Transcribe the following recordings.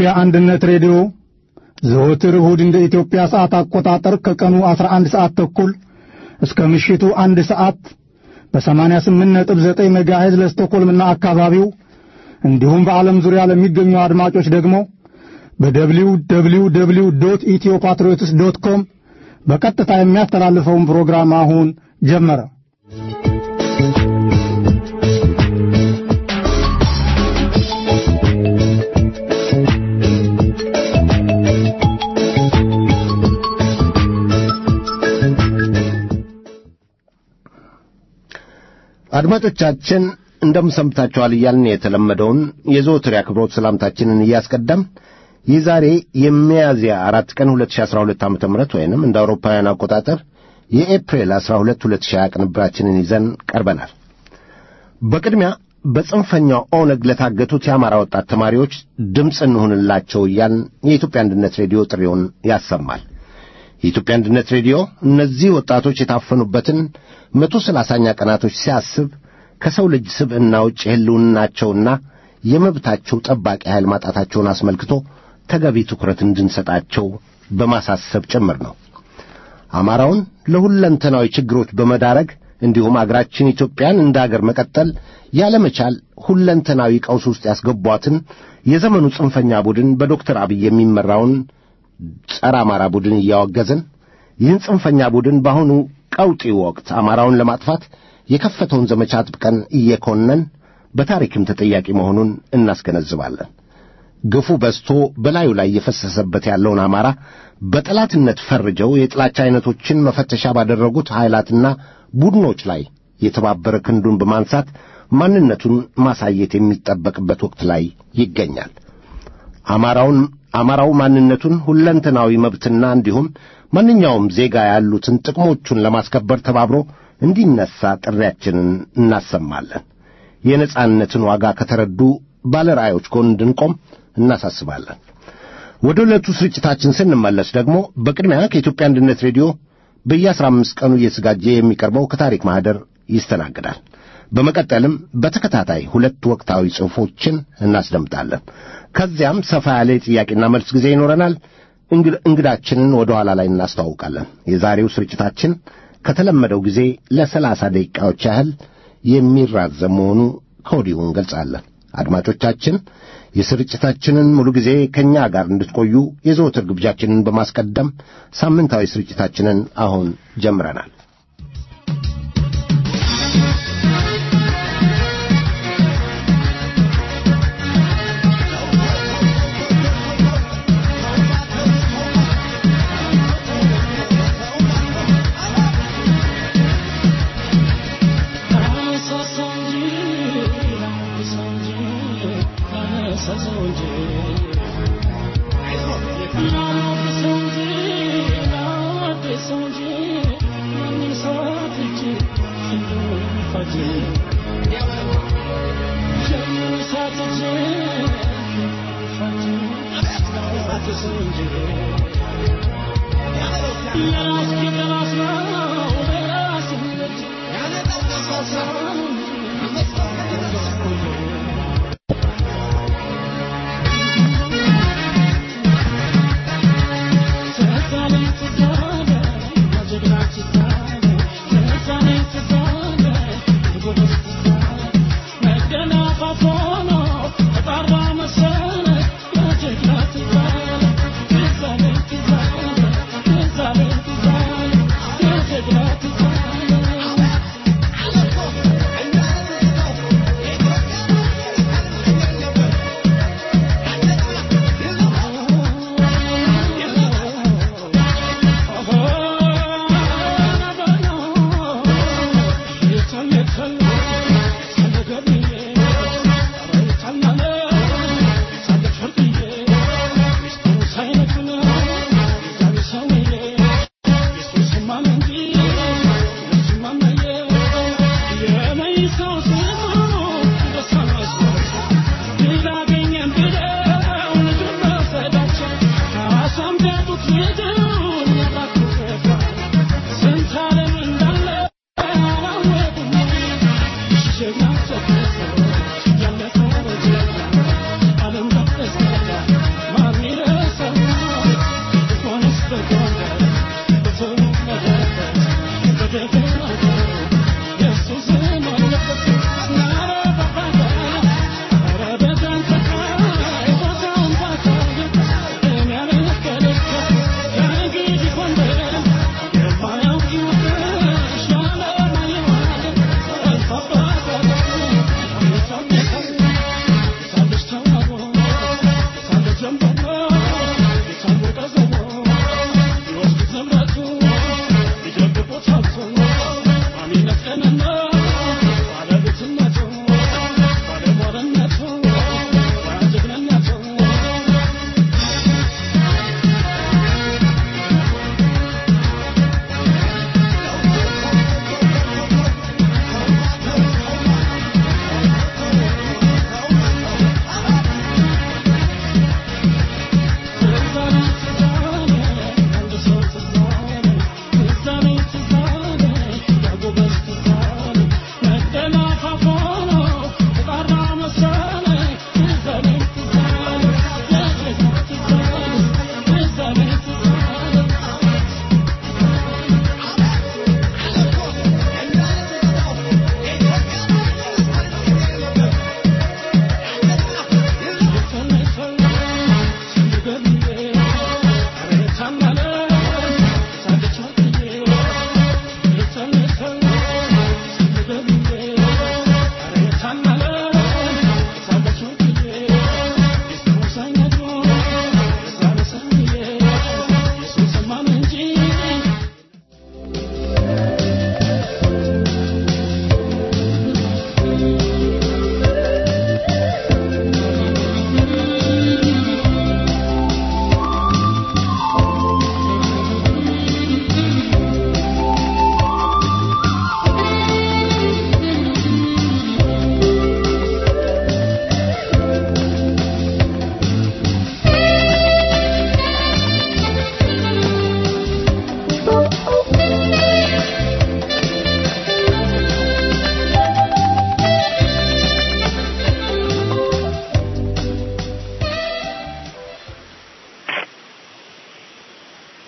የኢትዮጵያ አንድነት ሬዲዮ ዘወትር እሁድ እንደ ኢትዮጵያ ሰዓት አቆጣጠር ከቀኑ 11 ሰዓት ተኩል እስከ ምሽቱ አንድ ሰዓት በ88.9 ሜጋሄዝ ለስቶኮልምና አካባቢው እንዲሁም በዓለም ዙሪያ ለሚገኙ አድማጮች ደግሞ በደብሊው ደብሊው ደብሊው ዶት ኢትዮ ፓትሪዮትስ ዶት ኮም በቀጥታ የሚያስተላልፈውን ፕሮግራም አሁን ጀመረ። አድማጮቻችን እንደምን ሰንብታችኋል እያልን የተለመደውን የዘወትር የአክብሮት ሰላምታችንን እያስቀደም የዛሬ የሚያዝያ አራት ቀን 2012 ዓ ም ወይንም እንደ አውሮፓውያን አቆጣጠር የኤፕሪል 12 2020 ቅንብራችንን ይዘን ቀርበናል። በቅድሚያ በጽንፈኛው ኦነግ ለታገቱት የአማራ ወጣት ተማሪዎች ድምፅ እንሁንላቸው እያልን የኢትዮጵያ አንድነት ሬዲዮ ጥሪውን ያሰማል። የኢትዮጵያ አንድነት ሬዲዮ እነዚህ ወጣቶች የታፈኑበትን መቶ ሰላሳኛ ቀናቶች ሲያስብ ከሰው ልጅ ስብዕና ውጭ የሕልውናቸውና የመብታቸው ጠባቂ ኃይል ማጣታቸውን አስመልክቶ ተገቢ ትኩረት እንድንሰጣቸው በማሳሰብ ጭምር ነው። አማራውን ለሁለንተናዊ ችግሮች በመዳረግ እንዲሁም አገራችን ኢትዮጵያን እንደ አገር መቀጠል ያለመቻል ሁለንተናዊ ቀውስ ውስጥ ያስገቧትን የዘመኑ ጽንፈኛ ቡድን በዶክተር አብይ የሚመራውን ጸረ አማራ ቡድን እያወገዝን ይህን ጽንፈኛ ቡድን በአሁኑ ቀውጢ ወቅት አማራውን ለማጥፋት የከፈተውን ዘመቻ አጥብቀን እየኮነን በታሪክም ተጠያቂ መሆኑን እናስገነዝባለን። ግፉ በዝቶ በላዩ ላይ እየፈሰሰበት ያለውን አማራ በጠላትነት ፈርጀው የጥላቻ ዐይነቶችን መፈተሻ ባደረጉት ኃይላትና ቡድኖች ላይ የተባበረ ክንዱን በማንሳት ማንነቱን ማሳየት የሚጠበቅበት ወቅት ላይ ይገኛል። አማራውን አማራው ማንነቱን ሁለንተናዊ መብትና እንዲሁም ማንኛውም ዜጋ ያሉትን ጥቅሞቹን ለማስከበር ተባብሮ እንዲነሣ ጥሪያችንን እናሰማለን። የነጻነትን ዋጋ ከተረዱ ባለራእዮች ጎን እንድንቆም እናሳስባለን። ወደ ዕለቱ ስርጭታችን ስንመለስ ደግሞ በቅድሚያ ከኢትዮጵያ አንድነት ሬዲዮ በየአስራ አምስት ቀኑ እየተዘጋጀ የሚቀርበው ከታሪክ ማኅደር ይስተናግዳል። በመቀጠልም በተከታታይ ሁለት ወቅታዊ ጽሑፎችን እናስደምጣለን። ከዚያም ሰፋ ያለ የጥያቄና መልስ ጊዜ ይኖረናል። እንግዳችንን ወደ ኋላ ላይ እናስተዋውቃለን። የዛሬው ስርጭታችን ከተለመደው ጊዜ ለሰላሳ ደቂቃዎች ያህል የሚራዘም መሆኑ ከወዲሁ እንገልጻለን። አድማጮቻችን የስርጭታችንን ሙሉ ጊዜ ከእኛ ጋር እንድትቆዩ የዘወትር ግብዣችንን በማስቀደም ሳምንታዊ ስርጭታችንን አሁን ጀምረናል።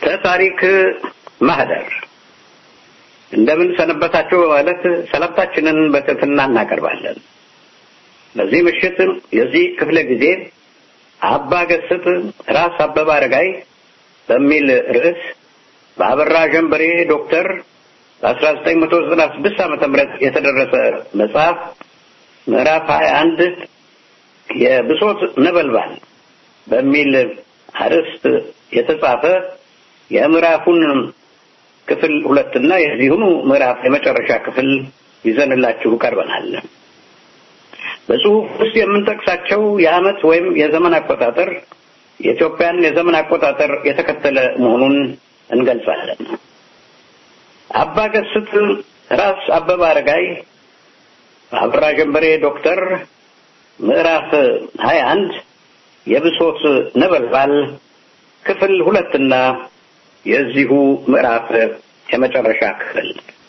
ተታሪክ ማህደር እንደምን ሰነበታችሁ ማለት ሰላምታችንን በትህትና እናቀርባለን። በዚህ ምሽት የዚህ ክፍለ ጊዜ አባ ገስጥ ራስ አበበ አረጋይ በሚል ርዕስ በአበራ ጀንበሬ ዶክተር በ1996 ዓመተ ምህረት የተደረሰ መጽሐፍ ምዕራፍ 21 የብሶት ነበልባል በሚል አርዕስት የተጻፈ የምዕራፉን ክፍል ሁለትና የዚሁኑ ምዕራፍ የመጨረሻ ክፍል ይዘንላችሁ ቀርበናል። በጽሁፍ ውስጥ የምንጠቅሳቸው የዓመት ወይም የዘመን አቆጣጠር የኢትዮጵያን የዘመን አቆጣጠር የተከተለ መሆኑን እንገልጻለን። አባ ገስት ራስ አበበ አረጋይ በአበራ ጀንበሬ ዶክተር ምዕራፍ 21 የብሶት ነበልባል ክፍል ሁለትና የዚሁ ምዕራፍ የመጨረሻ ክፍል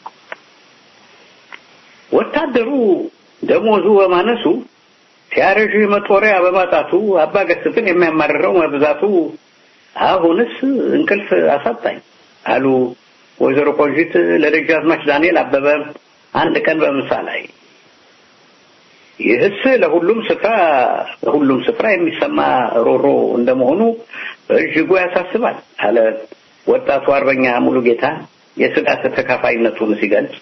ወታደሩ ደሞዙ በማነሱ ሲያረዥ መጦሪያ በማጣቱ አባ ገስትን የሚያማርረው መብዛቱ አሁንስ እንቅልፍ አሳጣኝ አሉ ወይዘሮ ቆንጂት ለደጃዝማች ዳንኤል አበበ አንድ ቀን በምሳ ላይ። ይህስ ለሁሉም ስፍራ በሁሉም ስፍራ የሚሰማ ሮሮ እንደመሆኑ በእጅጉ ያሳስባል አለ ወጣቱ አርበኛ ሙሉ ጌታ የስጋት ተካፋይነቱን ሲገልጽ።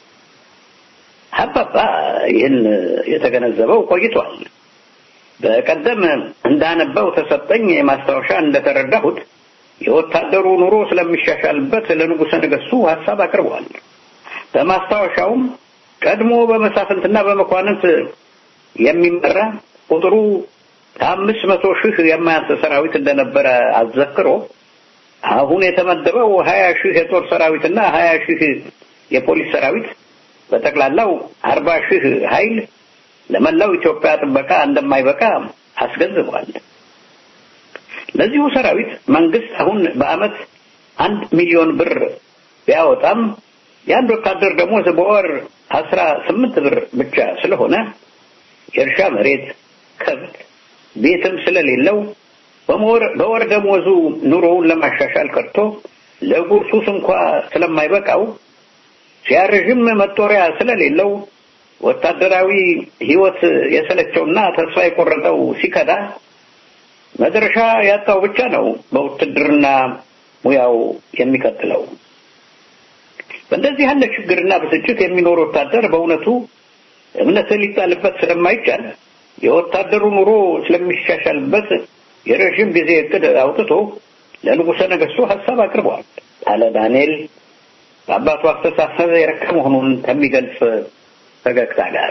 አባባ ይህን የተገነዘበው ቆይቷል። በቀደም እንዳነበው ተሰጠኝ ማስታወሻ እንደተረዳሁት የወታደሩ ኑሮ ስለሚሻሻልበት ለንጉሠ ነገሥቱ ሐሳብ አቅርቧል። በማስታወሻውም ቀድሞ በመሳፍንትና በመኳንንት የሚመራ ቁጥሩ ከአምስት መቶ ሺህ የማያንስ ሰራዊት እንደነበረ አዘክሮ አሁን የተመደበው ሀያ ሺህ የጦር ሰራዊትና ሀያ ሺህ የፖሊስ ሰራዊት በጠቅላላው አርባ ሺህ ኃይል ለመላው ኢትዮጵያ ጥበቃ እንደማይበቃ አስገንዝቧል። ለዚሁ ሰራዊት መንግስት አሁን በአመት አንድ ሚሊዮን ብር ቢያወጣም የአንድ ወታደር ደሞዝ በወር አስራ ስምንት ብር ብቻ ስለሆነ የእርሻ መሬት፣ ከብት፣ ቤትም ስለሌለው በወር ደሞዙ ኑሮውን ለማሻሻል ቀርቶ ለጉርሱስ እንኳ ስለማይበቃው ሲያረዥም መጦሪያ ስለሌለው ወታደራዊ ህይወት የሰለቸውና ተስፋ የቆረጠው ሲከዳ መድረሻ ያጣው ብቻ ነው በውትድርና ሙያው የሚቀጥለው። በእንደዚህ ያለ ችግርና ብስጭት የሚኖር ወታደር በእውነቱ እምነት ሊጣልበት ስለማይቻል የወታደሩ ኑሮ ስለሚሻሻልበት የረዥም ጊዜ እቅድ አውጥቶ ለንጉሠ ነገሥቱ ሀሳብ አቅርበዋል አለ ዳንኤል በአባቱ አስተሳሰብ የረካ መሆኑን ከሚገልጽ ፈገግታ ጋር።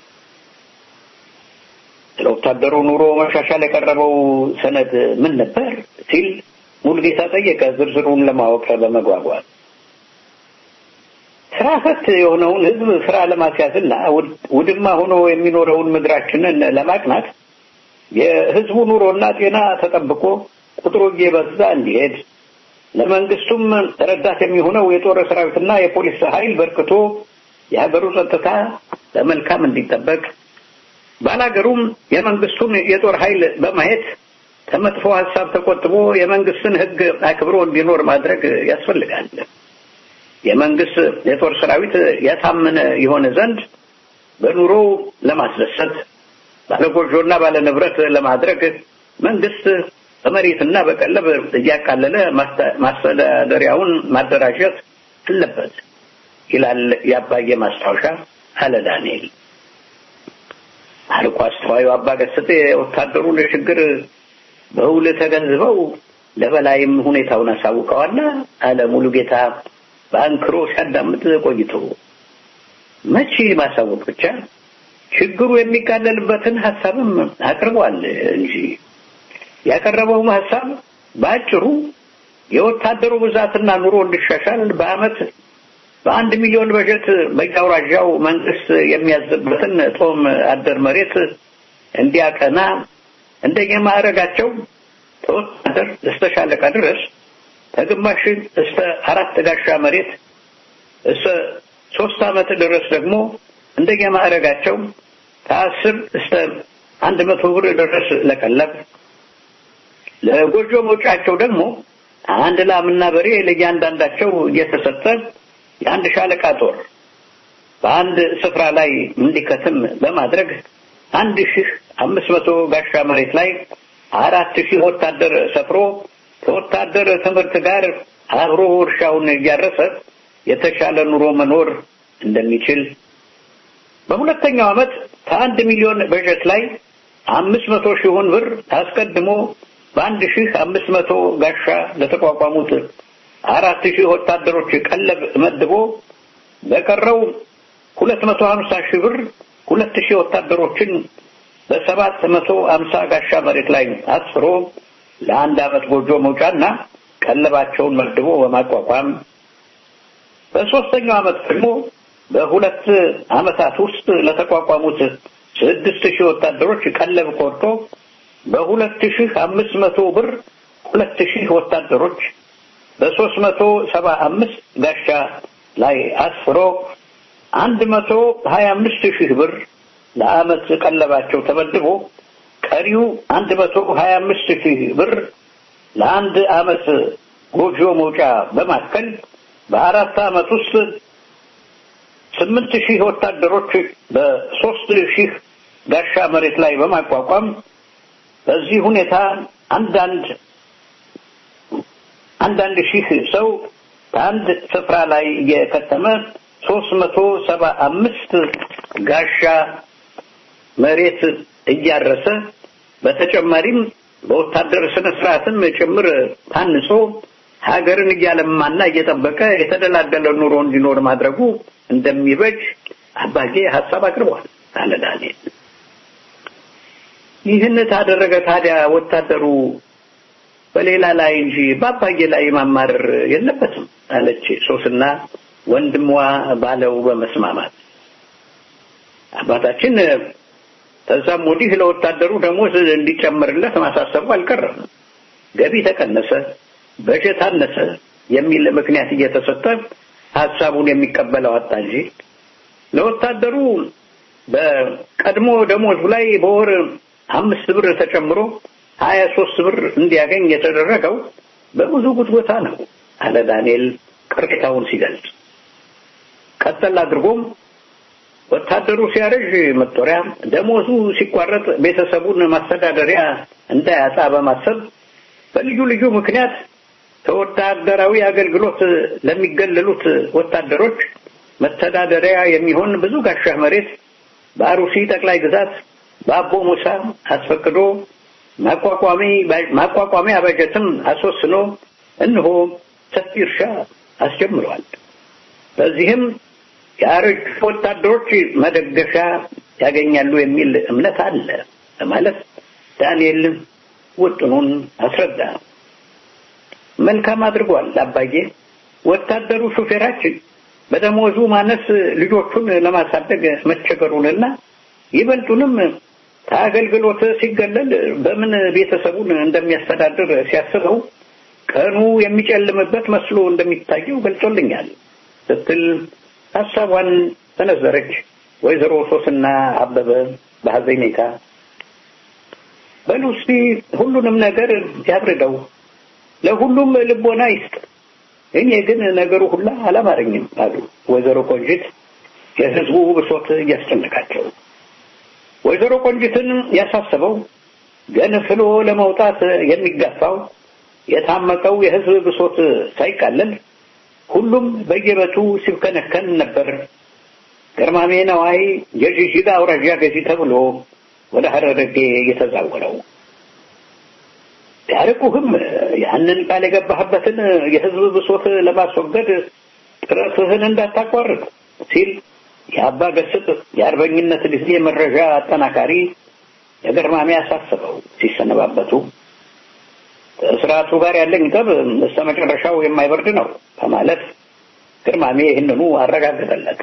ስለ ወታደሩ ኑሮ መሻሻል የቀረበው ሰነድ ምን ነበር ሲል ሙልጌታ ጠየቀ፣ ዝርዝሩን ለማወቅ በመጓጓት ስራ ፈት የሆነውን ህዝብ ስራ ለማስያዝና ውድማ ሆኖ የሚኖረውን ምድራችንን ለማቅናት የህዝቡ ኑሮና ጤና ተጠብቆ ቁጥሩ እየበዛ እንዲሄድ ለመንግስቱም ረዳት የሚሆነው የጦር ሰራዊትና የፖሊስ ኃይል በርክቶ የሀገሩ ጸጥታ በመልካም እንዲጠበቅ ባላገሩም የመንግስቱን የጦር ኃይል በማየት ከመጥፎ ሀሳብ ተቆጥቦ የመንግስትን ህግ አክብሮ እንዲኖር ማድረግ ያስፈልጋል። የመንግስት የጦር ሰራዊት ያሳመነ የሆነ ዘንድ በኑሮው ለማስደሰት ባለጎጆና ባለንብረት ለማድረግ መንግስት በመሬትና በቀለብ እያቃለለ ማስተዳደሪያውን ማደራጀት አለበት ይላል የአባዬ ማስታወሻ አለ ዳንኤል። አልቆ አስተዋዩ አባ ገስጤ የወታደሩን ችግር በውል ተገንዝበው ለበላይም ሁኔታውን አሳውቀዋል አለ ሙሉ ጌታ በአንክሮ ሲያዳምጥ ቆይቶ መቼ ማሳወቅ ብቻ ችግሩ የሚቃለልበትን ሀሳብም አቅርቧል እንጂ ያቀረበውም ሀሳብ በአጭሩ የወታደሩ ብዛትና ኑሮ እንዲሻሻል በአመት በአንድ ሚሊዮን በጀት በየአውራጃው መንግስት የሚያዝበትን ጦም አደር መሬት እንዲያቀና እንደየማዕረጋቸው ከወታደር እስከ ሻለቃ ድረስ ከግማሽ እስከ አራት ጋሻ መሬት እስከ ሶስት ዓመት ድረስ ደግሞ እንደየማዕረጋቸው ከአስር እስከ አንድ መቶ ብር ድረስ ለቀለብ ለጎጆ መውጫቸው ደግሞ አንድ ላምና በሬ ለእያንዳንዳቸው እየተሰጠ የአንድ ሻለቃ ጦር በአንድ ስፍራ ላይ እንዲከትም በማድረግ አንድ ሺህ አምስት መቶ ጋሻ መሬት ላይ አራት ሺህ ወታደር ሰፍሮ ከወታደር ትምህርት ጋር አብሮ እርሻውን እያረሰ የተሻለ ኑሮ መኖር እንደሚችል በሁለተኛው ዓመት ከአንድ ሚሊዮን በጀት ላይ አምስት መቶ ሺውን ብር አስቀድሞ በአንድ ሺህ አምስት መቶ ጋሻ ለተቋቋሙት አራት ሺህ ወታደሮች ቀለብ መድቦ በቀረው ሁለት መቶ ሀምሳ ሺህ ብር ሁለት ሺህ ወታደሮችን በሰባት መቶ ሀምሳ ጋሻ መሬት ላይ አስፍሮ ለአንድ ዓመት ጎጆ መውጫና ቀለባቸውን መድቦ በማቋቋም በሶስተኛው ዓመት ደግሞ በሁለት ዓመታት ውስጥ ለተቋቋሙት ስድስት ሺህ ወታደሮች ቀለብ ቆርጦ በሁለት ሺህ አምስት መቶ ብር ሁለት ሺህ ወታደሮች በሶስት መቶ ሰባ አምስት ጋሻ ላይ አስፍሮ አንድ መቶ ሀያ አምስት ሺህ ብር ለዓመት ቀለባቸው ተመድቦ ቀሪው አንድ መቶ ሀያ አምስት ሺህ ብር ለአንድ ዓመት ጎጆ መውጫ በማከል በአራት ዓመት ውስጥ ስምንት ሺህ ወታደሮች በሶስት ሺህ ጋሻ መሬት ላይ በማቋቋም በዚህ ሁኔታ አንዳንድ አንዳንድ ሺህ ሰው በአንድ ስፍራ ላይ እየከተመ ሶስት መቶ ሰባ አምስት ጋሻ መሬት እያረሰ በተጨማሪም በወታደር ስነ ስርዓትም ጭምር ታንጾ ሀገርን እያለማና እየጠበቀ የተደላደለ ኑሮ እንዲኖር ማድረጉ እንደሚበጅ አባጌ ሀሳብ አቅርቧል አለ ዳንኤል። ይህን ታደረገ ታዲያ ወታደሩ በሌላ ላይ እንጂ በአባጌ ላይ ማማረር የለበትም አለች ሶስና ወንድሟ ባለው በመስማማት አባታችን ከዛም ወዲህ ለወታደሩ ደሞዝ እንዲጨምርለት ማሳሰቡ አልቀረም። ገቢ ተቀነሰ፣ በጀት አነሰ የሚል ምክንያት እየተሰጠ ሀሳቡን የሚቀበለው አጣ እንጂ ለወታደሩ በቀድሞ ደሞዙ ላይ በወር አምስት ብር ተጨምሮ ሀያ ሶስት ብር እንዲያገኝ የተደረገው በብዙ ጉትጎታ ነው አለ ዳንኤል ቅሬታውን ሲገልጽ። ቀጠል አድርጎም ወታደሩ ሲያረጅ መጦሪያ፣ ደሞዙ ሲቋረጥ ቤተሰቡን ማስተዳደሪያ እንዳያጣ በማሰብ በልዩ ልዩ ምክንያት ከወታደራዊ አገልግሎት ለሚገለሉት ወታደሮች መተዳደሪያ የሚሆን ብዙ ጋሻ መሬት በአሩሲ ጠቅላይ ግዛት በአቦ ሙሳ አስፈቅዶ ማቋቋሚያ በጀትም አስወስኖ እነሆ ሰፊ እርሻ አስጀምሯል። በዚህም የአረጁ ወታደሮች መደገሻ ያገኛሉ የሚል እምነት አለ በማለት ዳንኤል ውጥኑን አስረዳ። መልካም አድርጓል አባዬ። ወታደሩ ሹፌራችን በደሞዙ ማነስ ልጆቹን ለማሳደግ መቸገሩንና ይበልጡንም ከአገልግሎት ሲገለል በምን ቤተሰቡን እንደሚያስተዳድር ሲያስበው ቀኑ የሚጨልምበት መስሎ እንደሚታየው ገልጾልኛል ስትል ሀሳቧን ተነዘረች። ወይዘሮ ሶስና አበበ በሐዘኔታ በሉ እስቲ ሁሉንም ነገር ያብርደው፣ ለሁሉም ልቦና ይስጥ። እኔ ግን ነገሩ ሁላ አላማረኝም አሉ ወይዘሮ ቆንጂት የህዝቡ ብሶት እያስጨነቃቸው። ወይዘሮ ቆንጂትን ያሳሰበው ገንፍሎ ለመውጣት የሚጋፋው የታመቀው የህዝብ ብሶት ሳይቃለል ሁሉም በየበቱ ሲብከነከን ነበር። ገርማሜ ነዋይ የጅጅጋ አውራጃ ገዢ ተብሎ ወደ ሀረርጌ የተዛወረው ቢያርቁህም ያንን ቃል የገባህበትን የህዝብ ብሶት ለማስወገድ ጥረትህን እንዳታቋርጥ ሲል የአባ ገስጥ የአርበኝነት ጊዜ መረጃ አጠናካሪ የገርማሜ አሳስበው ሲሰነባበቱ ከስርዓቱ ጋር ያለኝ ጠብ እስከ መጨረሻው የማይበርድ ነው በማለት ግርማሜ ይህንኑ አረጋገጠለት።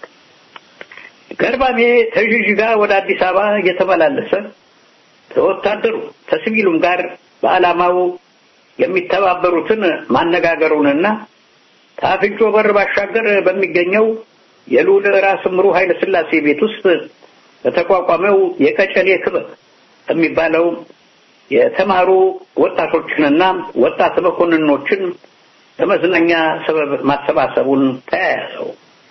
ገርማሜ ከጅጅጋ ወደ አዲስ አበባ እየተመላለሰ ከወታደሩ ከሲቪሉም ጋር በዓላማው የሚተባበሩትን ማነጋገሩንና ከአፍንጮ በር ባሻገር በሚገኘው የልዑል ራስ ምሩ ኃይለ ሥላሴ ቤት ውስጥ በተቋቋመው የቀጨኔ ክበብ የሚባለው የተማሩ ወጣቶችንና ወጣት መኮንኖችን ለመዝናኛ ሰበብ ማሰባሰቡን ተያያዘው።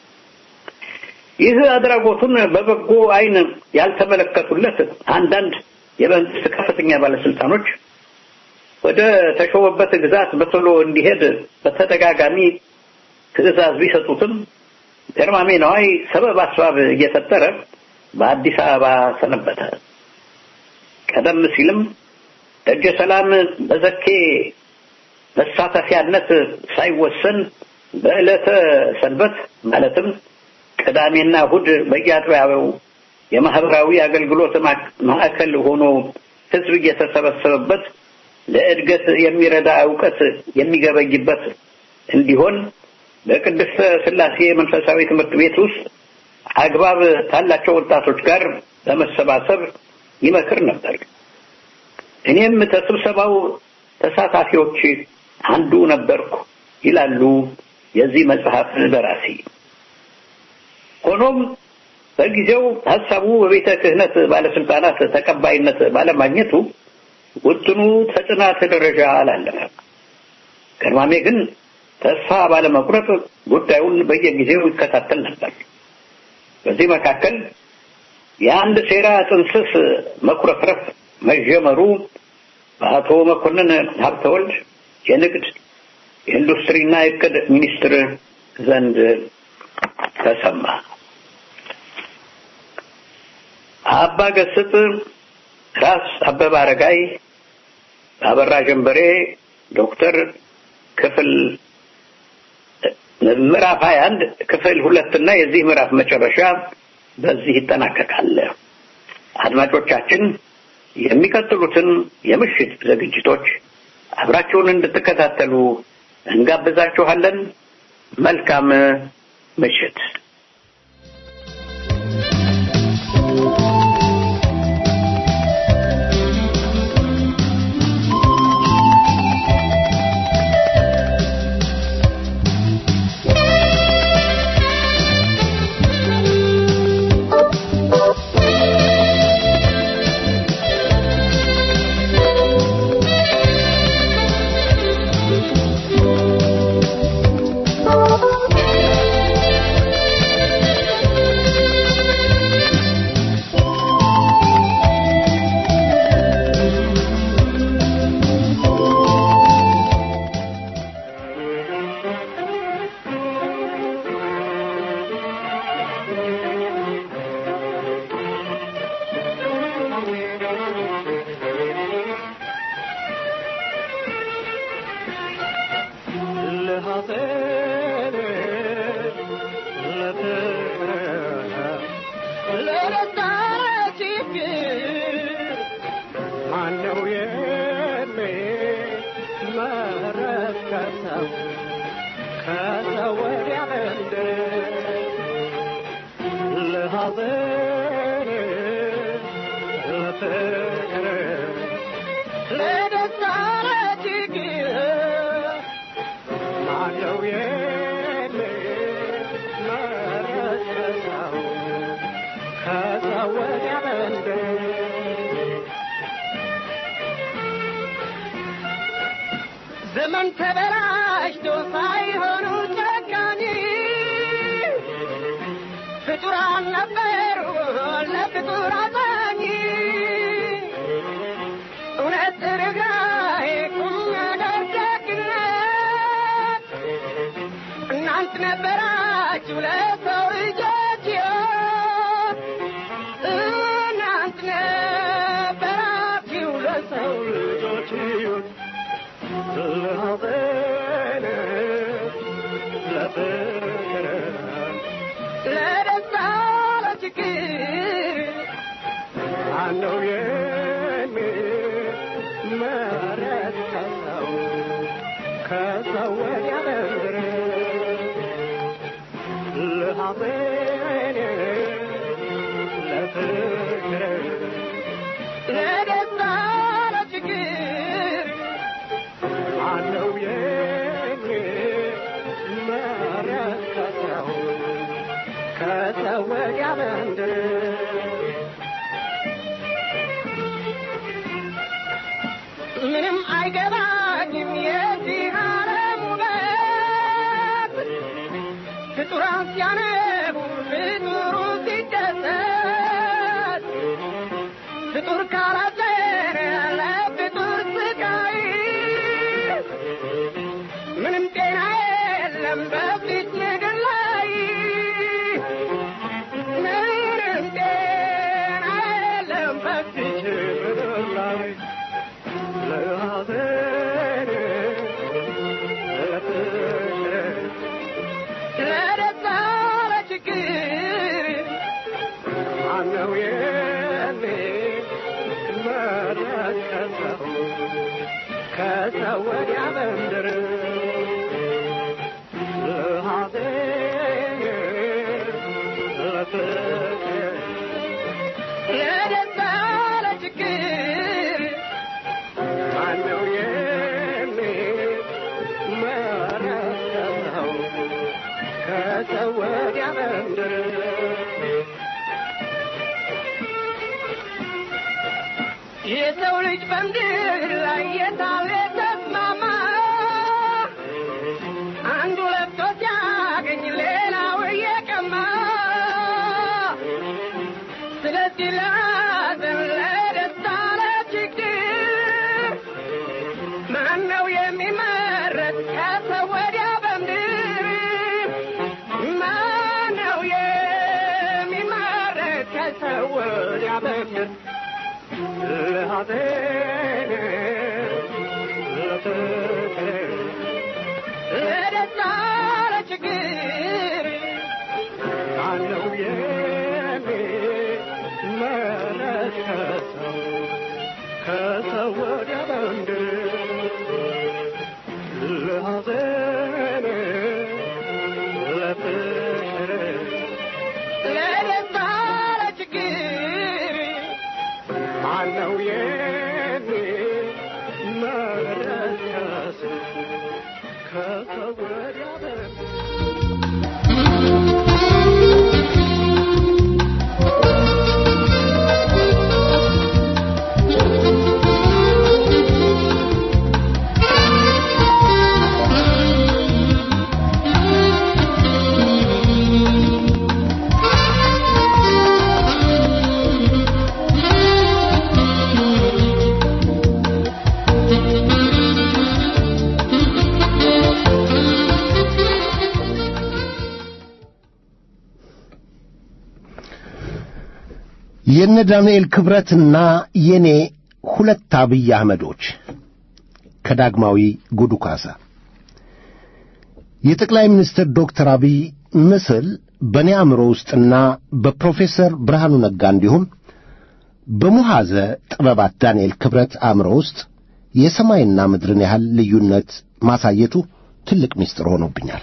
ይህ አድራጎቱን በበጎ ዓይን ያልተመለከቱለት አንዳንድ የመንግስት ከፍተኛ ባለስልጣኖች ወደ ተሾመበት ግዛት በቶሎ እንዲሄድ በተደጋጋሚ ትዕዛዝ ቢሰጡትም ገርማሜ ነዋይ ሰበብ አስባብ እየፈጠረ በአዲስ አበባ ሰነበተ። ቀደም ሲልም ደጀ ሰላም በዘኬ መሳተፊያነት ሳይወሰን በዕለተ ሰንበት ማለትም ቅዳሜና እሁድ በየአጥቢያው የማህበራዊ አገልግሎት ማዕከል ሆኖ ህዝብ እየተሰበሰበበት ለእድገት የሚረዳ እውቀት የሚገበይበት እንዲሆን በቅድስተ ስላሴ መንፈሳዊ ትምህርት ቤት ውስጥ አግባብ ካላቸው ወጣቶች ጋር በመሰባሰብ ይመክር ነበር። እኔም ከስብሰባው ተሳታፊዎች አንዱ ነበርኩ ይላሉ የዚህ መጽሐፍ ደራሲ። ሆኖም በጊዜው ሀሳቡ በቤተ ክህነት ባለስልጣናት ተቀባይነት ባለማግኘቱ ውጥኑ ተጽናት ደረጃ አላለፈም። ገርማሜ ግን ተስፋ ባለመቁረጥ ጉዳዩን በየጊዜው ይከታተል ነበር። በዚህ መካከል የአንድ ሴራ ጥንስስ መኩረፍረፍ መጀመሩ በአቶ መኮንን ሀብተወልድ የንግድ የኢንዱስትሪና የእቅድ ሚኒስትር ዘንድ ተሰማ። አባ ገስጥ፣ ራስ አበበ አረጋይ፣ አበራ ጀንበሬ፣ ዶክተር ክፍል ምዕራፍ 21 ክፍል ሁለት እና የዚህ ምዕራፍ መጨረሻ በዚህ ይጠናቀቃል። አድማጮቻችን የሚቀጥሉትን የምሽት ዝግጅቶች አብራችሁን እንድትከታተሉ እንጋብዛችኋለን። መልካም ምሽት። ዘመን ተበላሽቶ ሳይሆኑ ጨካኝ ፍጡራን ነበሩ ለፍጡር አዛኝ እውነት ርኅራኄ ቁም ነገር ደግነት እናንት ነበራችሁ ለሰው ልጆች ሕይወት እናንት ነበራችሁ ለሰው ልጆች ሕይወት ለደስታ ለችግር አለው የሚመረት ከሰው ከሰው ወዲያ በምድር ለሐዘን ለፍቅር ለደስታ ለችግር አለው የሚመረት ከሰው ከሰው ወዲያ በምድር ምንም አይገባኝም የዚህ ዓለም ውበት ፍጡራን ሲያነቡ ፍጡሩ ሲደሰት ፍጡር ካላዘነ ለፍጡር ስቃይ ምንም ጤና የለም በፊት ምድር ላይ ምንም ጤና የለም በፊት ምድር ላይ ለሐዘን ለፍቅር ለደስታ ለችግር ማነው የሚመለከተው ከሰው ወዲያ በምድር ለሐዘን ለፍቅር ለደስታ ለችግር ማነው የሚመለከተው ከሰው ወዲያ በምድር የሰው ልጅ በምድር ላይ የታለ ተስማማ አንዱ ለብቶ ሲያገኝ ሌላው እየቀማ ስለዚህ ለሐዘን ለደስታ ለችግር ማነው የሚመረጥ ከሰው ወዲያ በምድር ማነው የሚመረጥ ከሰው ወዲያ በምድር ለሐዘን ለፍቅር ለደስታ ለችግር ማነው የሚመለከተው ከሰው ወዲያ በምድር ለሐዘን ለፍቅር ለደስታ ለችግር ማነው የሚመለከተው ከሰው ወዲያ በምድር የነ ዳንኤል ክብረትና የኔ ሁለት አብይ አህመዶች ከዳግማዊ ጉዱ ካሳ የጠቅላይ ሚኒስትር ዶክተር አብይ ምስል በእኔ አእምሮ ውስጥና በፕሮፌሰር ብርሃኑ ነጋ እንዲሁም በሙሐዘ ጥበባት ዳንኤል ክብረት አእምሮ ውስጥ የሰማይና ምድርን ያህል ልዩነት ማሳየቱ ትልቅ ምስጢር ሆኖብኛል።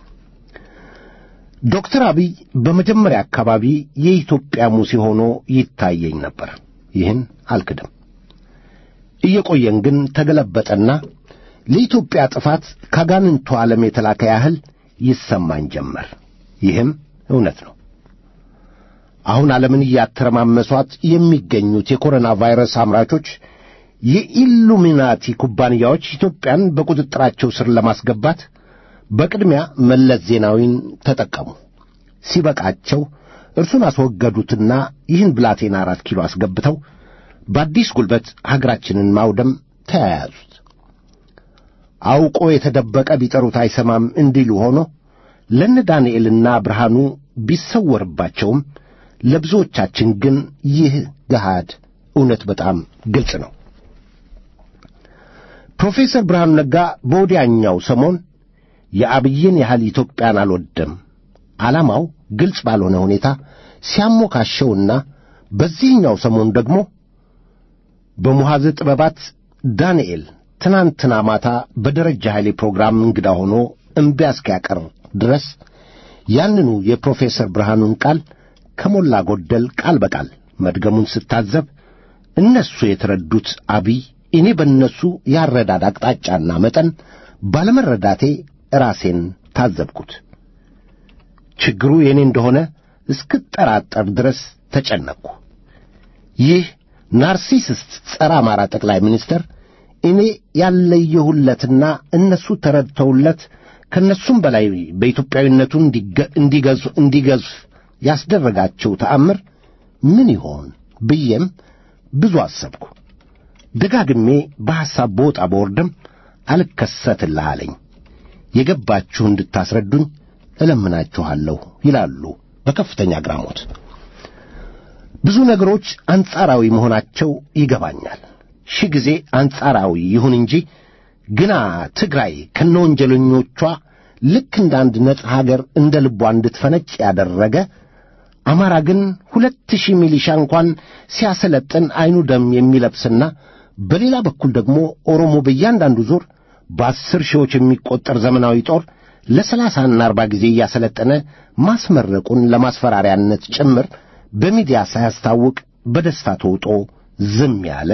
ዶክተር አብይ በመጀመሪያ አካባቢ የኢትዮጵያ ሙሴ ሆኖ ይታየኝ ነበር። ይህን አልክድም። እየቆየን ግን ተገለበጠና ለኢትዮጵያ ጥፋት ካጋንንቱ ዓለም የተላከ ያህል ይሰማኝ ጀመር። ይህም እውነት ነው። አሁን ዓለምን እያተረማመሷት የሚገኙት የኮሮና ቫይረስ አምራቾች የኢሉሚናቲ ኩባንያዎች ኢትዮጵያን በቁጥጥራቸው ስር ለማስገባት በቅድሚያ መለስ ዜናዊን ተጠቀሙ። ሲበቃቸው እርሱን አስወገዱትና ይህን ብላቴና አራት ኪሎ አስገብተው በአዲስ ጉልበት ሀገራችንን ማውደም ተያያዙት። አውቆ የተደበቀ ቢጠሩት አይሰማም እንዲሉ ሆኖ ለነ ዳንኤልና ብርሃኑ ቢሰወርባቸውም ለብዙዎቻችን ግን ይህ ገሃድ እውነት በጣም ግልጽ ነው። ፕሮፌሰር ብርሃኑ ነጋ በወዲያኛው ሰሞን የአብይን ያህል ኢትዮጵያን አልወደም ዓላማው ግልጽ ባልሆነ ሁኔታ ሲያሞካሸውና በዚህኛው ሰሞን ደግሞ በሙሐዘ ጥበባት ዳንኤል ትናንትና ማታ በደረጃ ኃይሌ ፕሮግራም እንግዳ ሆኖ እምቢ እስኪያቀር ድረስ ያንኑ የፕሮፌሰር ብርሃኑን ቃል ከሞላ ጎደል ቃል በቃል መድገሙን ስታዘብ እነሱ የተረዱት አብይ እኔ በእነሱ ያረዳድ አቅጣጫና መጠን ባለመረዳቴ ራሴን ታዘብኩት። ችግሩ የእኔ እንደሆነ እስክጠራጠር ድረስ ተጨነቅኩ። ይህ ናርሲስስት ጸረ አማራ ጠቅላይ ሚኒስትር እኔ ያለየሁለትና እነሱ ተረድተውለት ከእነሱም በላይ በኢትዮጵያዊነቱ እንዲገዙ እንዲገዙ ያስደረጋቸው ተአምር ምን ይሆን ብዬም ብዙ አሰብኩ። ደጋግሜ በሐሳብ በወጣ በወርድም አልከሰትልህ አለኝ። የገባችሁ እንድታስረዱኝ እለምናችኋለሁ ይላሉ በከፍተኛ አግራሞት። ብዙ ነገሮች አንጻራዊ መሆናቸው ይገባኛል። ሺህ ጊዜ አንጻራዊ ይሁን እንጂ ግና ትግራይ ከነወንጀለኞቿ ልክ እንደ አንድ ነጻ ሀገር እንደ ልቧ እንድትፈነጭ ያደረገ አማራ ግን ሁለት ሺህ ሚሊሻ እንኳን ሲያሰለጥን አይኑ ደም የሚለብስና በሌላ በኩል ደግሞ ኦሮሞ በእያንዳንዱ ዙር በአስር ሺዎች የሚቆጠር ዘመናዊ ጦር ለሰላሳና አርባ ጊዜ እያሰለጠነ ማስመረቁን ለማስፈራሪያነት ጭምር በሚዲያ ሳያስታውቅ በደስታ ተውጦ ዝም ያለ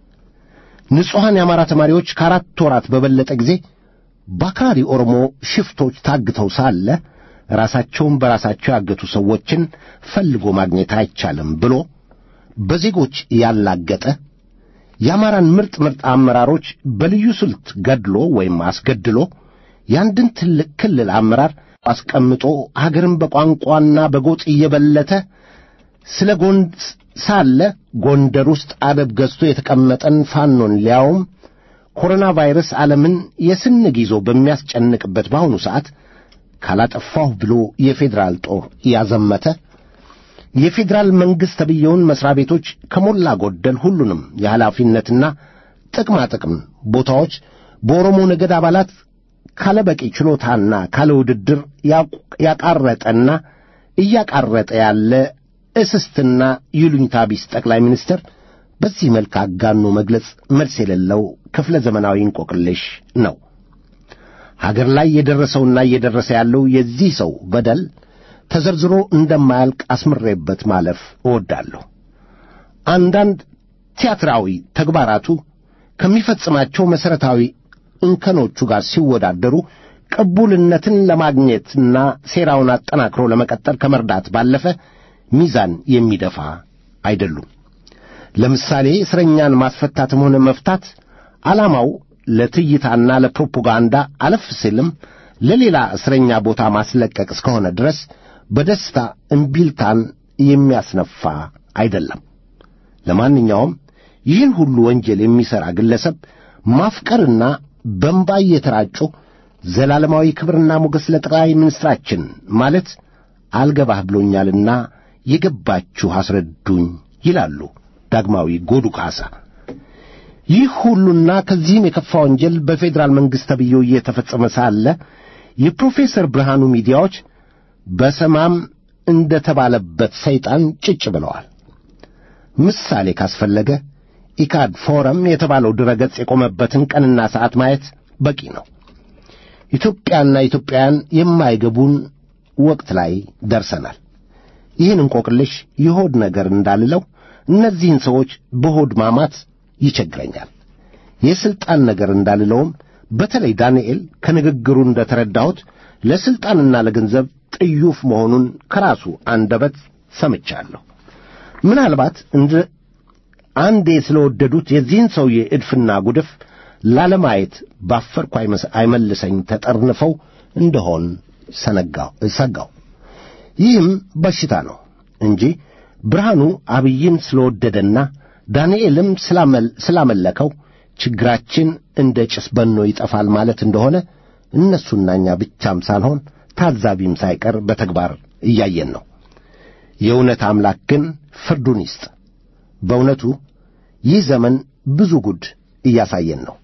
ንጹሐን የአማራ ተማሪዎች ከአራት ወራት በበለጠ ጊዜ በአክራሪ ኦሮሞ ሽፍቶች ታግተው ሳለ ራሳቸውን በራሳቸው ያገቱ ሰዎችን ፈልጎ ማግኘት አይቻልም ብሎ በዜጎች ያላገጠ የአማራን ምርጥ ምርጥ አመራሮች በልዩ ስልት ገድሎ ወይም አስገድሎ የአንድን ትልቅ ክልል አመራር አስቀምጦ አገርን በቋንቋና በጎጥ እየበለተ ስለ ጎንድ ሳለ ጎንደር ውስጥ አደብ ገዝቶ የተቀመጠን ፋኖን ሊያውም ኮሮና ቫይረስ ዓለምን የስንግ ይዞ በሚያስጨንቅበት በአሁኑ ሰዓት ካላጠፋሁ ብሎ የፌዴራል ጦር ያዘመተ የፌዴራል መንግሥት ተብየውን መሥሪያ ቤቶች ከሞላ ጎደል ሁሉንም የኃላፊነትና ጥቅማ ጥቅም ቦታዎች በኦሮሞ ነገድ አባላት ካለ በቂ ችሎታና ካለ ውድድር ያቃረጠና እያቃረጠ ያለ እስስትና ይሉኝታ ቢስ ጠቅላይ ሚኒስትር በዚህ መልክ አጋኖ መግለጽ መልስ የሌለው ክፍለ ዘመናዊ እንቆቅልሽ ነው። ሀገር ላይ የደረሰውና እየደረሰ ያለው የዚህ ሰው በደል ተዘርዝሮ እንደማያልቅ አስምሬበት ማለፍ እወዳለሁ። አንዳንድ ቲያትራዊ ተግባራቱ ከሚፈጽማቸው መሠረታዊ እንከኖቹ ጋር ሲወዳደሩ ቅቡልነትን ለማግኘትና ሴራውን አጠናክሮ ለመቀጠል ከመርዳት ባለፈ ሚዛን የሚደፋ አይደሉም። ለምሳሌ እስረኛን ማስፈታትም ሆነ መፍታት ዓላማው ለትይታና ለፕሮፓጋንዳ አለፍ ሲልም ለሌላ እስረኛ ቦታ ማስለቀቅ እስከሆነ ድረስ በደስታ እምቢልታን የሚያስነፋ አይደለም። ለማንኛውም ይህን ሁሉ ወንጀል የሚሠራ ግለሰብ ማፍቀርና በእንባ እየተራጩ ዘላለማዊ ክብርና ሞገስ ለጠቅላይ ሚኒስትራችን ማለት አልገባህ ብሎኛልና የገባችሁ አስረዱኝ ይላሉ ዳግማዊ ጎዱ ካሳ። ይህ ሁሉና ከዚህም የከፋ ወንጀል በፌዴራል መንግሥት ተብዬው እየተፈጸመ ሳለ የፕሮፌሰር ብርሃኑ ሚዲያዎች በሰማም እንደ ተባለበት ሰይጣን ጭጭ ብለዋል። ምሳሌ ካስፈለገ ኢካድ ፎረም የተባለው ድረገጽ የቆመበትን ቀንና ሰዓት ማየት በቂ ነው። ኢትዮጵያና ኢትዮጵያውያን የማይገቡን ወቅት ላይ ደርሰናል። ይህን እንቆቅልሽ የሆድ ነገር እንዳልለው እነዚህን ሰዎች በሆድ ማማት ይቸግረኛል። የሥልጣን ነገር እንዳልለውም በተለይ ዳንኤል ከንግግሩ እንደ ተረዳሁት ለሥልጣንና ለገንዘብ ጥዩፍ መሆኑን ከራሱ አንደበት ሰምቻለሁ። ምናልባት እንደ አንዴ ስለወደዱት የዚህን ሰውዬ እድፍና ጉድፍ ላለማየት ባፈርኩ አይመልሰኝ ተጠርንፈው እንደሆን ሰነጋው ሰጋው። ይህም በሽታ ነው እንጂ ብርሃኑ አብይን ስለወደደና ዳንኤልም ስላመለከው ችግራችን እንደ ጭስ በኖ ይጠፋል ማለት እንደሆነ እነሱና እኛ ብቻም ሳልሆን ታዛቢም ሳይቀር በተግባር እያየን ነው። የእውነት አምላክ ግን ፍርዱን ይስጥ። በእውነቱ ይህ ዘመን ብዙ ጉድ እያሳየን ነው።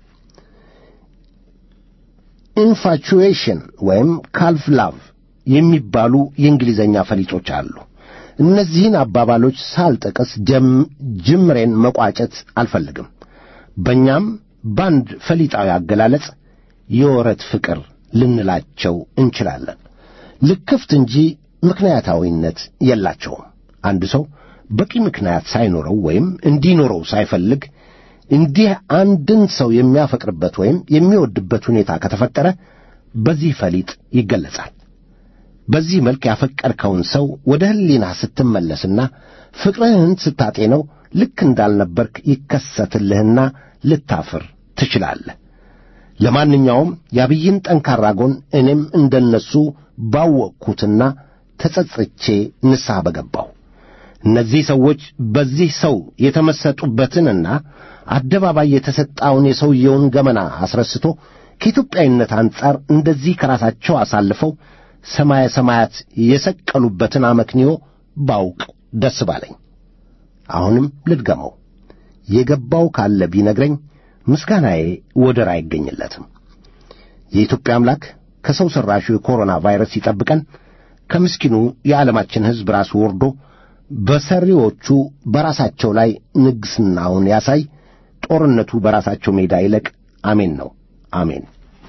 ኢንፋቹዌሽን ወይም ካልፍ ላቭ የሚባሉ የእንግሊዘኛ ፈሊጦች አሉ። እነዚህን አባባሎች ሳልጠቅስ ጅምሬን መቋጨት አልፈልግም። በእኛም በአንድ ፈሊጣዊ አገላለጽ የወረት ፍቅር ልንላቸው እንችላለን። ልክፍት እንጂ ምክንያታዊነት የላቸውም። አንድ ሰው በቂ ምክንያት ሳይኖረው ወይም እንዲኖረው ሳይፈልግ እንዲህ አንድን ሰው የሚያፈቅርበት ወይም የሚወድበት ሁኔታ ከተፈጠረ በዚህ ፈሊጥ ይገለጻል። በዚህ መልክ ያፈቀርከውን ሰው ወደ ሕሊና ስትመለስና ፍቅርህን ስታጤነው ልክ እንዳልነበርክ ይከሰትልህና ልታፍር ትችላለህ። ለማንኛውም የአብይን ጠንካራ ጎን እኔም እንደነሱ ባወቅኩትና ተጸጽቼ ንስሐ በገባሁ። እነዚህ ሰዎች በዚህ ሰው የተመሰጡበትንና አደባባይ የተሰጣውን የሰውየውን ገመና አስረስቶ ከኢትዮጵያዊነት አንጻር እንደዚህ ከራሳቸው አሳልፈው ሰማየ ሰማያት የሰቀሉበትን አመክንዮ ባውቅ ደስ ባለኝ። አሁንም ልድገመው፣ የገባው ካለ ቢነግረኝ ምስጋናዬ ወደር አይገኝለትም። የኢትዮጵያ አምላክ ከሰው ሠራሹ የኮሮና ቫይረስ ይጠብቀን። ከምስኪኑ የዓለማችን ሕዝብ ራሱ ወርዶ በሰሪዎቹ በራሳቸው ላይ ንግሥናውን ያሳይ። ጦርነቱ በራሳቸው ሜዳ ይለቅ። አሜን ነው። አሜን።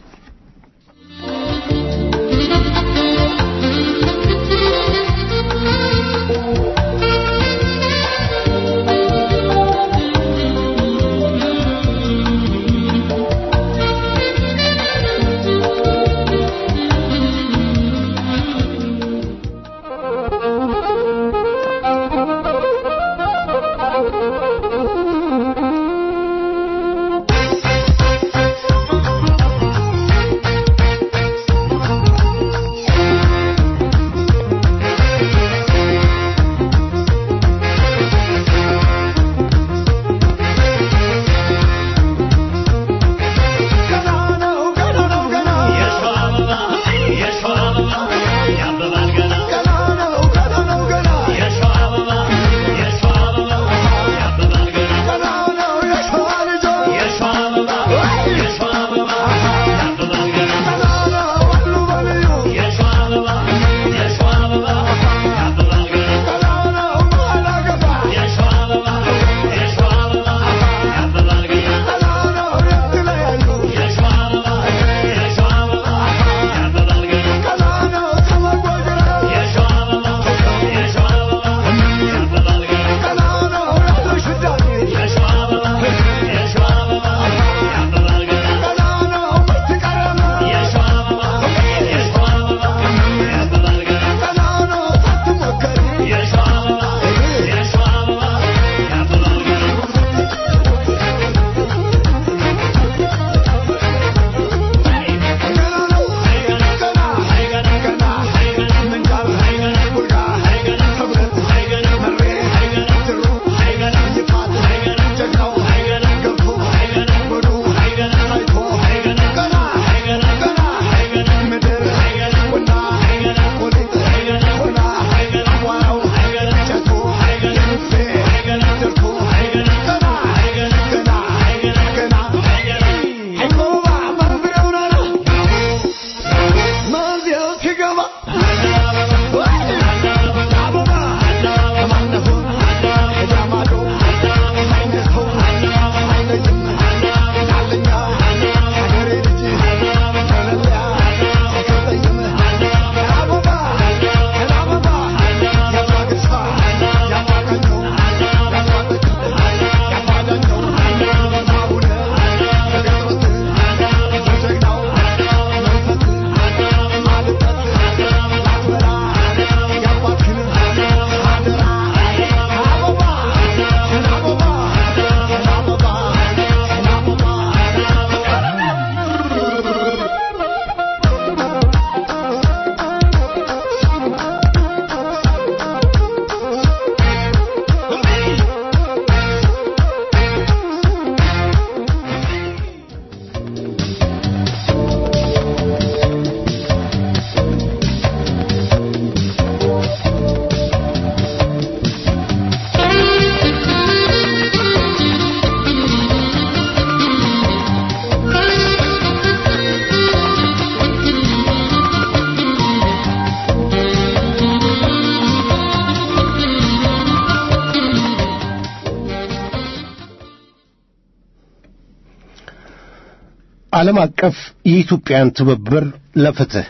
ዓለም አቀፍ የኢትዮጵያን ትብብር ለፍትህ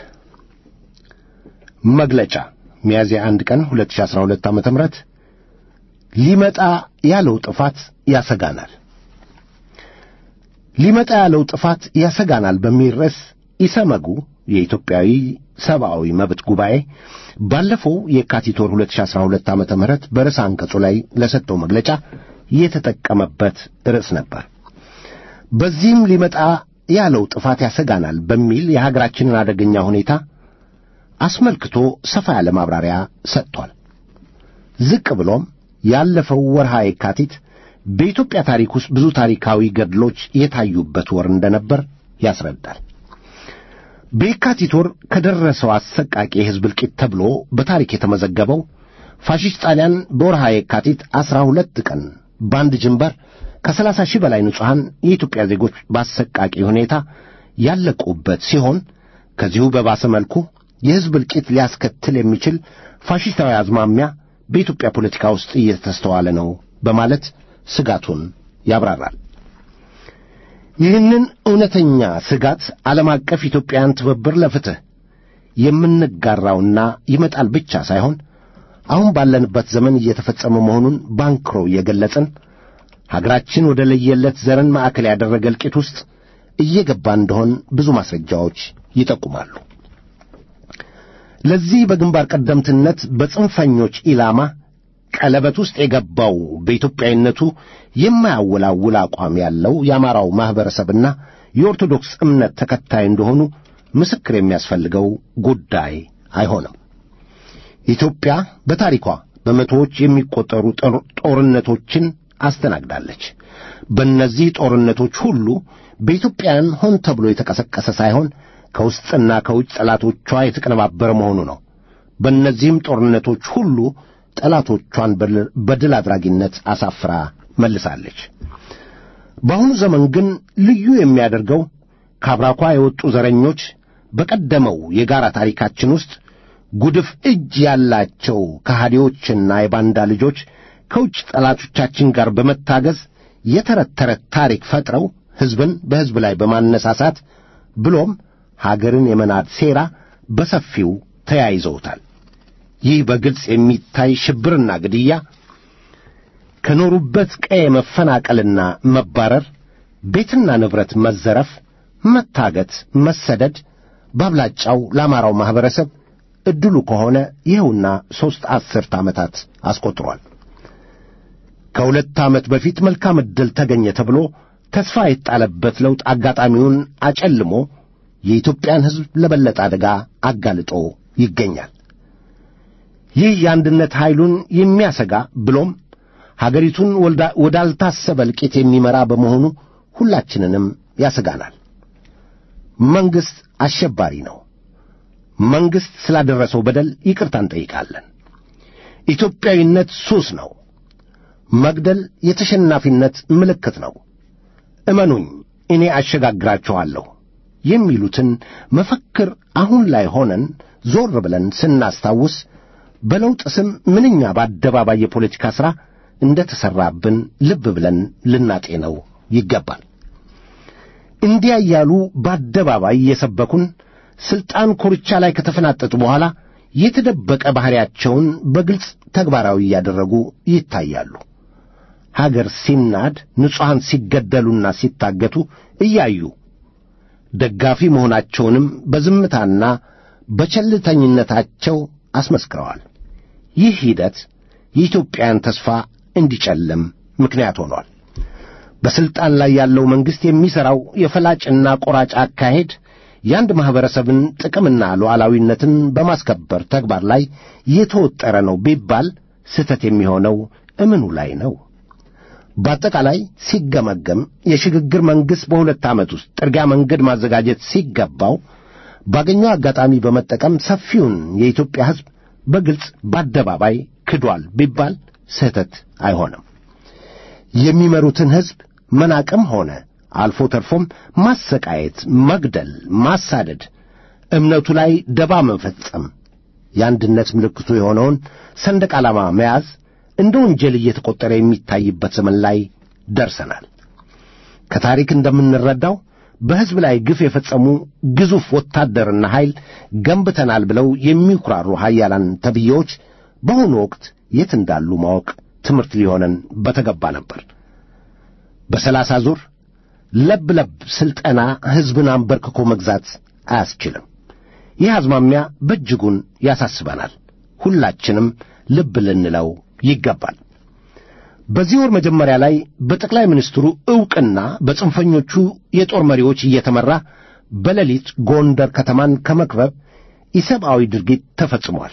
መግለጫ ሚያዝያ አንድ ቀን 2012 ዓመተ ምህረት ሊመጣ ያለው ጥፋት ያሰጋናል። ሊመጣ ያለው ጥፋት ያሰጋናል በሚል ርዕስ ኢሰመጉ የኢትዮጵያዊ ሰብአዊ መብት ጉባኤ ባለፈው የካቲት ወር 2012 ዓመተ ምህረት በርዕሰ አንቀጹ ላይ ለሰጠው መግለጫ የተጠቀመበት ርዕስ ነበር። በዚህም ሊመጣ ያለው ጥፋት ያሰጋናል በሚል የሀገራችንን አደገኛ ሁኔታ አስመልክቶ ሰፋ ያለ ማብራሪያ ሰጥቷል። ዝቅ ብሎም ያለፈው ወርሃ የካቲት በኢትዮጵያ ታሪክ ውስጥ ብዙ ታሪካዊ ገድሎች የታዩበት ወር እንደነበር ያስረዳል። በየካቲት ወር ከደረሰው አሰቃቂ የሕዝብ እልቂት ተብሎ በታሪክ የተመዘገበው ፋሽስት ጣሊያን በወርሃ የካቲት ዐሥራ ሁለት ቀን በአንድ ጅንበር ከሰላሳ ሺህ በላይ ንጹሐን የኢትዮጵያ ዜጎች በአሰቃቂ ሁኔታ ያለቁበት ሲሆን ከዚሁ በባሰ መልኩ የሕዝብ እልቂት ሊያስከትል የሚችል ፋሽስታዊ አዝማሚያ በኢትዮጵያ ፖለቲካ ውስጥ እየተስተዋለ ነው በማለት ስጋቱን ያብራራል። ይህንን እውነተኛ ስጋት ዓለም አቀፍ ኢትዮጵያውያን ትብብር ለፍትሕ የምንጋራውና ይመጣል ብቻ ሳይሆን አሁን ባለንበት ዘመን እየተፈጸመ መሆኑን ባንክሮ እየገለጽን ሀገራችን ወደ ለየለት ዘርን ማዕከል ያደረገ እልቂት ውስጥ እየገባ እንደሆን ብዙ ማስረጃዎች ይጠቁማሉ። ለዚህ በግንባር ቀደምትነት በጽንፈኞች ኢላማ ቀለበት ውስጥ የገባው በኢትዮጵያዊነቱ የማያወላውል አቋም ያለው የአማራው ማኅበረሰብና የኦርቶዶክስ እምነት ተከታይ እንደሆኑ ምስክር የሚያስፈልገው ጉዳይ አይሆንም። ኢትዮጵያ በታሪኳ በመቶዎች የሚቆጠሩ ጦርነቶችን አስተናግዳለች። በእነዚህ ጦርነቶች ሁሉ በኢትዮጵያውያን ሆን ተብሎ የተቀሰቀሰ ሳይሆን ከውስጥና ከውጭ ጠላቶቿ የተቀነባበረ መሆኑ ነው። በእነዚህም ጦርነቶች ሁሉ ጠላቶቿን በድል አድራጊነት አሳፍራ መልሳለች። በአሁኑ ዘመን ግን ልዩ የሚያደርገው ከአብራኳ የወጡ ዘረኞች በቀደመው የጋራ ታሪካችን ውስጥ ጉድፍ እጅ ያላቸው ከሃዲዎችና የባንዳ ልጆች ከውጭ ጠላቶቻችን ጋር በመታገዝ የተረት ተረት ታሪክ ፈጥረው ሕዝብን በሕዝብ ላይ በማነሳሳት ብሎም ሀገርን የመናድ ሴራ በሰፊው ተያይዘውታል። ይህ በግልጽ የሚታይ ሽብርና ግድያ፣ ከኖሩበት ቀዬ መፈናቀልና መባረር፣ ቤትና ንብረት መዘረፍ፣ መታገት፣ መሰደድ በአብላጫው ለአማራው ማኅበረሰብ ዕድሉ ከሆነ ይኸውና ሦስት አስርት ዓመታት አስቆጥሯል። ከሁለት ዓመት በፊት መልካም ዕድል ተገኘ ተብሎ ተስፋ የጣለበት ለውጥ አጋጣሚውን አጨልሞ የኢትዮጵያን ሕዝብ ለበለጠ አደጋ አጋልጦ ይገኛል። ይህ የአንድነት ኃይሉን የሚያሰጋ ብሎም ሀገሪቱን ወዳልታሰበ እልቂት የሚመራ በመሆኑ ሁላችንንም ያሰጋናል። መንግሥት አሸባሪ ነው። መንግሥት ስላደረሰው በደል ይቅርታ እንጠይቃለን። ኢትዮጵያዊነት ሱስ ነው። መግደል የተሸናፊነት ምልክት ነው። እመኑኝ እኔ አሸጋግራችኋለሁ የሚሉትን መፈክር አሁን ላይ ሆነን ዞር ብለን ስናስታውስ በለውጥ ስም ምንኛ በአደባባይ የፖለቲካ ሥራ እንደ ተሠራብን ልብ ብለን ልናጤነው ይገባል። እንዲያ እያሉ በአደባባይ እየሰበኩን ሥልጣን ኮርቻ ላይ ከተፈናጠጡ በኋላ የተደበቀ ባሕሪያቸውን በግልጽ ተግባራዊ እያደረጉ ይታያሉ። ሀገር ሲናድ፣ ንጹሐን ሲገደሉና ሲታገቱ እያዩ ደጋፊ መሆናቸውንም በዝምታና በቸልተኝነታቸው አስመስክረዋል። ይህ ሂደት የኢትዮጵያን ተስፋ እንዲጨልም ምክንያት ሆኗል። በሥልጣን ላይ ያለው መንግሥት የሚሠራው የፈላጭና ቆራጭ አካሄድ የአንድ ማኅበረሰብን ጥቅምና ሉዓላዊነትን በማስከበር ተግባር ላይ የተወጠረ ነው ቢባል ስህተት የሚሆነው እምኑ ላይ ነው? በአጠቃላይ ሲገመገም የሽግግር መንግሥት በሁለት ዓመት ውስጥ ጥርጊያ መንገድ ማዘጋጀት ሲገባው ባገኘው አጋጣሚ በመጠቀም ሰፊውን የኢትዮጵያ ሕዝብ በግልጽ በአደባባይ ክዷል ቢባል ስህተት አይሆንም። የሚመሩትን ሕዝብ መናቅም ሆነ አልፎ ተርፎም ማሰቃየት፣ መግደል፣ ማሳደድ፣ እምነቱ ላይ ደባ መፈጸም፣ የአንድነት ምልክቱ የሆነውን ሰንደቅ ዓላማ መያዝ እንደ ወንጀል እየተቆጠረ የሚታይበት ዘመን ላይ ደርሰናል። ከታሪክ እንደምንረዳው በሕዝብ ላይ ግፍ የፈጸሙ ግዙፍ ወታደርና ኃይል ገንብተናል ብለው የሚኩራሩ ኃያላን ተብዬዎች በአሁኑ ወቅት የት እንዳሉ ማወቅ ትምህርት ሊሆነን በተገባ ነበር። በሰላሳ ዙር ለብ ለብ ሥልጠና ሕዝብን አንበርክኮ መግዛት አያስችልም። ይህ አዝማሚያ በእጅጉን ያሳስበናል። ሁላችንም ልብ ልንለው ይገባል። በዚህ ወር መጀመሪያ ላይ በጠቅላይ ሚኒስትሩ ዕውቅና በጽንፈኞቹ የጦር መሪዎች እየተመራ በሌሊት ጎንደር ከተማን ከመክበብ ኢሰብአዊ ድርጊት ተፈጽሟል።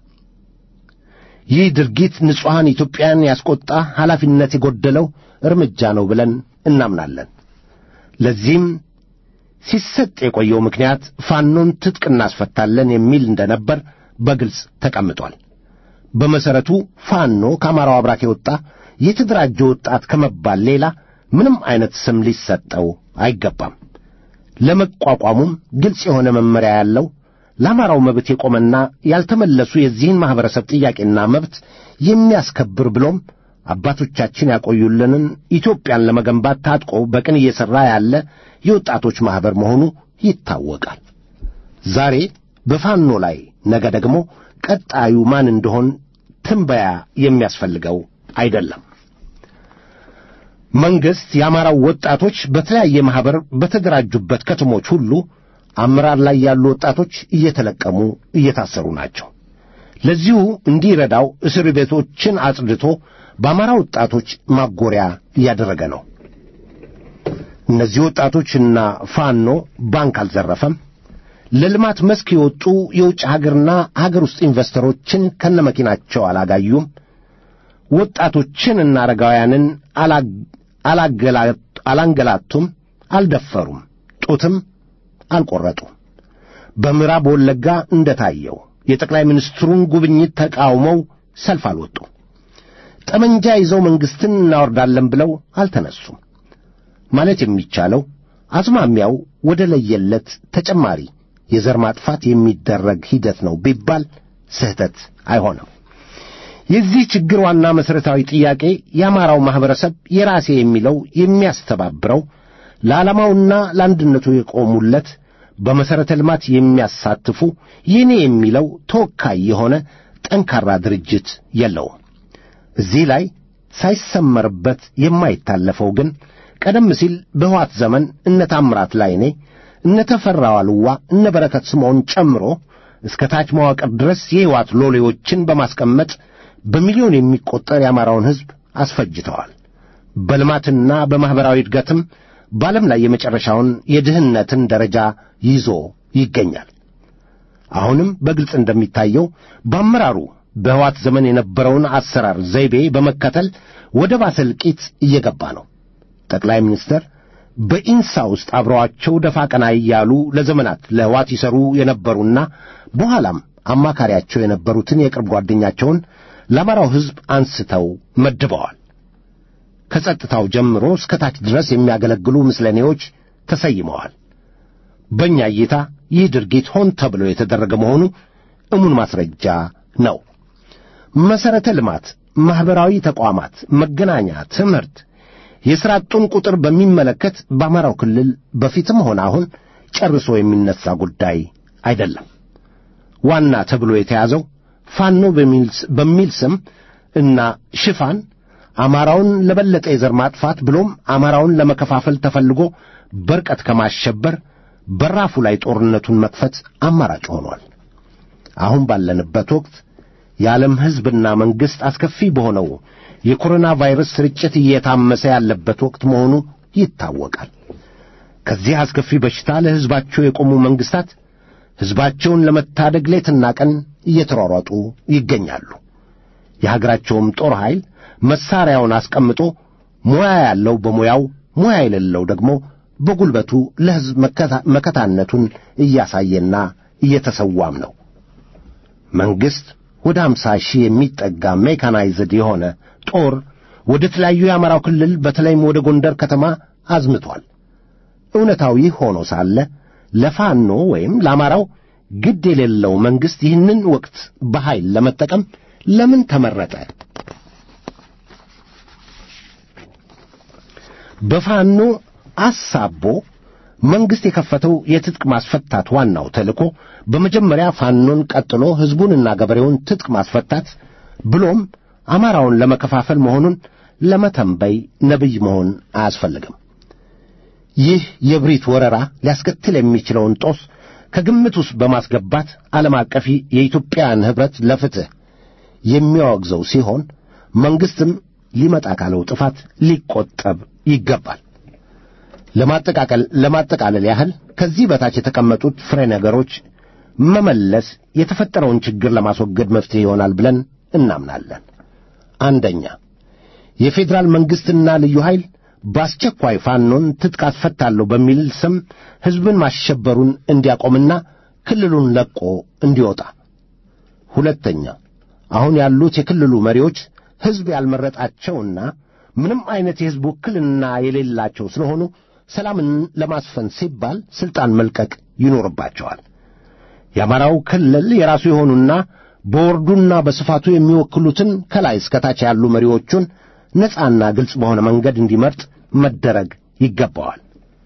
ይህ ድርጊት ንጹሐን ኢትዮጵያን ያስቆጣ ኃላፊነት የጎደለው እርምጃ ነው ብለን እናምናለን። ለዚህም ሲሰጥ የቆየው ምክንያት ፋኖን ትጥቅ እናስፈታለን የሚል እንደነበር በግልጽ ተቀምጧል። በመሠረቱ ፋኖ ከአማራው አብራክ የወጣ የተደራጀ ወጣት ከመባል ሌላ ምንም አይነት ስም ሊሰጠው አይገባም። ለመቋቋሙም ግልጽ የሆነ መመሪያ ያለው ለአማራው መብት የቆመና ያልተመለሱ የዚህን ማኅበረሰብ ጥያቄና መብት የሚያስከብር ብሎም አባቶቻችን ያቆዩልንን ኢትዮጵያን ለመገንባት ታጥቆ በቅን እየሠራ ያለ የወጣቶች ማኅበር መሆኑ ይታወቃል። ዛሬ በፋኖ ላይ ነገ ደግሞ ቀጣዩ ማን እንደሆን ትንበያ የሚያስፈልገው አይደለም። መንግሥት የአማራው ወጣቶች በተለያየ ማኅበር በተደራጁበት ከተሞች ሁሉ አመራር ላይ ያሉ ወጣቶች እየተለቀሙ እየታሰሩ ናቸው። ለዚሁ እንዲረዳው እስር ቤቶችን አጽድቶ በአማራ ወጣቶች ማጎሪያ እያደረገ ነው። እነዚህ ወጣቶችና ፋኖ ባንክ አልዘረፈም። ለልማት መስክ የወጡ የውጭ ሀገርና ሀገር ውስጥ ኢንቨስተሮችን ከነመኪናቸው አላጋዩም። ወጣቶችንና አረጋውያንን አላንገላቱም፣ አልደፈሩም፣ ጡትም አልቈረጡም። በምዕራብ ወለጋ እንደታየው የጠቅላይ ሚኒስትሩን ጉብኝት ተቃውመው ሰልፍ አልወጡም። ጠመንጃ ይዘው መንግሥትን እናወርዳለን ብለው አልተነሱም። ማለት የሚቻለው አዝማሚያው ወደ ለየለት ተጨማሪ የዘር ማጥፋት የሚደረግ ሂደት ነው ቢባል ስህተት አይሆንም። የዚህ ችግር ዋና መሠረታዊ ጥያቄ የአማራው ማኅበረሰብ የራሴ የሚለው የሚያስተባብረው ለዓላማውና ለአንድነቱ የቆሙለት በመሠረተ ልማት የሚያሳትፉ የኔ የሚለው ተወካይ የሆነ ጠንካራ ድርጅት የለውም። እዚህ ላይ ሳይሰመርበት የማይታለፈው ግን ቀደም ሲል በሕወሓት ዘመን እነ ታምራት ላይኔ፣ እነ ተፈራ ዋልዋ፣ እነ በረከት ስምዖን ጨምሮ እስከ ታች መዋቅር ድረስ የሕወሓት ሎሌዎችን በማስቀመጥ በሚሊዮን የሚቈጠር የአማራውን ሕዝብ አስፈጅተዋል። በልማትና በማኅበራዊ እድገትም በዓለም ላይ የመጨረሻውን የድህነትን ደረጃ ይዞ ይገኛል። አሁንም በግልጽ እንደሚታየው በአመራሩ በሕወሓት ዘመን የነበረውን አሰራር ዘይቤ በመከተል ወደ ባሰ እልቂት እየገባ ነው። ጠቅላይ ሚኒስትር በኢንሳ ውስጥ አብረዋቸው ደፋ ቀና እያሉ ለዘመናት ለሕወሓት ይሠሩ የነበሩና በኋላም አማካሪያቸው የነበሩትን የቅርብ ጓደኛቸውን ለአማራው ሕዝብ አንስተው መድበዋል። ከጸጥታው ጀምሮ እስከ ታች ድረስ የሚያገለግሉ ምስለኔዎች ተሰይመዋል። በእኛ እይታ ይህ ድርጊት ሆን ተብሎ የተደረገ መሆኑ እሙን ማስረጃ ነው። መሠረተ ልማት፣ ማኅበራዊ ተቋማት፣ መገናኛ፣ ትምህርት፣ የሥራ አጡን ቁጥር በሚመለከት በአማራው ክልል በፊትም ሆነ አሁን ጨርሶ የሚነሣ ጉዳይ አይደለም። ዋና ተብሎ የተያዘው ፋኖ በሚል ስም እና ሽፋን አማራውን ለበለጠ የዘር ማጥፋት ብሎም አማራውን ለመከፋፈል ተፈልጎ በርቀት ከማሸበር በራፉ ላይ ጦርነቱን መክፈት አማራጭ ሆኗል። አሁን ባለንበት ወቅት የዓለም ሕዝብና መንግሥት አስከፊ በሆነው የኮሮና ቫይረስ ስርጭት እየታመሰ ያለበት ወቅት መሆኑ ይታወቃል። ከዚህ አስከፊ በሽታ ለሕዝባቸው የቆሙ መንግሥታት ሕዝባቸውን ለመታደግ ሌትና ቀን እየተሯሯጡ ይገኛሉ። የሀገራቸውም ጦር ኃይል መሣሪያውን አስቀምጦ ሙያ ያለው በሙያው ሙያ የሌለው ደግሞ በጉልበቱ ለሕዝብ መከታነቱን እያሳየና እየተሰዋም ነው። መንግሥት ወደ አምሳ ሺህ የሚጠጋ ሜካናይዝድ የሆነ ጦር ወደ ተለያዩ የአማራው ክልል በተለይም ወደ ጎንደር ከተማ አዝምቷል። እውነታው ይህ ሆኖ ሳለ ለፋኖ ወይም ለአማራው ግድ የሌለው መንግሥት ይህንን ወቅት በኃይል ለመጠቀም ለምን ተመረጠ? በፋኖ አሳቦ መንግሥት የከፈተው የትጥቅ ማስፈታት ዋናው ተልእኮ በመጀመሪያ ፋኖን ቀጥሎ ሕዝቡንና ገበሬውን ትጥቅ ማስፈታት ብሎም አማራውን ለመከፋፈል መሆኑን ለመተንበይ ነቢይ መሆን አያስፈልግም። ይህ የብሪት ወረራ ሊያስከትል የሚችለውን ጦስ ከግምት ውስጥ በማስገባት ዓለም አቀፍ የኢትዮጵያን ኅብረት ለፍትሕ የሚያወግዘው ሲሆን መንግሥትም ሊመጣ ካለው ጥፋት ሊቆጠብ ይገባል። ለማጠቃቀል ለማጠቃለል ያህል ከዚህ በታች የተቀመጡት ፍሬ ነገሮች መመለስ የተፈጠረውን ችግር ለማስወገድ መፍትሄ ይሆናል ብለን እናምናለን። አንደኛ የፌዴራል መንግሥትና ልዩ ኃይል በአስቸኳይ ፋኖን ትጥቅ አስፈታለሁ በሚል ስም ሕዝብን ማሸበሩን እንዲያቆምና ክልሉን ለቆ እንዲወጣ። ሁለተኛ አሁን ያሉት የክልሉ መሪዎች ሕዝብ ያልመረጣቸውና ምንም አይነት የሕዝብ ውክልና የሌላቸው ስለሆኑ ሰላምን ለማስፈን ሲባል ሥልጣን መልቀቅ ይኖርባቸዋል። የአማራው ክልል የራሱ የሆኑና በወርዱና በስፋቱ የሚወክሉትን ከላይ እስከታች ያሉ መሪዎቹን ነፃና ግልጽ በሆነ መንገድ እንዲመርጥ መደረግ ይገባዋል።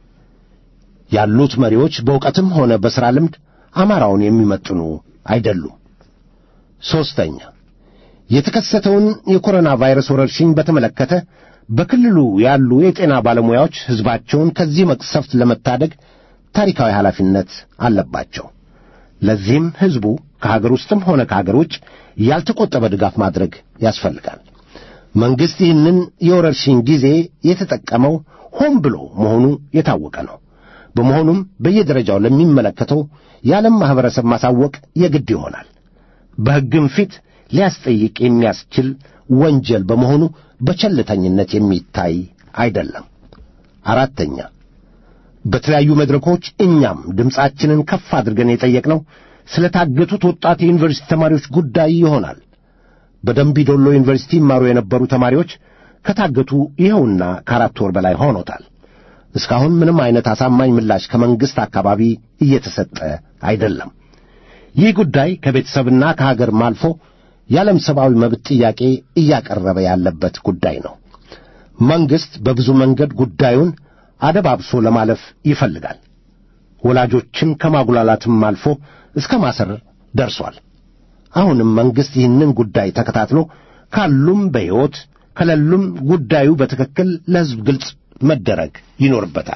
ያሉት መሪዎች በእውቀትም ሆነ በሥራ ልምድ አማራውን የሚመጥኑ አይደሉም። ሦስተኛ የተከሰተውን የኮሮና ቫይረስ ወረርሽኝ በተመለከተ በክልሉ ያሉ የጤና ባለሙያዎች ሕዝባቸውን ከዚህ መቅሰፍት ለመታደግ ታሪካዊ ኃላፊነት አለባቸው። ለዚህም ሕዝቡ ከሀገር ውስጥም ሆነ ከሀገር ውጭ ያልተቆጠበ ድጋፍ ማድረግ ያስፈልጋል። መንግሥት ይህንን የወረርሽኝ ጊዜ የተጠቀመው ሆን ብሎ መሆኑ የታወቀ ነው። በመሆኑም በየደረጃው ለሚመለከተው የዓለም ማኅበረሰብ ማሳወቅ የግድ ይሆናል። በሕግም ፊት ሊያስጠይቅ የሚያስችል ወንጀል በመሆኑ በቸልተኝነት የሚታይ አይደለም። አራተኛ በተለያዩ መድረኮች እኛም ድምፃችንን ከፍ አድርገን የጠየቅነው ስለ ታገቱት ወጣት የዩኒቨርሲቲ ተማሪዎች ጉዳይ ይሆናል። በደምቢ ዶሎ ዩኒቨርሲቲ ይማሩ የነበሩ ተማሪዎች ከታገቱ ይኸውና ከአራት ወር በላይ ሆኖታል። እስካሁን ምንም አይነት አሳማኝ ምላሽ ከመንግሥት አካባቢ እየተሰጠ አይደለም። ይህ ጉዳይ ከቤተሰብና ከሀገርም አልፎ የዓለም ሰብአዊ መብት ጥያቄ እያቀረበ ያለበት ጉዳይ ነው። መንግሥት በብዙ መንገድ ጉዳዩን አደባብሶ ለማለፍ ይፈልጋል። ወላጆችን ከማጉላላትም አልፎ እስከ ማሰር ደርሷል። አሁንም መንግሥት ይህንን ጉዳይ ተከታትሎ ካሉም በሕይወት ከሌሉም ጉዳዩ በትክክል ለሕዝብ ግልጽ መደረግ ይኖርበታል።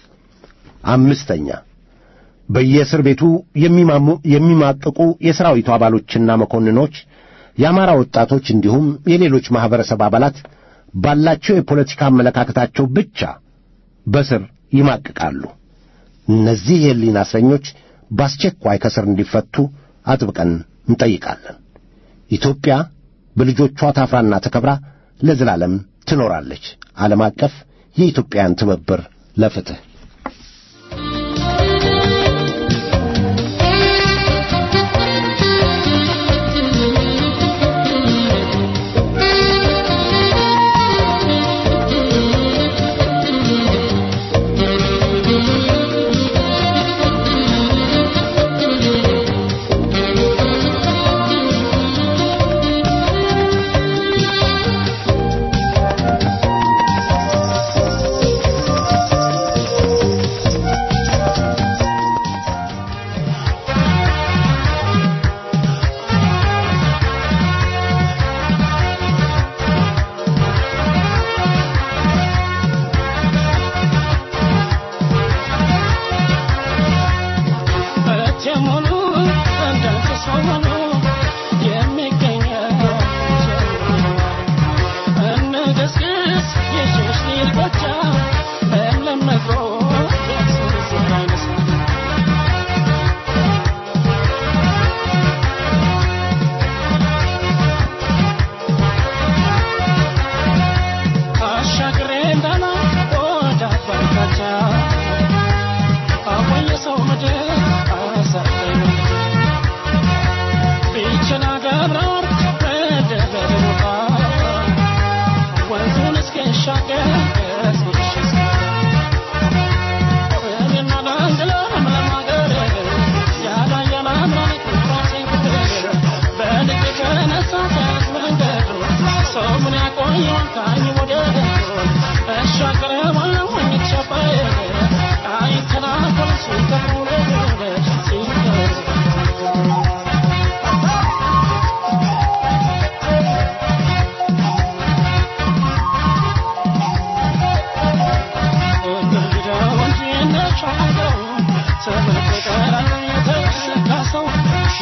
አምስተኛ በየእስር ቤቱ የሚማሙ የሚማቅቁ የሰራዊቱ አባሎችና መኮንኖች፣ የአማራ ወጣቶች እንዲሁም የሌሎች ማኅበረሰብ አባላት ባላቸው የፖለቲካ አመለካከታቸው ብቻ በስር ይማቅቃሉ። እነዚህ የሕሊና እስረኞች በአስቸኳይ ከስር እንዲፈቱ አጥብቀን እንጠይቃለን። ኢትዮጵያ በልጆቿ ታፍራና ተከብራ ለዘላለም ትኖራለች። ዓለም አቀፍ የኢትዮጵያን ትብብር ለፍትሕ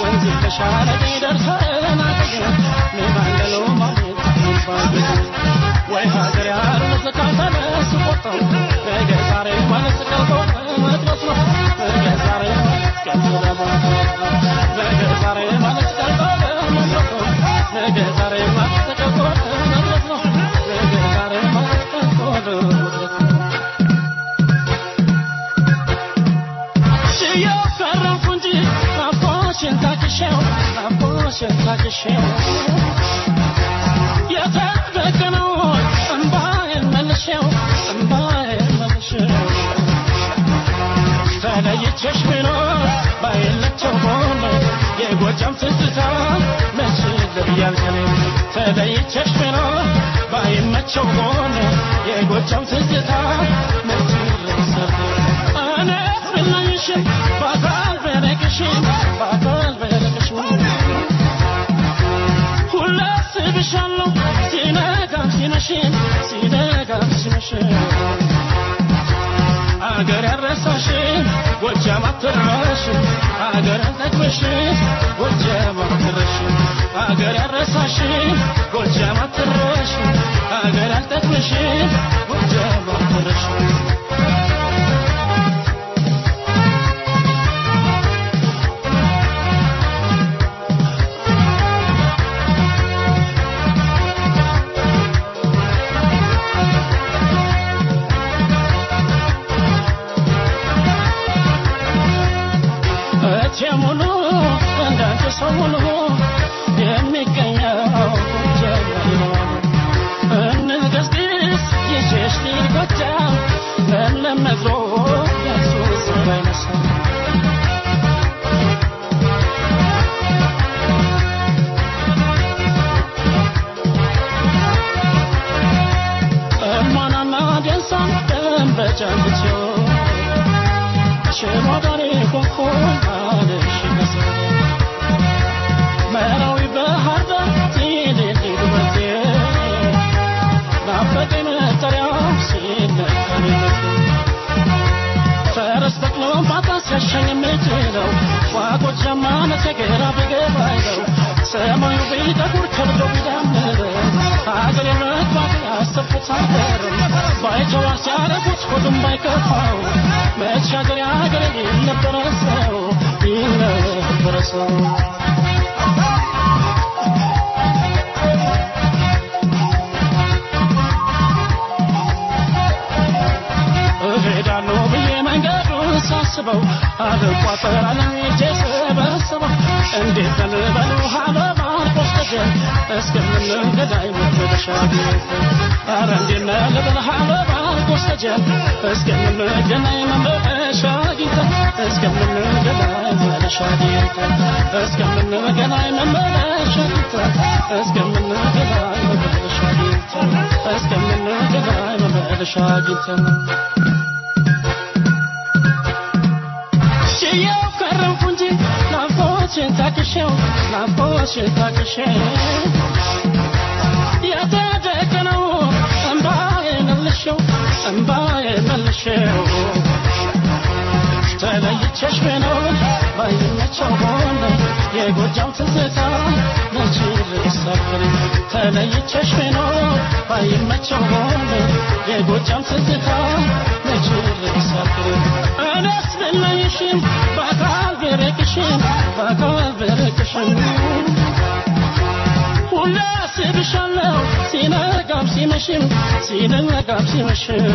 Thank you. ወይ ሀገር ያሉት ካልተነሱ ቆርጠው ነገ ዛሬ ማለት ቀርቶ መጥረት ነው ነገ ዛሬ ቀርቶ ነገ ዛሬ ማለት ቀርቶ መጥረት ነው ነገ ዛሬ ማለት ቀርቶ መጥረት ነው ነገ ዛሬ ማለት ቀርቶ መጥረት ነው እያፈረኩ እንጂ ናፍቆሽን ታክሼው ናፍቆሽን ታክሼው የተደቀነው እምባዬን መልሼው እምባዬን መልሼው ተለይቼሽ ብኖር ባይለቸው ሆነ የጎጃም ትዝታ መች ልብያልከኔ ተለይቼሽ ብኖር ባይመቸው ሆነ የጎጃም ትዝታ መች ልብሰብ እኔ ብለኝሽም በአካል በረቅሽም በአካል በረቅሽም ሁሌ አስብሻለሁ ሲነጋም ሲመሽም ሲነጋም ሲመሽም አገር ያረሳሽን ጎጃም አትረሽም አገር ያልጠግበሽን ጎጃም አትረሽም አገር ያረሳሽን ጎጃም አትረሽም አገር ያልጠግበሽን ጎጃም አትረሽም እቴ ሙሉ እንዳንተ ሰው ሙሉ የሚገኘው ጀመሪ ነው። እንገስግስ ይዤሽ ልሂድ ጎጃም ለለመድሮ የሱስ ባይነሳ እማናና ደንሳን ደንበጫን ብትዮ ሽማዳኔ ኮኮን አለሽ ነሰ መራዊ ባህር ዳር ትልልቅ ውበቴ ናፈቀኝ መጠሪያው ሲነካኔነት ፈረስ ተክሎ ማታ ሲያሻኝ የምችለው ዋጎጃማ ነተገራ ቢገባኝ ነው ሰማዩ ቢጠቁር ከብዶ ቢዳምር ሀገር የመግባት ያሰብኩት ሀገር ባይተዋር ሲያደርጉት ሆዱም ባይከፋው መሻገር ሀገር ይል ነበረ ሰው ይል ነበረ ሰው እሄዳለሁ ብዬ መንገዱን ሳስበው አልቋጠር አለሜጄ ስበስበው እንዴት ልበሉ አበባ ቆስጠጀን እስከምንገዳይ መመለሻ ቤት ኧረ እንዴት ነህ ልበል አበባ ቆስጠጀን እስከምንገናኝ መመለሻ አግኝተን እስከምንገናኝ መመለሻ አግኝተን እስከምንገናኝ መመለሻ አግኝተን እስከምንገናኝ መመለሻ አግኝተን እስከምንገናኝ መመለሻ አግኝተን ችዬው ከረምኩ እንጂ ናፍቆትሽን ታክሼው ናፍቆትሽን ታክሼው የተደቀነው እምባዬ መልሼው እምባዬ መልሼው ተለይቼሽ ብኖር ባይመቸው ሆነ የጎጃም ትዝታ መች ልሰፍር ተለይቼሽ ብኖር ባይመቸው ሆነ የጎጃም ትዝታ መች ልሰፍር እኔስ ብለይሽም በአካል ብርቅሽም በአካል ብርቅሽም ሁሌ አስብሻለሁ ሲነጋም ሲመሽም ሲነጋም ሲመሽም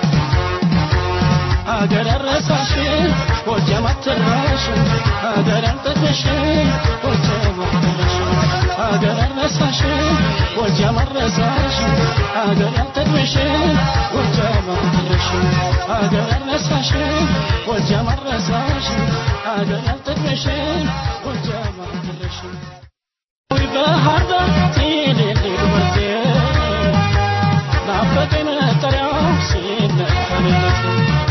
አገር ያረሳሽን ጎጃም አትረሽም አገር ያልጠቅሽን ጎጃም አትረሽም አገር ያረሳሽን ጎጃም አትረሳሽም አገር ያልጠቅሽን ጎጃም አትረሽም አገር ያረሳሽን ጎጃም አትረሳሽም አገር ያልጠቅሽን ጎጃም አትረሽም ባህር ዳር ትልልቅ ውበቴ ናፈቀኝ መጠሪያው ሲነካልነት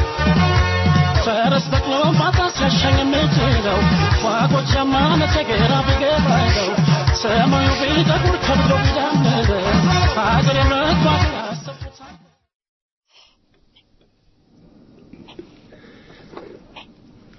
ፈረስ በቅሎ ማታ ሲያሻኝ የምችለው ዋጎጃማ ነተገራ ቢገባኝ ነው ሰማዩ ቢጠቁር ከብዶ ቢዳምር ሀገር የመግባት ያሰብኩት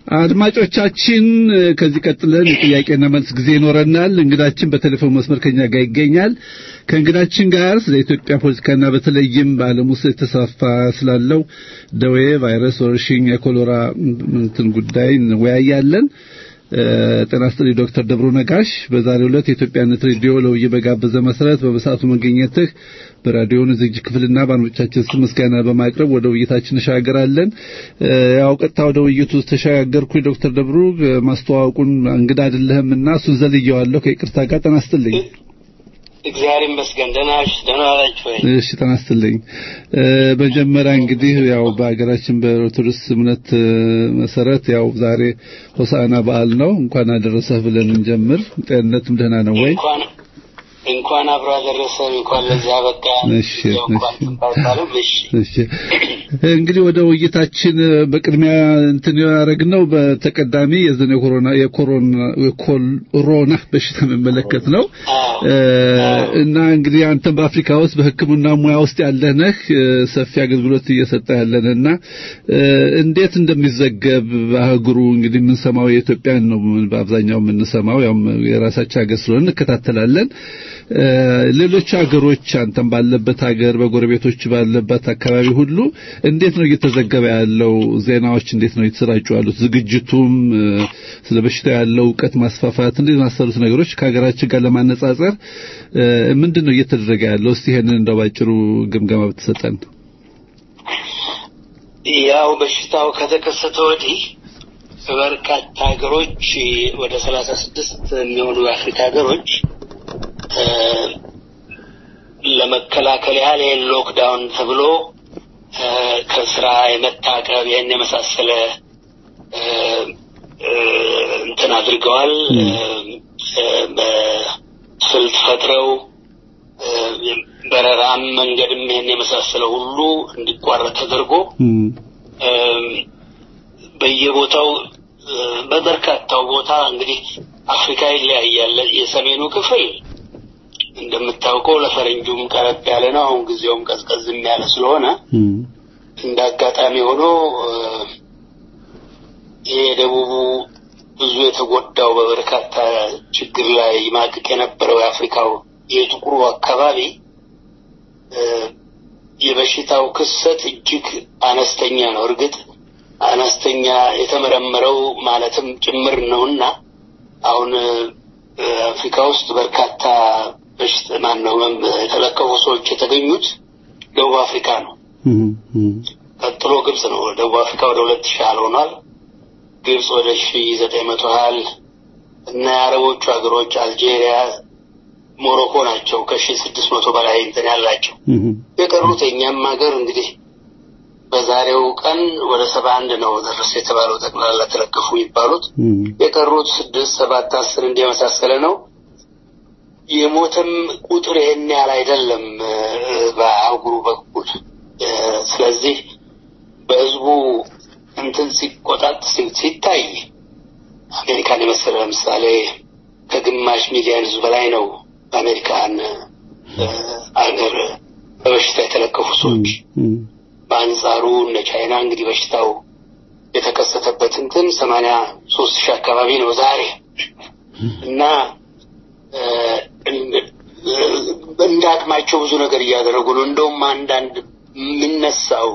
አድማጮቻችን ከዚህ ቀጥለን የጥያቄና መልስ ጊዜ ይኖረናል። እንግዳችን በቴሌፎን መስመር ከኛ ጋር ይገኛል። ከእንግዳችን ጋር ስለ ኢትዮጵያ ፖለቲካና በተለይም በዓለም ውስጥ የተስፋፋ ስላለው ደዌ፣ ቫይረስ፣ ወረርሽኝ፣ የኮሎራ እንትን ጉዳይ እንወያያለን። ጤና ይስጥልኝ ዶክተር ደብሩ ነጋሽ በዛሬው ዕለት የኢትዮጵያነት ሬዲዮ ለውይይት በጋበዘ መሰረት በበሰዓቱ መገኘትህ በራዲዮን ዝግጅት ክፍልና በአድማጮቻችን ስም ምስጋና በማቅረብ ወደ ውይይታችን እንሻገራለን። ያው ቀጥታ ወደ ውይይቱ ተሻገርኩ። ዶክተር ደብሩ ማስተዋወቁን እንግዳ አይደለህምና እሱን ዘልየዋለሁ። ከይቅርታ ጋር ጤና ይስጥልኝ። እግዚአብሔር ይመስገን። ደህና ነሽ? ደህና ናችሁ ወይ? እሺ ጤና ይስጥልኝ። መጀመሪያ እንግዲህ ያው በሀገራችን በኦርቶዶክስ እምነት መሰረት ያው ዛሬ ሆሳዕና በዓል ነው። እንኳን አደረሰህ ብለን እንጀምር። ጤንነትም ደህና ነው ወይ? እንኳን እንኳን አብሮ አደረሰን። እንኳን ለዚህ አበቃ። እሺ እንኳን ባይባልም እሺ እሺ እንግዲህ ወደ ውይይታችን በቅድሚያ እንትን ያደረግነው በተቀዳሚ የዘነ የኮሮና የኮሮና የኮሮና በሽታ መመለከት ነው እና እንግዲህ አንተም በአፍሪካ ውስጥ በሕክምና ሙያ ውስጥ ያለህ ነህ፣ ሰፊ አገልግሎት እየሰጠ ያለንና እንዴት እንደሚዘገብ በአህጉሩ እንግዲህ የምንሰማው የኢትዮጵያን ነው በአብዛኛው የምንሰማው ያው የራሳችን ሀገር ስለሆነ እንከታተላለን። ሌሎች ሀገሮች አንተም ባለበት ሀገር በጎረቤቶች ባለበት አካባቢ ሁሉ እንዴት ነው እየተዘገበ ያለው? ዜናዎች እንዴት ነው እየተሰራጩ ያሉት? ዝግጅቱም ስለ በሽታው ያለው እውቀት ማስፋፋት እንዴት ማሰሩት ነገሮች ከሀገራችን ጋር ለማነጻጸር ምንድን ነው እየተደረገ ያለው? እስቲ ይሄንን እንደው ባጭሩ ግምገማ ብትሰጠን። ያው በሽታው ከተከሰተ ወዲህ በርካታ ሀገሮች ወደ ሰላሳ ስድስት የሚሆኑ የአፍሪካ ሀገሮች ለመከላከል ያህል ይህን ሎክዳውን ተብሎ ከስራ የመታቀብ ይህን የመሳሰለ እንትን አድርገዋል። በስልት ፈጥረው በረራም መንገድም ይህን የመሳሰለ ሁሉ እንዲቋረጥ ተደርጎ በየቦታው በበርካታው ቦታ እንግዲህ አፍሪካ ይለያያል። የሰሜኑ ክፍል እንደምታውቀው ለፈረንጁም ቀረብ ያለ ነው። አሁን ጊዜውም ቀዝቀዝም ያለ ስለሆነ እንደ አጋጣሚ ሆኖ ይሄ የደቡቡ ብዙ የተጎዳው በበርካታ ችግር ላይ ይማቅቅ የነበረው የአፍሪካው የጥቁሩ አካባቢ የበሽታው ክሰት እጅግ አነስተኛ ነው። እርግጥ አነስተኛ የተመረመረው ማለትም ጭምር ነውና አሁን አፍሪካ ውስጥ በርካታ በሽታ ማን ነው የተለቀቁ ሰዎች የተገኙት ደቡብ አፍሪካ ነው። ቀጥሎ ግብጽ ነው። ደቡብ አፍሪካ ወደ ሁለት ሺህ ያህል ሆኗል። ግብጽ ወደ ሺ ዘጠኝ መቶ ያህል እና የአረቦቹ ሀገሮች አልጄሪያ፣ ሞሮኮ ናቸው ከሺ ስድስት መቶ በላይ እንትን ያላቸው። የቀሩት የእኛም ሀገር እንግዲህ በዛሬው ቀን ወደ ሰባ አንድ ነው ደረሰ የተባለው ጠቅላላ ተለቀፉ የሚባሉት የቀሩት ስድስት ሰባት አስር እንዲህ የመሳሰለ ነው። የሞተም ቁጥር ይህን ያህል አይደለም በአህጉሩ በኩል። ስለዚህ በህዝቡ እንትን ሲቆጣጥ ሲታይ አሜሪካን የመሰለ ለምሳሌ ከግማሽ ሚሊዮን ህዝብ በላይ ነው በአሜሪካን አገር በበሽታ የተለከፉ ሰዎች። በአንጻሩ እነ ቻይና እንግዲህ በሽታው የተከሰተበት እንትን ሰማንያ ሶስት ሺህ አካባቢ ነው ዛሬ እና እንደ አቅማቸው ብዙ ነገር እያደረጉ ነው። እንደውም አንዳንድ የሚነሳው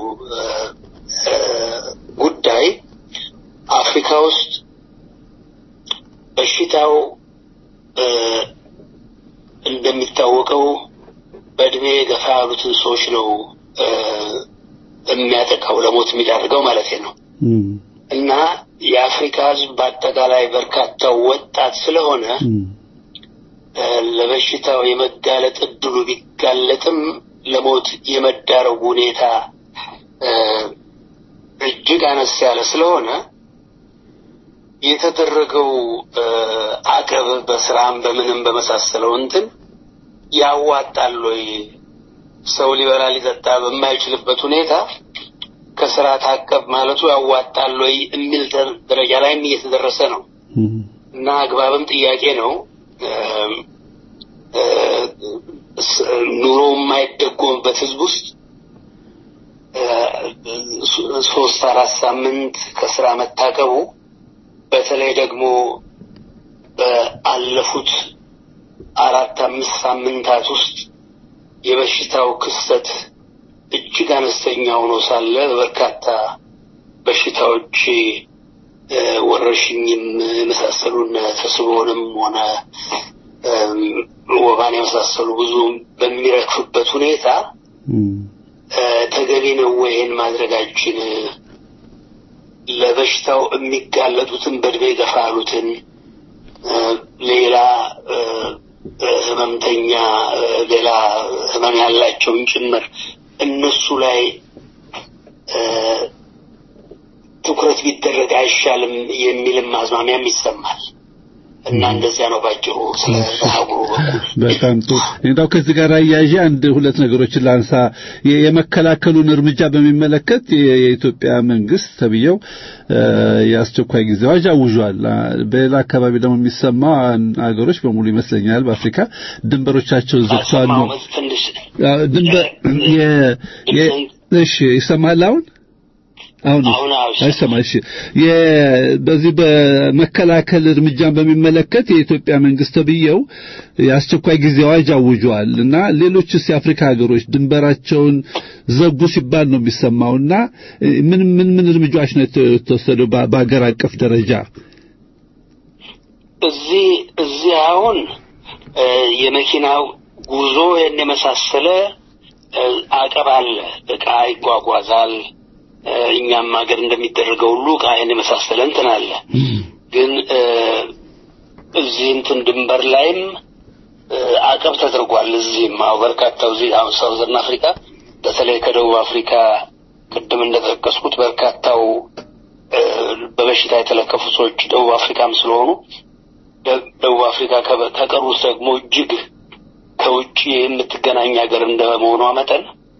ጉዳይ አፍሪካ ውስጥ በሽታው እንደሚታወቀው በእድሜ ገፋ ያሉትን ሰዎች ነው የሚያጠቃው ለሞት የሚዳርገው ማለት ነው። እና የአፍሪካ ህዝብ በአጠቃላይ በርካታው ወጣት ስለሆነ ለበሽታው የመጋለጥ እድሉ ቢጋለጥም ለሞት የመዳረጉ ሁኔታ እጅግ አነስ ያለ ስለሆነ የተደረገው አቀብ በስራም በምንም በመሳሰለው እንትን ያዋጣል ወይ ሰው ሊበላ ሊጠጣ በማይችልበት ሁኔታ ከስራ ታቀብ ማለቱ ያዋጣል ወይ የሚል ደረጃ ላይም እየተደረሰ ነው እና አግባብም ጥያቄ ነው። ኑሮ የማይደጎምበት ህዝብ ውስጥ ሶስት አራት ሳምንት ከስራ መታቀቡ በተለይ ደግሞ በአለፉት አራት አምስት ሳምንታት ውስጥ የበሽታው ክስተት እጅግ አነስተኛ ሆኖ ሳለ በርካታ በሽታዎች እ፣ ወረርሽኝም የመሳሰሉ እነ ተስቦንም ሆነ እም፣ ወባን የመሳሰሉ ብዙ በሚረግፉበት ሁኔታ እም፣ እ፣ ተገቢ ነው ወይ ይህን ማድረጋችን? ለበሽታው የሚጋለጡትን በእድሜ ገፋ ያሉትን እ፣ ሌላ እ፣ እ፣ ህመምተኛ እ፣ ሌላ ህመም ያላቸውን ጭምር እነሱ ላይ እ፣ ትኩረት ቢደረግ አይሻልም የሚልም አዝማሚያም ይሰማል እና እንደዚያ ነው ባጭሩ ስለ አህጉሩ በኩል በጣም ጥሩ እንግዲያው ከዚህ ጋር አያይዤ አንድ ሁለት ነገሮችን ላንሳ የ- የመከላከሉን እርምጃ በሚመለከት የ- የኢትዮጵያ መንግስት ተብየው እ፣ የአስቸኳይ ጊዜ አዋጅ አውጇል አ፣ በሌላ አካባቢ ደግሞ የሚሰማ አገሮች በሙሉ ይመስለኛል በአፍሪካ ድንበሮቻቸው ዘግተዋል ነው አልሰማሁም። ትንሽ አ፣ ድንበር የ- የ- እሺ ይሰማል አሁን አሁን አሁን አዎ፣ ይሰማል። አይሰማ እሺ የ- በዚህ በመከላከል እርምጃን በሚመለከት የኢትዮጵያ መንግስት ተብየው የአስቸኳይ ጊዜ አዋጅ አውጇል እና ሌሎችስ የአፍሪካ ሀገሮች ድንበራቸውን ዘጉ ሲባል ነው የሚሰማውና እ፣ ምን ምን ምን እርምጃዎች ነው የተወሰደው በ- በአገር አቀፍ ደረጃ እዚህ እዚህ አሁን እ፣ የመኪናው ጉዞ ይህን የመሳሰለ እ፣ አቀብ አለ። እቃ ይጓጓዛል። እ፣ እኛም ሀገር እንደሚደረገው ሁሉ እቃ ይህን የመሳሰለ እንትን አለ። ግን እ፣ እዚህ እንትን ድንበር ላይም እ፣ አቀብ ተደርጓል። እዚህም አሁ በርካታው እዚህ አሁን ሳውዘርን አፍሪካ በተለይ ከደቡብ አፍሪካ ቅድም እንደጠቀስኩት በርካታው እ፣ በበሽታ የተለከፉ ሰዎች ደቡብ አፍሪካም ስለሆኑ ደ- ደቡብ አፍሪካ ከበ- ከቀሩት ደግሞ እጅግ ከውጭ የምትገናኝ ሀገር እንደመሆኗ መጠን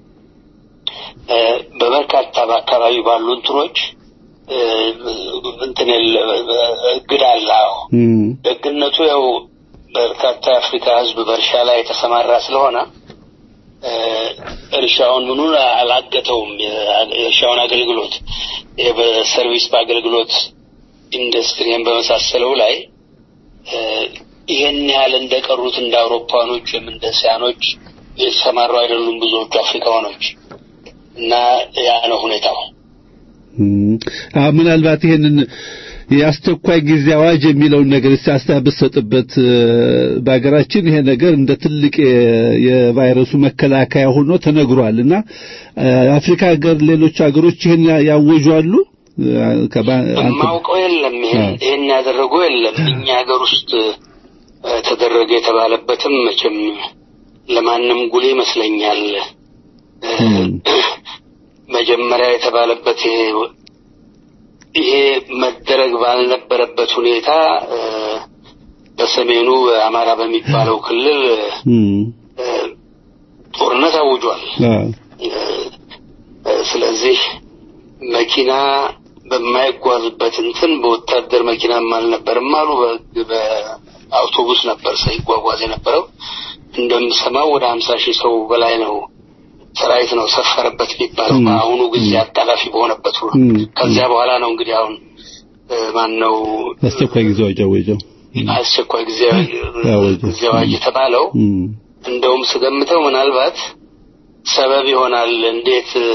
እ፣ በበርካታ በአካባቢ ባሉ እንትኖች እ፣ እንትን የለ- እግድ አለ። አዎ እም፣ ደግነቱ ያው በርካታ የአፍሪካ ሕዝብ በእርሻ ላይ የተሰማራ ስለሆነ እ፣ እርሻውን ምኑን አላገተውም። የ- የእርሻውን አገልግሎት ይሄ በሰርቪስ በአገልግሎት ኢንዱስትሪን በመሳሰለው ላይ እ፣ ይህን ያህል እንደቀሩት እንደ አውሮፓኖች ወይም እንደ ሲያኖች የተሰማሩ አይደሉም ብዙዎቹ አፍሪካኖች እና ያ ነው ሁኔታው። እም። አ ምናልባት ይሄንን የአስቸኳይ ጊዜ አዋጅ የሚለውን ነገር እስቲ አስተያየት ብትሰጥበት እ፣ በሀገራችን ይሄ ነገር እንደ ትልቅ የ- የቫይረሱ መከላከያ ሆኖ ተነግሯል እና እ፣ አፍሪካ ሀገር ሌሎች ሀገሮች ይሄን ያ- ያወጁ አሉ እ፣ ከባ- አንተ- የማውቀው የለም። ይሄን አዎ። ይሄን ያደረጉ የለም። እኛ ሀገር ውስጥ እ፣ ተደረገ የተባለበትም መቼም ለማንም ጉሌ ይመስለኛል። እ፣ እም። መጀመሪያ የተባለበት ይሄ ይሄ መደረግ ባልነበረበት ሁኔታ እ፣ በሰሜኑ አማራ በሚባለው ክልል እም። እ፣ ጦርነት አውጇል። አዎ። እ፣ ስለዚህ መኪና በማይጓዝበት እንትን በወታደር መኪናም አልነበርም አሉ። በ- በአውቶቡስ ነበር ሰው ይጓጓዝ የነበረው። እንደምሰማው ወደ ሀምሳ ሺህ ሰው በላይ ነው ሰራዊት ነው ሰፈረበት የሚባለው ም። በአሁኑ ጊዜ አጣዳፊ በሆነበት ሁሉ ም። ከዚያ በኋላ ነው እንግዲህ አሁን ማን ነው አስቸኳይ ጊዜ አዋጅ አወጀው። አስቸኳይ ጊዜ አወጀ። ጊዜ አዋጅ የተባለው እም። እንደውም ስገምተው ምናልባት ሰበብ ይሆናል። እንዴት እ፣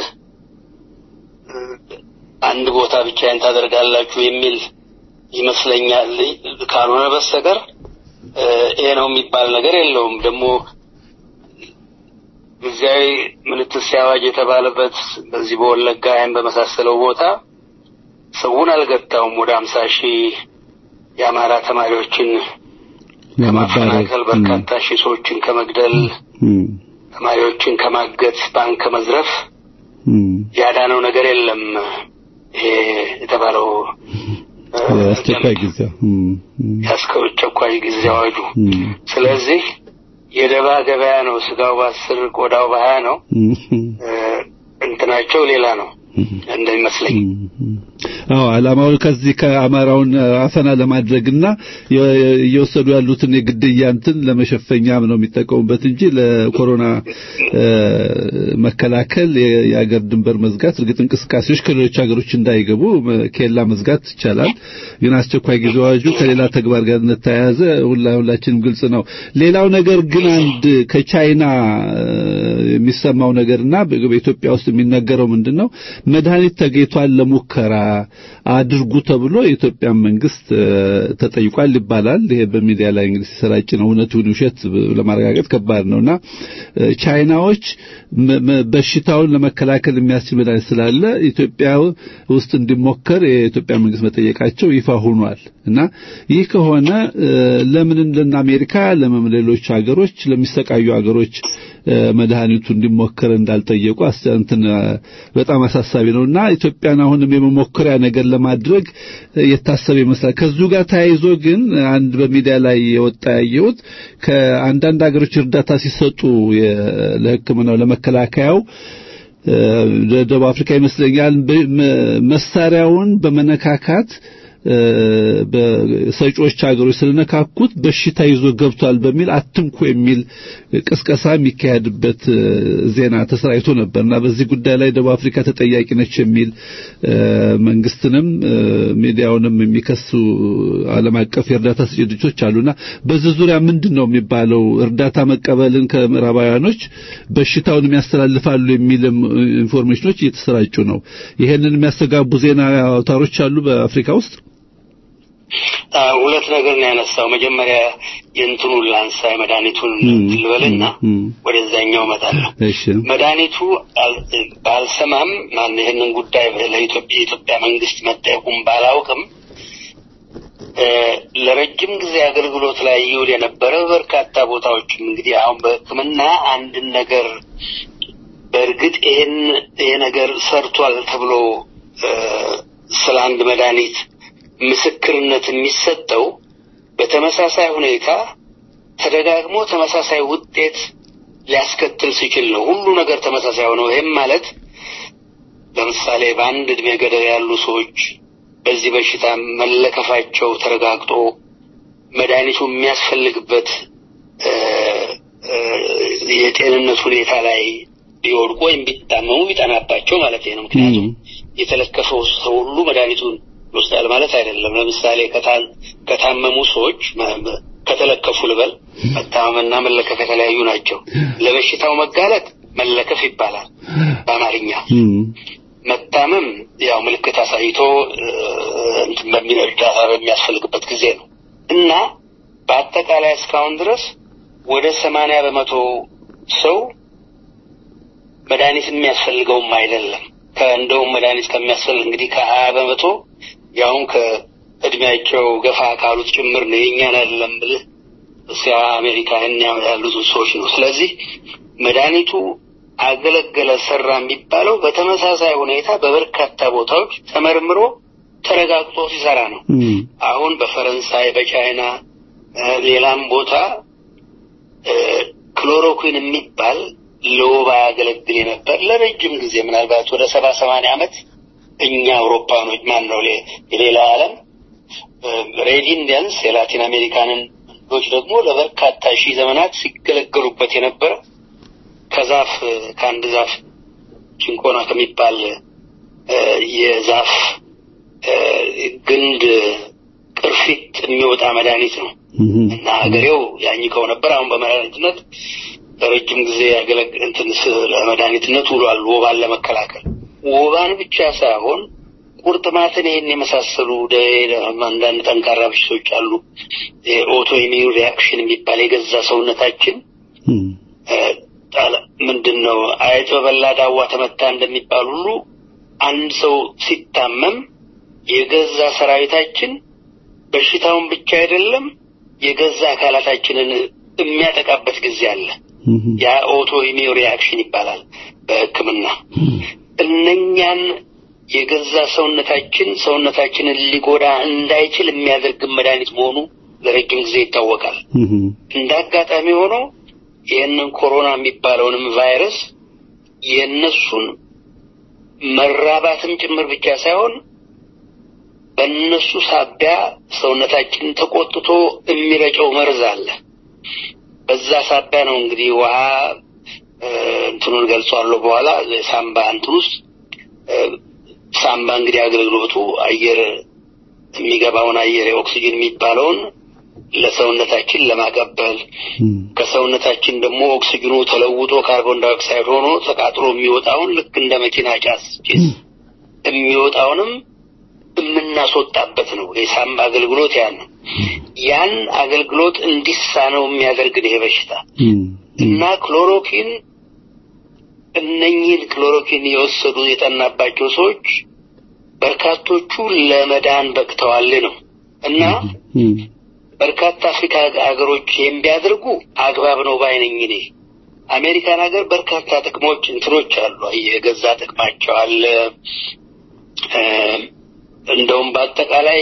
አንድ ቦታ ብቻዬን ታደርጋላችሁ የሚል ይመስለኛል። ካልሆነ በስተቀር እ፣ ይሄ ነው የሚባል ነገር የለውም። ደግሞ ጊዜያዊ ምልክት ሲያዋጅ የተባለበት በዚህ በወለጋ ይህን በመሳሰለው ቦታ ሰውን አልገታውም። ወደ ሀምሳ ሺህ የአማራ ተማሪዎችን ከማፈናቀል በርካታ ሺህ ሰዎችን ከመግደል እም። ተማሪዎችን ከማገት ባንክ ከመዝረፍ እም። ያዳነው ነገር የለም። ይሄ የተባለው እ፣ አስቸኳይ ጊዜ እም። እም። የአስቸኳይ ጊዜ አዋጁ። እም። ስለዚህ የደባ ገበያ ነው። ስጋው በአስር ቆዳው በሀያ ነው። እም። እ፣ እንትናቸው ሌላ ነው እንደሚመስለኝ። አዎ ዓላማው ከዚህ ከአማራውን አፈና ለማድረግና እየወሰዱ ያሉትን የግድያ እንትን ለመሸፈኛም ነው የሚጠቀሙበት እንጂ ለኮሮና መከላከል የአገር ድንበር መዝጋት እርግጥ እንቅስቃሴዎች ከሌሎች ሀገሮች እንዳይገቡ ኬላ መዝጋት ይቻላል። ግን አስቸኳይ ጊዜ አዋጁ ከሌላ ተግባር ጋር እንደተያያዘ ሁላችንም ግልጽ ነው። ሌላው ነገር ግን አንድ ከቻይና የሚሰማው ነገርና በኢትዮጵያ ውስጥ የሚነገረው ምንድን ነው? መድኃኒት ተገኝቷል ለሙከራ አድርጉ ተብሎ የኢትዮጵያ መንግስት ተጠይቋል ይባላል። ይሄ በሚዲያ ላይ እንግዲህ ሲሰራጭ ነው። እውነቱን ውሸት ለማረጋገጥ ከባድ ነውና ቻይናዎች በሽታውን ለመከላከል የሚያስችል መድኃኒት ስላለ ኢትዮጵያ ውስጥ እንዲሞከር የኢትዮጵያ መንግስት መጠየቃቸው ይፋ ሆኗል እና ይህ ከሆነ ለምን እንደና አሜሪካ ለምን ሌሎች ሀገሮች ለሚሰቃዩ ሀገሮች መድኃኒቱ እንዲሞከር እንዳልጠየቁ እንትን በጣም አሳሳቢ ነውና ኢትዮጵያን አሁንም የመሞከሪያ ነገር ለማድረግ የታሰበ ይመስላል። ከዚሁ ጋር ተያይዞ ግን አንድ በሚዲያ ላይ የወጣ ያየሁት ከአንዳንድ ሀገሮች እርዳታ ሲሰጡ ለሕክምናው ለመከላከያው ደቡብ አፍሪካ ይመስለኛል መሳሪያውን በመነካካት በሰጪዎች ሀገሮች ስለነካኩት በሽታ ይዞ ገብቷል በሚል አትንኩ የሚል ቅስቀሳ የሚካሄድበት ዜና ተሰራይቶ ነበርና በዚህ ጉዳይ ላይ ደቡብ አፍሪካ ተጠያቂ ነች የሚል መንግስትንም ሚዲያውንም የሚከሱ ዓለም አቀፍ የእርዳታ ሰጪ ድርጅቶች አሉና በዚህ ዙሪያ ምንድን ነው የሚባለው? እርዳታ መቀበልን ከምዕራባውያኖች በሽታውን የሚያስተላልፋሉ የሚል ኢንፎርሜሽኖች እየተሰራጩ ነው። ይሄንን የሚያስተጋቡ ዜና አውታሮች አሉ በአፍሪካ ውስጥ። ሁለት ነገር ነው ያነሳው። መጀመሪያ የእንትኑን ላንሳ የመድኃኒቱን ልበልና ወደዛኛው እመጣለሁ። መድኃኒቱ ባልሰማም ማን ይህንን ጉዳይ ለኢትዮጵያ የኢትዮጵያ መንግስት መጠየቁም ባላውቅም ለረጅም ጊዜ አገልግሎት ላይ ይውል የነበረ በርካታ ቦታዎችም እንግዲህ አሁን በሕክምና አንድን ነገር በእርግጥ ይሄን ይሄ ነገር ሰርቷል ተብሎ ስለ አንድ መድኃኒት ምስክርነት የሚሰጠው በተመሳሳይ ሁኔታ ተደጋግሞ ተመሳሳይ ውጤት ሊያስከትል ሲችል ነው። ሁሉ ነገር ተመሳሳይ ሆነው ይህም ማለት ለምሳሌ በአንድ እድሜ ገደብ ያሉ ሰዎች በዚህ በሽታ መለከፋቸው ተረጋግጦ መድኃኒቱ የሚያስፈልግበት የጤንነት ሁኔታ ላይ ቢወድቁ ወይም ቢታመሙ ቢጠናባቸው ማለት ነው። ምክንያቱም የተለከፈው ሰው ሁሉ መድኃኒቱን ይወስዳል ማለት አይደለም። ለምሳሌ ከታመሙ ሰዎች ከተለከፉ ልበል፣ መታመምና መለከፍ የተለያዩ ናቸው። ለበሽታው መጋለጥ መለከፍ ይባላል በአማርኛ። መታመም ያው ምልክት አሳይቶ እንትን በሚል እርዳታ በሚያስፈልግበት ጊዜ ነው እና በአጠቃላይ እስካሁን ድረስ ወደ ሰማንያ በመቶ ሰው መድኃኒት የሚያስፈልገውም አይደለም። ከእንደውም መድኃኒት ከሚያስፈልግ እንግዲህ ከሀያ በመቶ ያውም ከእድሜያቸው ገፋ ካሉት ጭምር ነው። የእኛን አይደለም ብልህ እስያ አሜሪካ ያሉትን ሰዎች ነው። ስለዚህ መድኃኒቱ አገለገለ፣ ሰራ የሚባለው በተመሳሳይ ሁኔታ በበርካታ ቦታዎች ተመርምሮ ተረጋግጦ ሲሰራ ነው። አሁን በፈረንሳይ፣ በቻይና ሌላም ቦታ ክሎሮኩዊን የሚባል ለወባ ያገለግል የነበር ለረጅም ጊዜ ምናልባት ወደ ሰባ ሰማንያ ዓመት እኛ አውሮፓኖች ማን ነው የሌላው ዓለም ሬድ ኢንዲያንስ የላቲን አሜሪካንን ዶች ደግሞ ለበርካታ ሺህ ዘመናት ሲገለገሉበት የነበረ ከዛፍ ከአንድ ዛፍ ጭንቆና ከሚባል የዛፍ ግንድ ቅርፊት የሚወጣ መድኃኒት ነው እና ሀገሬው ያኝከው ነበር። አሁን በመድኃኒትነት ለረጅም ጊዜ ያገለግል እንትን ለመድኃኒትነት ውሏል። ወባን ለመከላከል ወባን ብቻ ሳይሆን ቁርጥማትን፣ ይህን የመሳሰሉ አንዳንድ ጠንካራ በሽቶች አሉ። ኦቶ ኢሚዩን ሪያክሽን የሚባል የገዛ ሰውነታችን ምንድን ነው አይጥ በበላ ዳዋ ተመታ እንደሚባል ሁሉ አንድ ሰው ሲታመም የገዛ ሰራዊታችን በሽታውን ብቻ አይደለም የገዛ አካላታችንን የሚያጠቃበት ጊዜ አለ። ያ ኦቶ ኢሚዩን ሪያክሽን ይባላል በሕክምና። እነኛን የገዛ ሰውነታችን ሰውነታችንን ሊጎዳ እንዳይችል የሚያደርግ መድኃኒት መሆኑ ለረጅም ጊዜ ይታወቃል። እንደ አጋጣሚ ሆኖ ይህንን ኮሮና የሚባለውንም ቫይረስ የእነሱን መራባትም ጭምር ብቻ ሳይሆን በእነሱ ሳቢያ ሰውነታችን ተቆጥቶ የሚረጨው መርዝ አለ። በዛ ሳቢያ ነው እንግዲህ ውሃ እንትኑን ገልጿለሁ በኋላ ሳምባ እንትን ውስጥ ሳምባ እንግዲህ አገልግሎቱ አየር የሚገባውን አየር የኦክሲጅን የሚባለውን ለሰውነታችን ለማቀበል ከሰውነታችን ደግሞ ኦክሲጅኑ ተለውጦ ካርቦን ዳይኦክሳይድ ሆኖ ተቃጥሎ የሚወጣውን ልክ እንደ መኪና ጫስ ጭስ የሚወጣውንም የምናስወጣበት ነው። የሳምባ አገልግሎት ያን ነው። ያን አገልግሎት እንዲሳነው የሚያደርግ ይሄ በሽታ እና ክሎሮኪን እነኚህን ክሎሮኪን የወሰዱ የጠናባቸው ሰዎች በርካቶቹ ለመዳን በቅተዋል ነው እና በርካታ አፍሪካ ሀገሮች ይህም ቢያደርጉ አግባብ ነው ባይነኝ እኔ። አሜሪካን ሀገር በርካታ ጥቅሞች እንትኖች አሉ። የገዛ ጥቅማቸው አለ። እንደውም በአጠቃላይ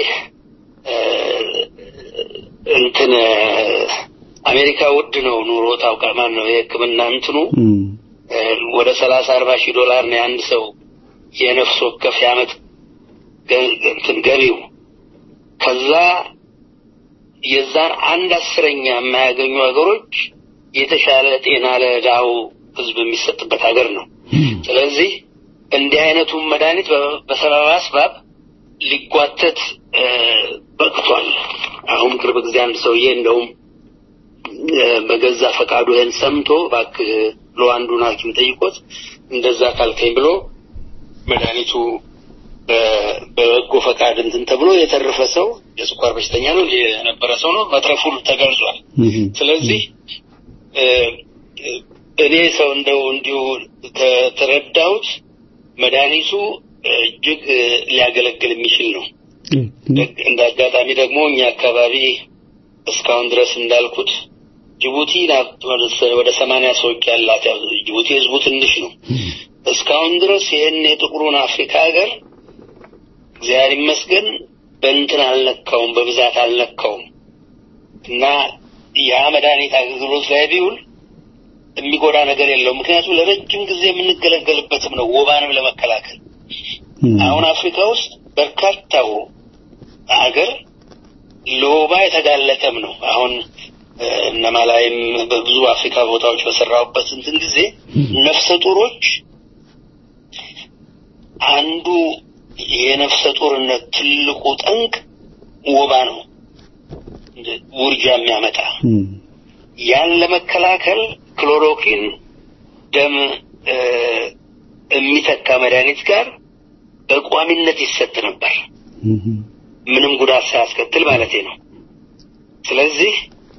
እንትን አሜሪካ ውድ ነው ኑሮ ታውቃ ማን ነው የሕክምና እንትኑ ወደ ሰላሳ አርባ ሺህ ዶላር ነው የአንድ ሰው የነፍስ ወከፍ የዓመት እንትን ገቢው ከዛ የዛን አንድ አስረኛ የማያገኙ ሀገሮች የተሻለ ጤና ለድሃው ህዝብ የሚሰጥበት ሀገር ነው። ስለዚህ እንዲህ አይነቱን መድኃኒት በሰበብ አስባብ ሊጓተት በቅቷል። አሁን ቅርብ ጊዜ አንድ ሰውዬ እንደውም በገዛ ፈቃዱ ይህን ሰምቶ እባክህ ብሎ አንዱን ሐኪም ጠይቆት እንደዛ ካልከኝ ብሎ መድኃኒቱ በበጎ ፈቃድ እንትን ተብሎ የተረፈ ሰው የስኳር በሽተኛ ነው የነበረ ሰው ነው መትረፉ ተገልጿል። ስለዚህ እኔ ሰው እንደው እንዲሁ ተረዳሁት መድኃኒቱ እጅግ ሊያገለግል የሚችል ነው። እንደ አጋጣሚ ደግሞ እኛ አካባቢ እስካሁን ድረስ እንዳልኩት ጅቡቲ ወደ ሰማንያ ሰዎች ያላት ጅቡቲ ህዝቡ ትንሽ ነው። እስካሁን ድረስ ይህን የጥቁሩን አፍሪካ ሀገር እግዚአብሔር ይመስገን በእንትን አልነካውም፣ በብዛት አልነካውም እና ያ መድኃኒት አገልግሎት ላይ ቢውል የሚጎዳ ነገር የለው። ምክንያቱም ለረጅም ጊዜ የምንገለገልበትም ነው ወባንም ለመከላከል። አሁን አፍሪካ ውስጥ በርካታው አገር ለወባ የተጋለጠም ነው። አሁን እነማላይም በብዙ አፍሪካ ቦታዎች በሰራሁበት እንትን ጊዜ ነፍሰ ጡሮች አንዱ የነፍሰ ጡርነት ትልቁ ጠንቅ ወባ ነው፣ ውርጃ የሚያመጣ ያን ለመከላከል ክሎሮኪን ደም የሚተካ መድኃኒት ጋር በቋሚነት ይሰጥ ነበር፣ ምንም ጉዳት ሳያስከትል ማለት ነው። ስለዚህ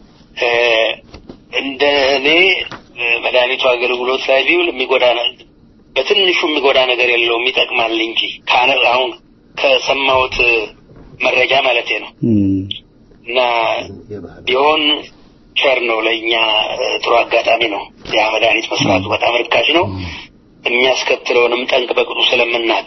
እንደ እኔ መድኃኒቱ አገልግሎት ላይ ቢውል የሚጎዳ በትንሹ የሚጎዳ ነገር የለውም፣ ይጠቅማል እንጂ አሁን ከሰማሁት መረጃ ማለት ነው እና ቢሆን ቸር ነው ለእኛ ጥሩ አጋጣሚ ነው። ያ መድኃኒት መስራቱ በጣም ርካሽ ነው። የሚያስከትለውንም ጠንቅ በቅጡ ስለምናቅ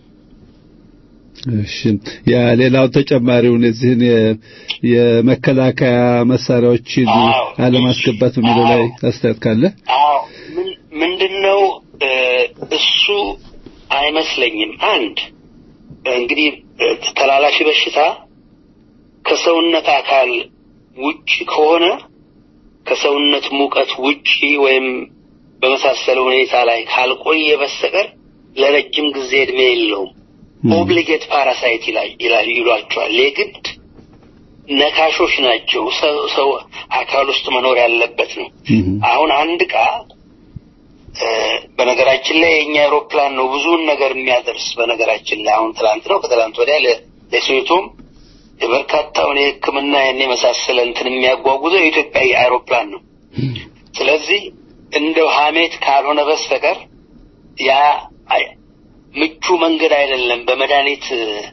እሺ ያ ሌላው ተጨማሪውን እዚህን የመከላከያ መሳሪያዎችን አለማስገባት በሚለው ላይ አስተያየት ካለ አዎ ምንድነው እሱ አይመስለኝም አንድ እንግዲህ ተላላፊ በሽታ ከሰውነት አካል ውጭ ከሆነ ከሰውነት ሙቀት ውጪ ወይም በመሳሰለ ሁኔታ ላይ ካልቆየ በስተቀር ለረጅም ጊዜ እድሜ የለውም። ኦብሊጌት ፓራሳይት ይላል ይሏቸዋል። የግድ ነካሾች ናቸው። ሰው አካል ውስጥ መኖር ያለበት ነው። አሁን አንድ ዕቃ በነገራችን ላይ የኛ አውሮፕላን ነው ብዙውን ነገር የሚያደርስ። በነገራችን ላይ አሁን ትላንት ነው ከትላንት ወዲያ ለሴቶም የበርካታውን የሕክምና ያን የመሳሰለ እንትን የሚያጓጉዘው የኢትዮጵያ አውሮፕላን ነው። ስለዚህ እንደው ሀሜት ካልሆነ በስተቀር ያ ምቹ መንገድ አይደለም። በመድኃኒት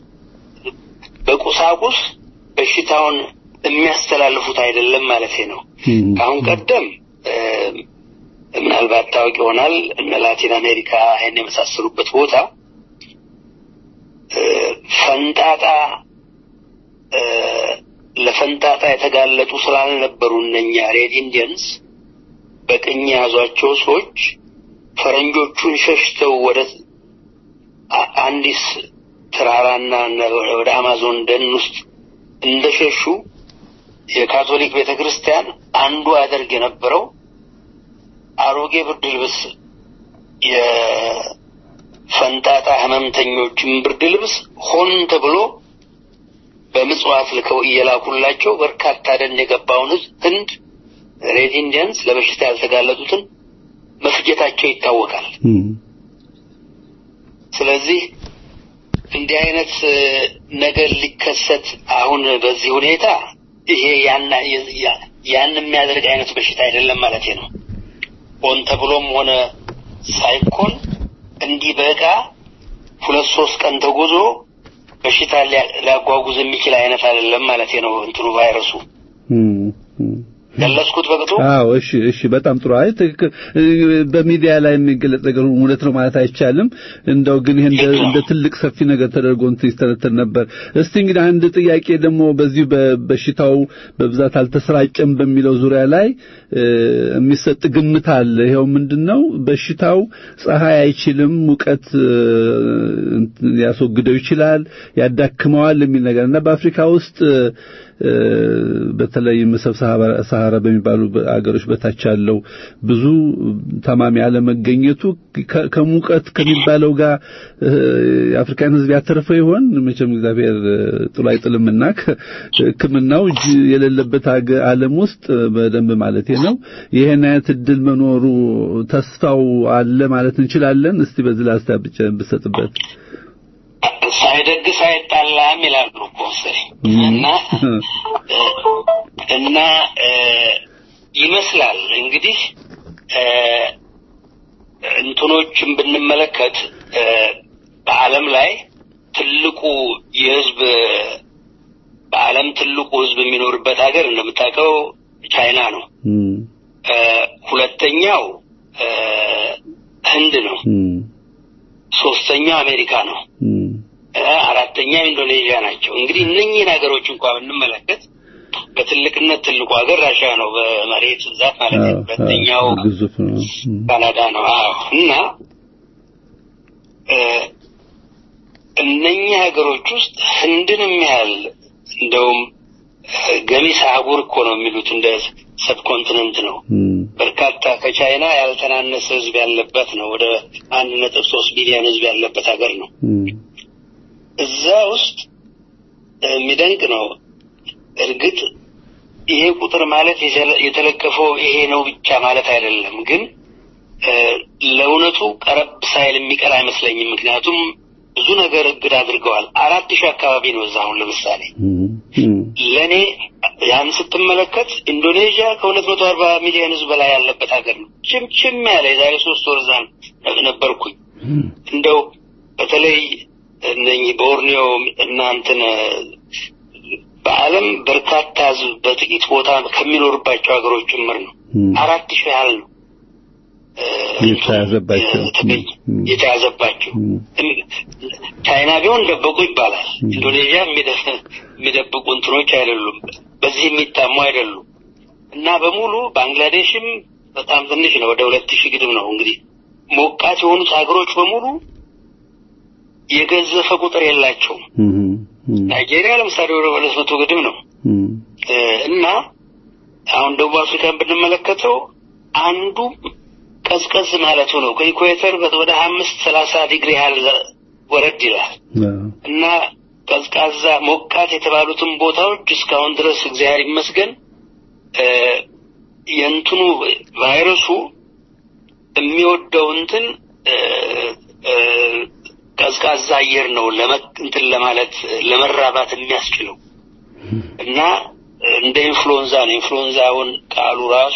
በቁሳቁስ በሽታውን የሚያስተላልፉት አይደለም ማለት ነው። ከአሁን ቀደም ምናልባት ታውቅ ይሆናል እነ ላቲን አሜሪካ ይህን የመሳሰሉበት ቦታ ፈንጣጣ ለፈንጣጣ የተጋለጡ ስላልነበሩ እነኛ ሬድ ኢንዲየንስ በቅኝ የያዟቸው ሰዎች ፈረንጆቹን ሸሽተው ወደ አንዲስ ተራራና ወደ አማዞን ደን ውስጥ እንደሸሹ የካቶሊክ ቤተ ክርስቲያን አንዱ አደርግ የነበረው አሮጌ ብርድ ልብስ የፈንጣጣ ህመምተኞችን ብርድ ልብስ ሆን ተብሎ በምጽዋት ልከው እየላኩላቸው በርካታ ደን የገባውን ህንድ ሬድ ኢንዲያንስ ለበሽታ ያልተጋለጡትን መፍጀታቸው ይታወቃል። ስለዚህ እንዲህ አይነት ነገር ሊከሰት አሁን በዚህ ሁኔታ ይሄ ያን የሚያደርግ አይነት በሽታ አይደለም ማለት ነው። ሆን ተብሎም ሆነ ሳይኮን እንዲህ በዕቃ ሁለት ሶስት ቀን ተጉዞ በሽታ ሊያጓጉዝ የሚችል አይነት አይደለም ማለት ነው። እንትኑ ቫይረሱ ገለጽኩት በቅጡ። አዎ፣ እሺ፣ እሺ፣ በጣም ጥሩ። አይ ትክክል። በሚዲያ ላይ የሚገለጽ ነገር እውነት ነው ማለት አይቻልም። እንደው ግን ይሄ እንደ ትልቅ ሰፊ ነገር ተደርጎ እንትን ይስተነተን ነበር። እስቲ እንግዲህ አንድ ጥያቄ ደግሞ በዚህ በበሽታው በብዛት አልተሰራጨም በሚለው ዙሪያ ላይ የሚሰጥ ግምት አለ። ይኸው ምንድነው በሽታው ፀሐይ አይችልም፣ ሙቀት ሊያስወግደው ይችላል፣ ያዳክመዋል የሚል ነገር እና በአፍሪካ ውስጥ በተለይም ሰብ ሰሃራ በሚባሉ አገሮች በታች ያለው ብዙ ታማሚ አለመገኘቱ ከሙቀት ከሚባለው ጋር የአፍሪካን ሕዝብ ያተረፈው ይሆን? መቼም እግዚአብሔር ጥሎ አይጥልምና ሕክምናው እጅ የሌለበት ዓለም ውስጥ በደንብ ማለት ነው ይሄን አይነት እድል መኖሩ ተስፋው አለ ማለት እንችላለን። እስቲ በዚህ ላይ አስተያየት ብትሰጥበት። ሳይደግስ አይጣላም ይላሉ እኮ መሰለኝ እና እና ይመስላል እንግዲህ እንትኖችን ብንመለከት በዓለም ላይ ትልቁ የህዝብ በዓለም ትልቁ ህዝብ የሚኖርበት ሀገር እንደምታውቀው ቻይና ነው። ሁለተኛው ህንድ ነው። ሶስተኛው አሜሪካ ነው። አራተኛው ኢንዶኔዥያ ናቸው። እንግዲህ እነኚህን ሀገሮች እንኳን ብንመለከት በትልቅነት ትልቁ ሀገር ራሽያ ነው፣ በመሬት ብዛት ማለት ነው። ሁለተኛው ካናዳ ነው። አዎ እና እነኚህ ሀገሮች ውስጥ ህንድንም ያህል እንደውም ገሚስ አህጉር እኮ ነው የሚሉት እንደ ሰብኮንቲነንት ነው። በርካታ ከቻይና ያልተናነሰ ህዝብ ያለበት ነው። ወደ አንድ ነጥብ ሶስት ቢሊዮን ህዝብ ያለበት ሀገር ነው። እዛ ውስጥ የሚደንቅ ነው። እርግጥ ይሄ ቁጥር ማለት የተለከፈው ይሄ ነው ብቻ ማለት አይደለም። ግን ለእውነቱ ቀረብ ሳይል የሚቀር አይመስለኝም። ምክንያቱም ብዙ ነገር እግድ አድርገዋል። አራት ሺህ አካባቢ ነው እዛ አሁን ለምሳሌ ለእኔ ያን ስትመለከት ኢንዶኔዥያ ከሁለት መቶ አርባ ሚሊዮን ህዝብ በላይ ያለበት ሀገር ነው። ችምችም ያለ የዛሬ ሶስት ወር እዛ ነበርኩኝ። እንደው በተለይ እነኚህ ቦርኒዮ እና እንትን በዓለም በርካታ ህዝብ በጥቂት ቦታ ከሚኖርባቸው ሀገሮች ጭምር ነው። አራት ሺህ ያህል ነው የተያዘባቸው የተያዘባቸው። ቻይና ቢሆን ደበቁ ይባላል። ኢንዶኔዥያ የሚደብቁ እንትኖች አይደሉም፣ በዚህ የሚታሙ አይደሉም። እና በሙሉ ባንግላዴሽም በጣም ትንሽ ነው፣ ወደ ሁለት ሺህ ግድም ነው። እንግዲህ ሞቃት የሆኑት ሀገሮች በሙሉ የገዘፈ ቁጥር የላቸውም። ናይጄሪያ ለምሳሌ ወደ ሁለት መቶ ግድም ነው። እና አሁን ደቡብ አፍሪካን ብንመለከተው አንዱ ቀዝቀዝ ማለቱ ነው። ከኢኩዌተር ወደ አምስት ሰላሳ ዲግሪ ያህል ወረድ ይላል እና ቀዝቃዛ ሞቃት የተባሉትን ቦታዎች እስካሁን ድረስ እግዚአብሔር ይመስገን የእንትኑ ቫይረሱ የሚወደው እንትን ቀዝቃዛ አየር ነው እንትን ለማለት ለመራባት የሚያስችለው እና እንደ ኢንፍሉዌንዛ ነው። ኢንፍሉዌንዛውን ቃሉ ራሱ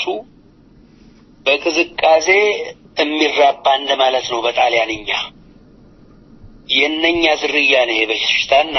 በቅዝቃዜ የሚራባ እንደማለት ነው በጣሊያንኛ። የእነኛ ዝርያ ነው የበሽታና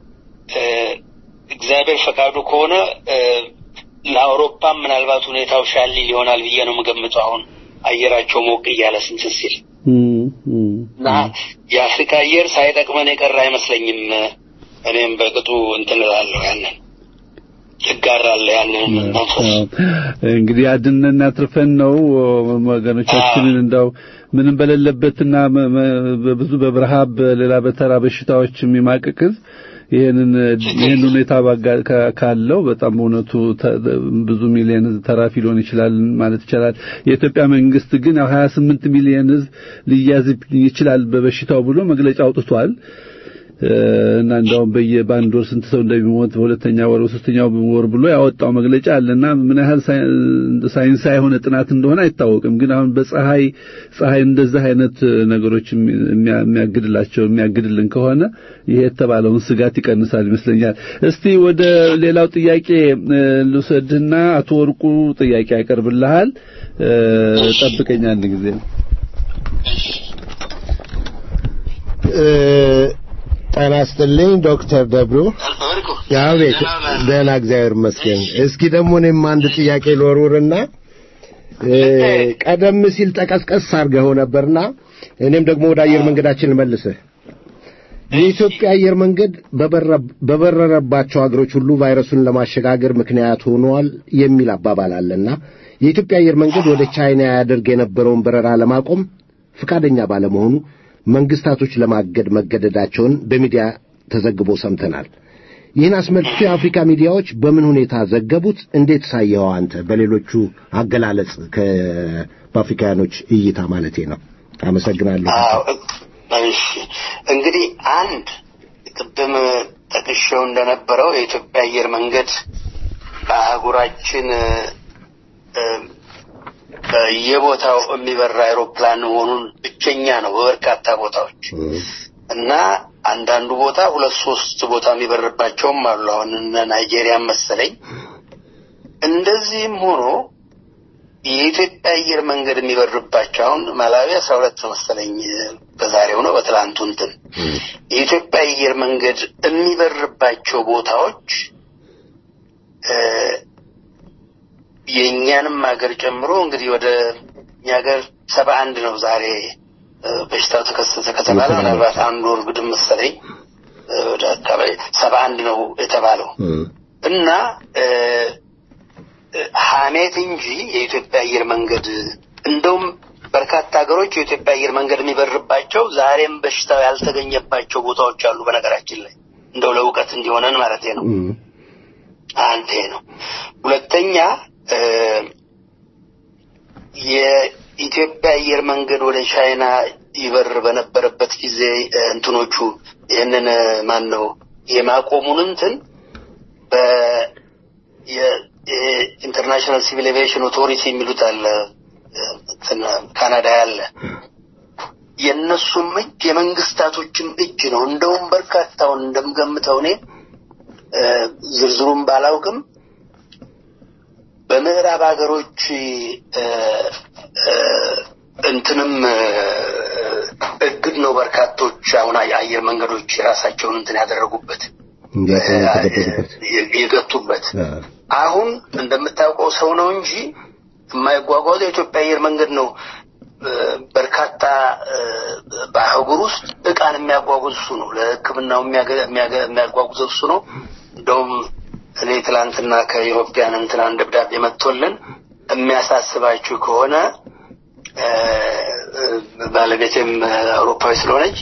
እግዚአብሔር ፈቃዱ ከሆነ ለአውሮፓም ምናልባት ሁኔታው ሻል ሊሆናል ብዬ ነው የምገምተው። አሁን አየራቸው ሞቅ እያለ ስንት ሲል እና የአፍሪካ አየር ሳይጠቅመን የቀረ አይመስለኝም። እኔም በቅጡ እንትን እላለሁ ያንን ይጋራል ያንን መንፈስ። እንግዲህ አድነን አትርፈን ነው ወገኖቻችንን እንዳው ምንም በሌለበትና በብዙ በብረሃብ በሌላ በተራ በሽታዎች የሚማቅቅ ህዝብ ይሄንን ይሄን ሁኔታ ካለው በጣም በእውነቱ ብዙ ሚሊዮን ህዝብ ተራፊ ሊሆን ይችላል ማለት ይችላል። የኢትዮጵያ መንግስት ግን ያው 28 ሚሊዮን ህዝብ ሊያዝ ይችላል በበሽታው ብሎ መግለጫ አውጥቷል። እና እንደውም በየባንድ ወር ስንት ሰው እንደሚሞት በሁለተኛ ወር በሶስተኛው ወር ብሎ ያወጣው መግለጫ አለና ምን ያህል ሳይንሳዊ የሆነ ጥናት እንደሆነ አይታወቅም። ግን አሁን በፀሐይ ፀሐይ እንደዚህ አይነት ነገሮች የሚያግድላቸው የሚያግድልን ከሆነ ይሄ የተባለውን ስጋት ይቀንሳል ይመስለኛል። እስቲ ወደ ሌላው ጥያቄ ልውሰድና አቶ ወርቁ ጥያቄ ያቀርብልሃል። ጠብቀኝ አንድ ጊዜ ጤና ይስጥልኝ ዶክተር ደብሩ። አቤት፣ ደህና እግዚአብሔር ይመስገን። እስኪ ደግሞ እኔም አንድ ጥያቄ ልወርውርና ቀደም ሲል ጠቀስቀስ አድርገው ነበርና እኔም ደግሞ ወደ አየር መንገዳችን ልመልስህ። የኢትዮጵያ አየር መንገድ በበረረባቸው ሀገሮች ሁሉ ቫይረሱን ለማሸጋገር ምክንያት ሆኗል የሚል አባባል አለና የኢትዮጵያ አየር መንገድ ወደ ቻይና ያደርግ የነበረውን በረራ ለማቆም ፈቃደኛ ባለመሆኑ መንግስታቶች ለማገድ መገደዳቸውን በሚዲያ ተዘግቦ ሰምተናል። ይህን አስመልክቶ የአፍሪካ ሚዲያዎች በምን ሁኔታ ዘገቡት? እንዴት ሳየኸው አንተ? በሌሎቹ አገላለጽ በአፍሪካውያኖች እይታ ማለቴ ነው። አመሰግናለሁ። እሺ እንግዲህ አንድ ቅድም ጠቅሼው እንደነበረው የኢትዮጵያ አየር መንገድ በአህጉራችን በየቦታው የሚበራ አይሮፕላን መሆኑን ብቸኛ ነው በበርካታ ቦታዎች እና አንዳንዱ ቦታ ሁለት ሶስት ቦታ የሚበርባቸውም አሉ። አሁን እነ ናይጄሪያን መሰለኝ። እንደዚህም ሆኖ የኢትዮጵያ አየር መንገድ የሚበርባቸው አሁን ማላዊ አስራ ሁለት መሰለኝ በዛሬው ነው በትላንቱ እንትን የኢትዮጵያ አየር መንገድ የሚበርባቸው ቦታዎች የእኛንም ሀገር ጨምሮ እንግዲህ ወደ እኛ ሀገር ሰባ አንድ ነው ዛሬ በሽታው ተከሰተ ከተባለ ምናልባት አንድ ወር ግድም መሰለኝ ወደ አካባቢ ሰባ አንድ ነው የተባለው እና ሀሜት እንጂ የኢትዮጵያ አየር መንገድ እንደውም በርካታ ሀገሮች የኢትዮጵያ አየር መንገድ የሚበርባቸው ዛሬም በሽታው ያልተገኘባቸው ቦታዎች አሉ። በነገራችን ላይ እንደው ለእውቀት እንዲሆነን ማለት ነው። አንድ ይሄ ነው። ሁለተኛ የኢትዮጵያ አየር መንገድ ወደ ቻይና ይበር በነበረበት ጊዜ እንትኖቹ ይህንን ማን ነው የማቆሙን እንትን የኢንተርናሽናል ሲቪል ኤቪዬሽን ኦቶሪቲ የሚሉት አለ ካናዳ ያለ የእነሱም እጅ የመንግስታቶችም እጅ ነው። እንደውም በርካታውን እንደምገምተው እኔ ዝርዝሩን ባላውቅም በምዕራብ ሀገሮች እንትንም እግድ ነው በርካቶች አሁን አየር መንገዶች የራሳቸውን እንትን ያደረጉበት የገቱበት። አሁን እንደምታውቀው ሰው ነው እንጂ የማይጓጓዘው የኢትዮጵያ አየር መንገድ ነው። በርካታ በአህጉር ውስጥ እቃን የሚያጓጉዝ እሱ ነው። ለሕክምናው የሚያጓጉዘው እሱ ነው። እንደውም እኔ ትላንትና ከኢሮፒያን እንትናን ደብዳቤ መጥቶልን የሚያሳስባችሁ ከሆነ ባለቤቴም አውሮፓዊ ስለሆነች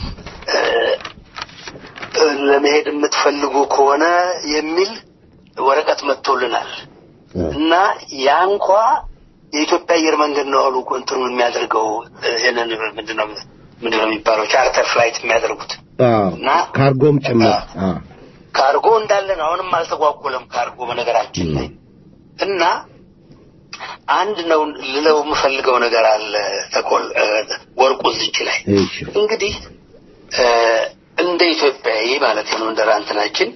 ለመሄድ የምትፈልጉ ከሆነ የሚል ወረቀት መጥቶልናል እና ያ እንኳ የኢትዮጵያ አየር መንገድ ነው አሉ እንትኑ የሚያደርገው ይህንን ምንድነው ምንድነው የሚባለው ቻርተር ፍላይት የሚያደርጉት እና ካርጎም ጭምር ካርጎ እንዳለ ነው። አሁንም አልተጓጎለም ካርጎ በነገራችን ላይ እና አንድ ነው ልለው የምፈልገው ነገር አለ። ተቆል ወርቁ እዚች ላይ እንግዲህ እንደ ኢትዮጵያዊ ማለት ነው እንደ ራንትናችን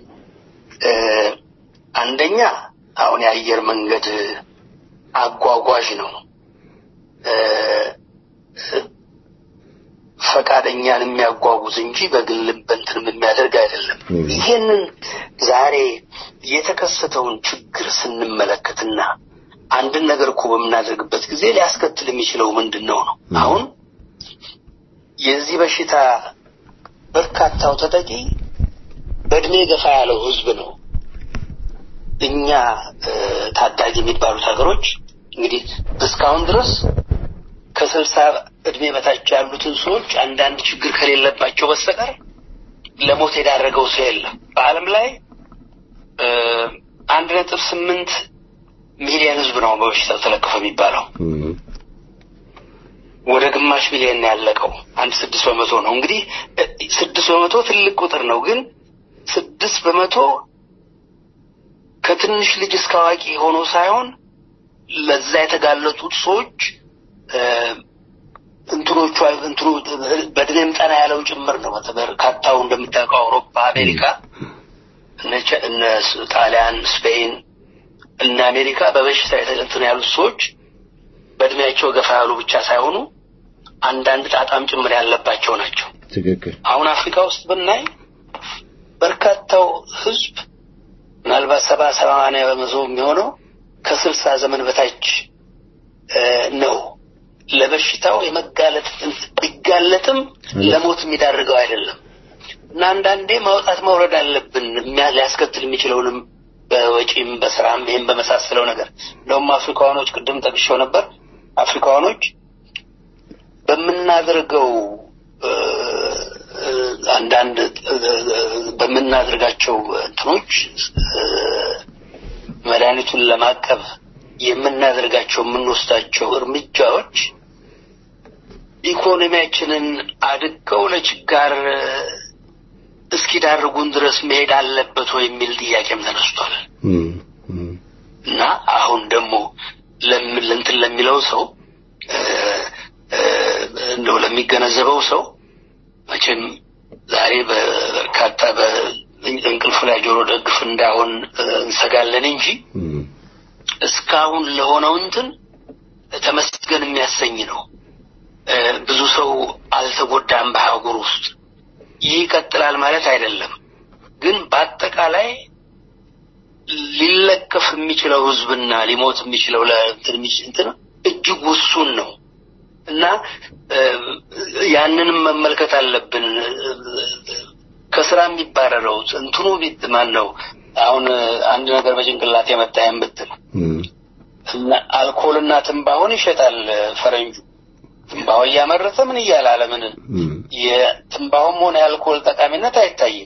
አንደኛ አሁን የአየር መንገድ አጓጓዥ ነው። ፈቃደኛን የሚያጓጉዝ እንጂ በግልም በእንትንም የሚያደርግ አይደለም። ይሄንን ዛሬ የተከሰተውን ችግር ስንመለከትና አንድን ነገር እኮ በምናደርግበት ጊዜ ሊያስከትል የሚችለው ምንድን ነው ነው አሁን የዚህ በሽታ በርካታው ተጠቂ በእድሜ ገፋ ያለው ህዝብ ነው። እኛ እ፣ ታዳጊ የሚባሉት ሀገሮች እንግዲህ እስካሁን ድረስ ከስልሳ እድሜ በታች ያሉትን ሰዎች አንዳንድ ችግር ከሌለባቸው በስተቀር ለሞት የዳረገው ሰው የለም። በዓለም ላይ እ፣ አንድ ነጥብ ስምንት ሚሊዮን ህዝብ ነው በበሽታው ተለከፈ የሚባለው። እም፣ ወደ ግማሽ ሚሊዮን ነው ያለቀው። አንድ ስድስት በመቶ ነው እንግዲህ እ፣ ስድስት በመቶ ትልቅ ቁጥር ነው። ግን ስድስት በመቶ ከትንሽ ልጅ እስከ አዋቂ ሆኖ ሳይሆን ለዛ የተጋለጡት ሰዎች እ፣ እንትኖቹ እንትኑ በእድሜም ጠና ያለው ጭምር ነው። በርካታው እንደምታውቀው አውሮፓ፣ አሜሪካ፣ እነ ቸ- እነ ስ- ጣሊያን፣ ስፔን እና አሜሪካ በበሽታ እንትን ያሉት ሰዎች በእድሜያቸው ገፋ ያሉ ብቻ ሳይሆኑ አንዳንድ ጣጣም ጭምር ያለባቸው ናቸው። ትክክል አሁን አፍሪካ ውስጥ ብናይ በርካታው ህዝብ ምናልባት ሰባ ሰማንያ በመቶ የሚሆነው ከስልሳ ዘመን በታች እ፣ ነው። ለበሽታው የመጋለጥ ቢጋለጥም ለሞት የሚዳርገው አይደለም እና አንዳንዴ ማውጣት ማውረድ አለብን የሚያ- ሊያስከትል የሚችለውንም በወጪም በስራም ይህም በመሳሰለው ነገር እንደውም አፍሪካውያኖች ቅድም ጠቅሼው ነበር አፍሪካውያኖች በምናደርገው እ፣ እ፣ አንዳንድ እ፣ በምናደርጋቸው እንትኖች እ፣ መድኃኒቱን ለማቀብ የምናደርጋቸው የምንወስዳቸው እርምጃዎች ኢኮኖሚያችንን አድገው ለችጋር እ፣ እስኪዳርጉን ድረስ መሄድ አለበት ወይ የሚል ጥያቄም ተነስቷል። እም፣ እም፣ እና አሁን ደግሞ ለም- ለእንትን ለሚለው ሰው እ፣ እ፣ እንደው ለሚገነዘበው ሰው መቼም ዛሬ በበርካታ በእንቅልፍ ላይ ጆሮ ደግፍ እንዳሆን እ፣ እንሰጋለን እንጂ እም፣ እስካሁን ለሆነው እንትን ተመስገን የሚያሰኝ ነው። እ፣ ብዙ ሰው አልተጎዳም በአህጉር ውስጥ። ይህ ይቀጥላል ማለት አይደለም፣ ግን በአጠቃላይ ሊለከፍ የሚችለው ህዝብና ሊሞት የሚችለው ለእንትን የሚች- እንትን እጅግ ውሱን ነው እና እ፣ ያንንም መመልከት አለብን። ከስራ የሚባረረው እንትኑ ቢት ማን ነው? አሁን አንድ ነገር በጭንቅላት የመጣየም ብትል እም፣ እና አልኮልና ትንባሆን ይሸጣል ፈረንጁ። ትንባሆ እያመረተ ምን እያለ አለምን እም፣ የትንባሆም ሆነ የአልኮል ጠቃሚነት አይታይም።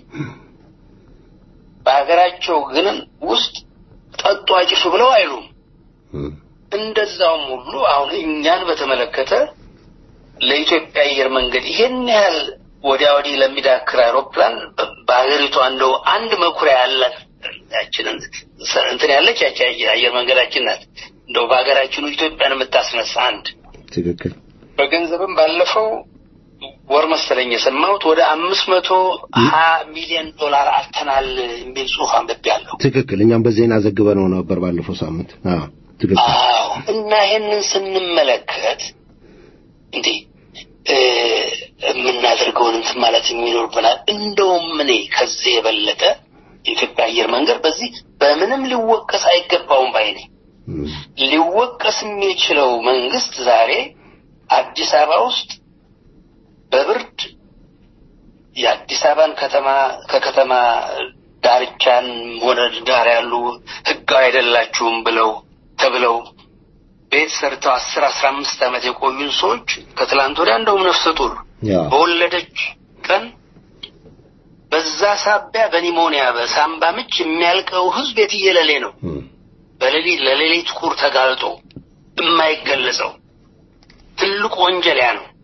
በሀገራቸው ግን ውስጥ ጠጡ አጭሱ ብለው አይሉም። እም፣ እንደዛውም ሁሉ አሁን እኛን በተመለከተ ለኢትዮጵያ አየር መንገድ ይሄን ያህል ወዲያ ወዲህ ለሚዳክር አይሮፕላን በ- በሀገሪቷ እንደው አንድ መኩሪያ ያላት ያችንን ሰ- እንትን ያለች ያቺ አየር መንገዳችን ናት። እንደው በሀገራችን ኢትዮጵያን የምታስነሳ አንድ ትክክል በገንዘብም ባለፈው ወር መሰለኝ የሰማሁት ወደ አምስት መቶ ሀያ ሚሊዮን ዶላር አልተናል የሚል ጽሑፍ አንብቤያለሁ። ትክክል እኛም በዜና ዘግበነው ነበር ባለፈው ሳምንት አዎ ትክክል አዎ እና ይሄንን ስንመለከት እንዴ እ፣ የምናደርገውን እንትን ማለት የሚኖርብናል። እንደውም እኔ ከዚህ የበለጠ የኢትዮጵያ አየር መንገድ በዚህ በምንም ሊወቀስ አይገባውም ባይ ነኝ። እም፣ ሊወቀስ የሚችለው መንግስት ዛሬ አዲስ አበባ ውስጥ በብርድ የአዲስ አበባን ከተማ ከከተማ ዳርቻን ሆነ ዳር ያሉ ህጋዊ አይደላችሁም ብለው ተብለው ቤት ሰርተው አስር አስራ አምስት ዓመት የቆዩን ሰዎች ከትላንት ወዲያ እንደውም ነፍሰ ጡር ያ በወለደች ቀን በዛ ሳቢያ በኒሞኒያ በሳምባ ምች የሚያልቀው ህዝብ የትየለሌ ነው። እም፣ በሌሊት ለሌሊት ቁር ተጋልጦ የማይገለጸው ትልቁ ወንጀል ያ ነው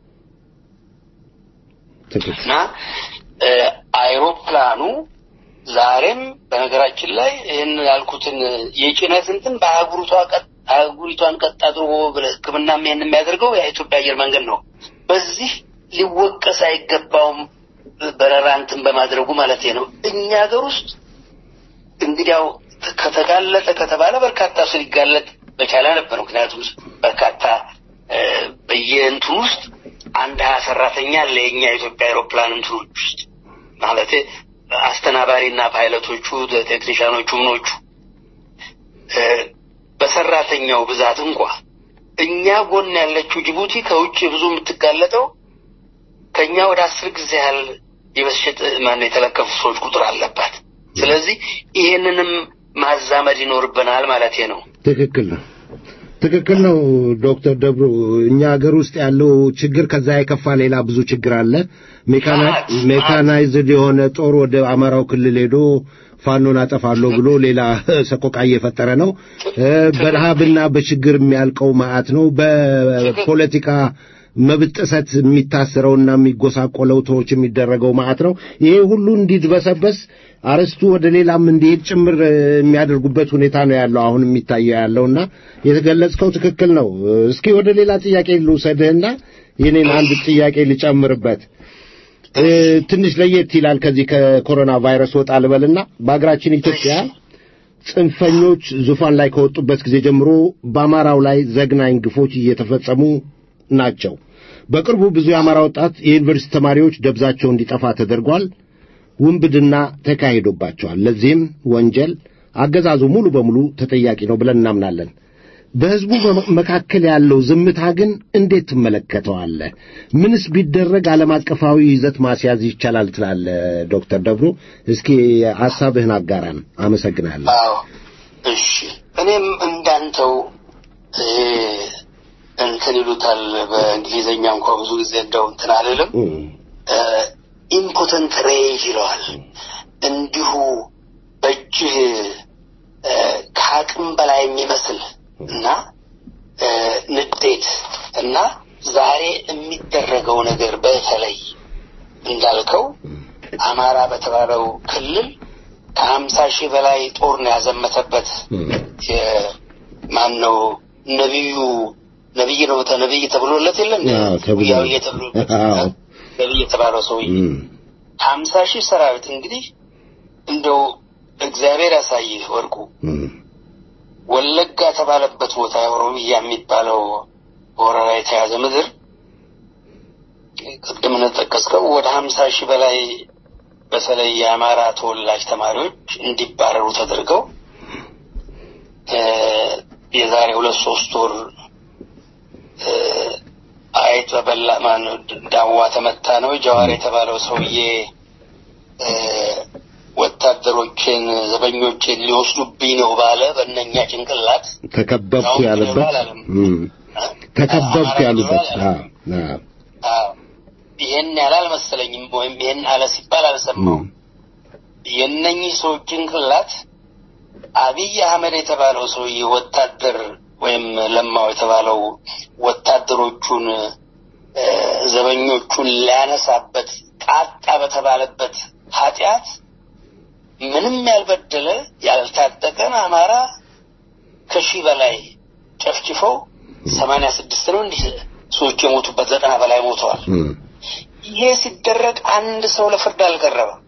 ትክክል እና እ፣ አይሮፕላኑ ዛሬም በነገራችን ላይ ይህን ያልኩትን የጭነት እንትን በአህጉሪቷ ቀጥ አህጉሪቷን ቀጥ አድርጎ ሕክምናም ይህን የሚያደርገው የኢትዮጵያ አየር መንገድ ነው። በዚህ ሊወቀስ አይገባውም በረራ እንትን በማድረጉ ማለት ነው። እኛ ሀገር ውስጥ እንግዲያው ከተጋለጠ ከተባለ በርካታ ሰው ሊጋለጥ በቻለ ነበር። ምክንያቱም በርካታ እ፣ በየእንትኑ ውስጥ አንድ ሀያ ሰራተኛ አለ የኛ የኢትዮጵያ አውሮፕላን እንትኖች ውስጥ ማለት አስተናባሪና ፓይለቶቹ ቴክኒሻኖቹ ምኖቹ እ፣ በሰራተኛው ብዛት እንኳ እኛ ጎን ያለችው ጅቡቲ ከውጭ ብዙ የምትጋለጠው ከኛ ወደ አስር ጊዜ ያህል የበሽት ማን የተለከፉ ሰዎች ቁጥር አለባት። ስለዚህ ይሄንንም ማዛመድ ይኖርብናል ማለት ነው። ትክክል ነው። ትክክል ነው ዶክተር ደብሩ። እኛ ሀገር ውስጥ ያለው ችግር ከዛ የከፋ ሌላ ብዙ ችግር አለ። ሜካና- ማት- ሜካናይዝድ የሆነ ጦር ወደ አማራው ክልል ሄዶ ፋኖን አጠፋለሁ ብሎ ሌላ ሰቆቃ እየፈጠረ ነው። እ፣ በረሃብና በችግር የሚያልቀው መዓት ነው። በፖለቲካ መብት ጥሰት የሚታሰረውና የሚጎሳቆለው ሰዎች የሚደረገው መዓት ነው። ይሄ ሁሉ እንዲድበሰበስ አርስቱ ወደ ሌላም እንዲሄድ ጭምር እ፣ የሚያደርጉበት ሁኔታ ነው ያለው አሁን የሚታየው ያለውና የተገለጽከው ትክክል ነው። እስኪ ወደ ሌላ ጥያቄ ልውሰድህና የኔን አንድ ጥያቄ ልጨምርበት። እ፣ ትንሽ ለየት ይላል ከዚህ ከኮሮና ቫይረስ ወጣ ልበልና በሀገራችን ኢትዮጵያ ጽንፈኞች ዙፋን ላይ ከወጡበት ጊዜ ጀምሮ በአማራው ላይ ዘግናኝ ግፎች እየተፈጸሙ ናቸው። በቅርቡ ብዙ የአማራ ወጣት የዩኒቨርሲቲ ተማሪዎች ደብዛቸው እንዲጠፋ ተደርጓል። ውንብድና ተካሂዶባቸዋል። ለዚህም ወንጀል አገዛዙ ሙሉ በሙሉ ተጠያቂ ነው ብለን እናምናለን። በሕዝቡ መ- መካከል ያለው ዝምታ ግን እንዴት ትመለከተዋለህ? ምንስ ቢደረግ ዓለም አቀፋዊ ይዘት ማስያዝ ይቻላል ትላለህ? ዶክተር ደብሩ እስኪ ሐሳብህን አጋራን። አመሰግናለሁ። አዎ እሺ። እኔም እንዳንተው እ፣ እንትን ይሉታል በእንግሊዝኛ እንኳ ብዙ ጊዜ እንደው እንትን አልልም እም፣ ኢምፖተንት ሬጅ ይለዋል። እንዲሁ በእጅህ እ፣ ከአቅም በላይ የሚመስል እና እ፣ ንዴት እና ዛሬ የሚደረገው ነገር በተለይ እንዳልከው አማራ በተባለው ክልል ከሀምሳ ሺህ በላይ ጦር ነው ያዘመተበት እም፣ ማን ነው ነቢዩ ነቢይ ነው ተ- ነቢይ ተብሎለት የለም አዎ፣ ተብሎ- ያውዬ ተብሎለት አዎ። ነቢይ የተባለው ሰውዬ እም፣ ሀምሳ ሺህ ሰራዊት እንግዲህ እንደው እግዚአብሔር ያሳይህ ወርቁ እም፣ ወለጋ ተባለበት ቦታ ኦሮሚያ የሚባለው ወረራ የተያዘ ምድር ቅድም እንደጠቀስከው ወደ ሀምሳ ሺህ በላይ በተለይ የአማራ ተወላጅ ተማሪዎች እንዲባረሩ ተደርገው እ፣ የዛሬ ሁለት ሶስት ወር እ፣ አይጥ በበላ ማነው ዳዋ ተመታ ነው ጀዋር የተባለው ሰውዬ እ፣ ወታደሮችን ዘበኞችን ሊወስዱብኝ ነው ባለ በእነኛ ጭንቅላት ተከበብኩ አሁን ያለበት አላለም። እም፣ ተከበብኩ አማራ ያሉበት አላለም። አዎ፣ አዎ፣ አዎ። ይሄን ያህል አልመሰለኝም፣ ወይም ይሄን አለ ሲባል አልሰማውም። እም፣ የእነኚህ ሰዎች ጭንቅላት አብይ አህመድ የተባለው ሰውዬ ወታደር ወይም ለማው የተባለው ወታደሮቹን እ፣ ዘበኞቹን ሊያነሳበት ቃጣ በተባለበት ኃጢአት ምንም ያልበደለ ያልታጠቀን አማራ ከሺህ በላይ ጨፍጭፈው ሰማንያ ስድስት ነው እንዲህ ሰዎች የሞቱበት ዘጠና በላይ ሞተዋል። እም፣ ይሄ ሲደረግ አንድ ሰው ለፍርድ አልቀረበም።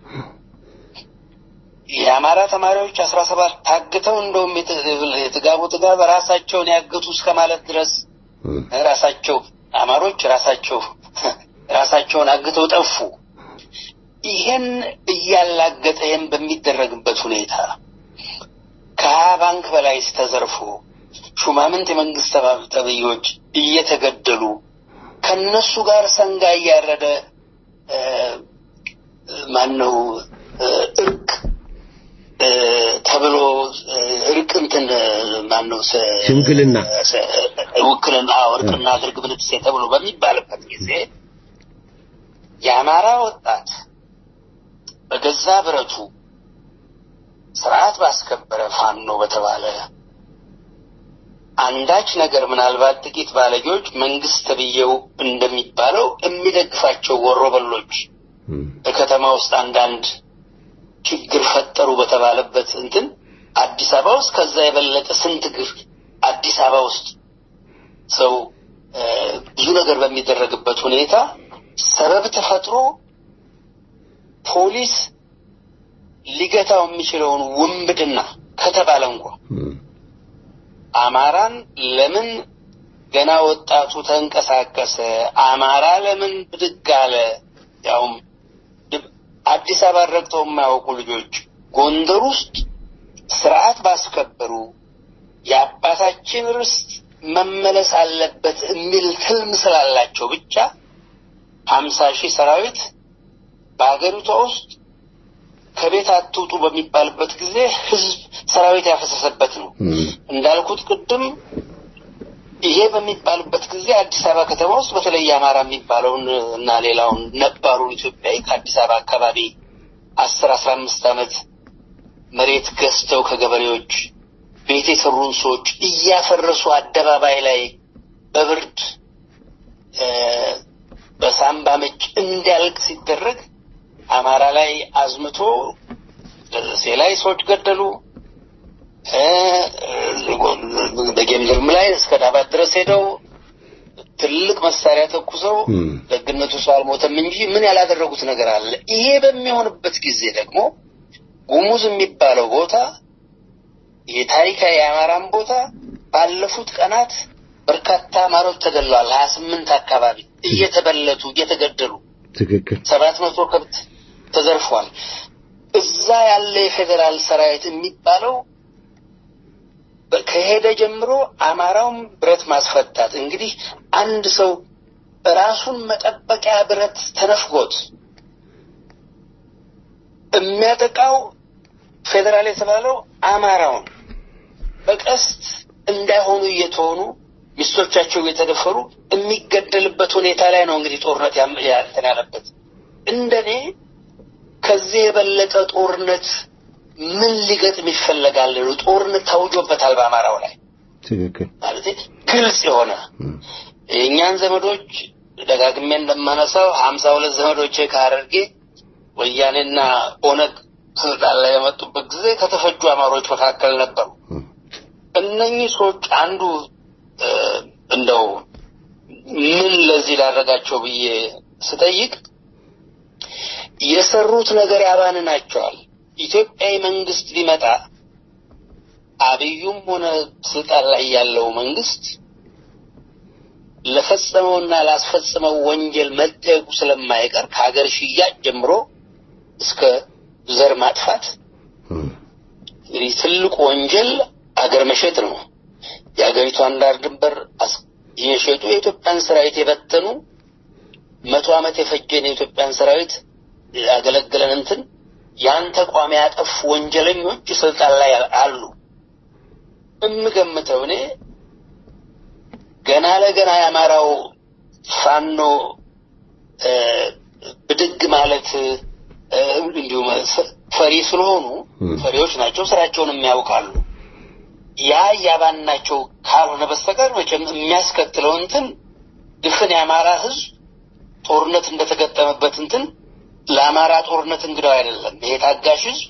የአማራ ተማሪዎች አስራ ሰባት ታግተው እንደውም የት- የጥጋቡ ጥጋብ ራሳቸውን ያገቱ እስከ ማለት ድረስ እም፣ ራሳቸው አማሮች ራሳቸው ራሳቸውን አግተው ጠፉ። ይሄን እያላገጠ ይህን በሚደረግበት ሁኔታ ከሀያ ባንክ በላይ ተዘርፎ ሹማምንት የመንግስት ተባ- ተብዮች እየተገደሉ ከነሱ ጋር ሰንጋ እያረደ እ፣ ማነው እ፣ እርቅ እ፣ ተብሎ እ፣ እርቅ እንትን ማነው ስ- ሽምግልና። ስ- ውክልና እርቅና አድርግ ብልትሴ ተብሎ በሚባልበት ጊዜ የአማራ ወጣት በገዛ ብረቱ ስርዓት ባስከበረ ፋኖ በተባለ አንዳች ነገር ምናልባት ጥቂት ባለጌዎች መንግስት ተብዬው እንደሚባለው የሚደግፋቸው ወሮበሎች እም፣ በከተማ ውስጥ አንዳንድ ችግር ፈጠሩ በተባለበት እንትን አዲስ አበባ ውስጥ ከዛ የበለጠ ስንት ግፍ አዲስ አበባ ውስጥ ሰው እ፣ ብዙ ነገር በሚደረግበት ሁኔታ ሰበብ ተፈጥሮ ፖሊስ ሊገታው የሚችለውን ውንብድና ከተባለ እንኳ እም፣ አማራን ለምን ገና ወጣቱ ተንቀሳቀሰ? አማራ ለምን ብድግ አለ? ያውም ድ- አዲስ አበባ ረግጠው የማያውቁ ልጆች ጎንደር ውስጥ ስርዓት ባስከበሩ የአባታችን ርስት መመለስ አለበት የሚል ትልም ስላላቸው ብቻ ሀምሳ ሺህ ሰራዊት በሀገሪቷ ውስጥ ከቤት አትውጡ በሚባልበት ጊዜ ህዝብ ሰራዊት ያፈሰሰበት ነው። እንዳልኩት ቅድም ይሄ በሚባልበት ጊዜ አዲስ አበባ ከተማ ውስጥ በተለይ አማራ የሚባለውን እና ሌላውን ነባሩን ኢትዮጵያዊ ከአዲስ አበባ አካባቢ አስር አስራ አምስት ዓመት መሬት ገዝተው ከገበሬዎች ቤት የሰሩን ሰዎች እያፈረሱ አደባባይ ላይ በብርድ በሳምባ ምች እንዲያልቅ ሲደረግ አማራ ላይ አዝምቶ ደሴ ላይ ሰዎች ገደሉ። በጌምድርም ላይ እስከ ዳባት ድረስ ሄደው ትልቅ መሳሪያ ተኩሰው ደግነቱ ሰው አልሞተም እንጂ ምን ያላደረጉት ነገር አለ። ይሄ በሚሆንበት ጊዜ ደግሞ ጉሙዝ የሚባለው ቦታ የታሪካዊ የአማራን ቦታ ባለፉት ቀናት በርካታ አማሮች ተገለዋል። ሀያ ስምንት አካባቢ እየተበለቱ እየተገደሉ ትክክል ሰባት መቶ ከብት ተዘርፏል። እዛ ያለ የፌዴራል ሰራዊት የሚባለው ከሄደ ጀምሮ አማራውም ብረት ማስፈታት እንግዲህ አንድ ሰው ራሱን መጠበቂያ ብረት ተነፍጎት የሚያጠቃው ፌዴራል የተባለው አማራውን በቀስት እንዳይሆኑ እየተሆኑ ሚስቶቻቸው እየተደፈሩ የሚገደልበት ሁኔታ ላይ ነው እንግዲህ ጦርነት ያንተን ያለበት። እንደኔ ከዚህ የበለጠ ጦርነት ምን ሊገጥም ይፈለጋል? ጦርነት ታውጆበታል በአማራው ላይ ትክክል ማለት ግልጽ የሆነ የእኛን ዘመዶች ደጋግሜ እንደማነሳው ሀምሳ ሁለት ዘመዶቼ ከሀረርጌ ወያኔና ኦነግ ስልጣን ላይ የመጡበት ጊዜ ከተፈጁ አማሮች መካከል ነበሩ። እነኚህ ሰዎች አንዱ እንደው ምን ለዚህ ላደረጋቸው ብዬ ስጠይቅ የሰሩት ነገር ያባንናቸዋል። ኢትዮጵያዊ መንግስት ሊመጣ አብዩም ሆነ ስልጣን ላይ ያለው መንግስት ለፈጸመውና ላስፈጸመው ወንጀል መጠየቁ ስለማይቀር ከሀገር ሽያጭ ጀምሮ እስከ ዘር ማጥፋት እንግዲህ ትልቁ ወንጀል አገር መሸጥ ነው። የሀገሪቷን ዳር ድንበር የሸጡ የኢትዮጵያን ሰራዊት የበተኑ መቶ ዓመት የፈጀን የኢትዮጵያን ሰራዊት ያገለገለን እንትን ያን ተቋም ያጠፉ ወንጀለኞች ስልጣን ላይ አሉ። እምገምተው እኔ ገና ለገና የአማራው ፋኖ ብድግ ማለት እንዲሁም ፈሪ ስለሆኑ ፈሪዎች ናቸው፣ ስራቸውን የሚያውቃሉ። ያ እያባናቸው ካልሆነ በስተቀር መቼም የሚያስከትለው እንትን ድፍን የአማራ ህዝብ ጦርነት እንደተገጠመበት እንትን ለአማራ ጦርነት እንግዳው አይደለም። ይሄ ታጋሽ ህዝብ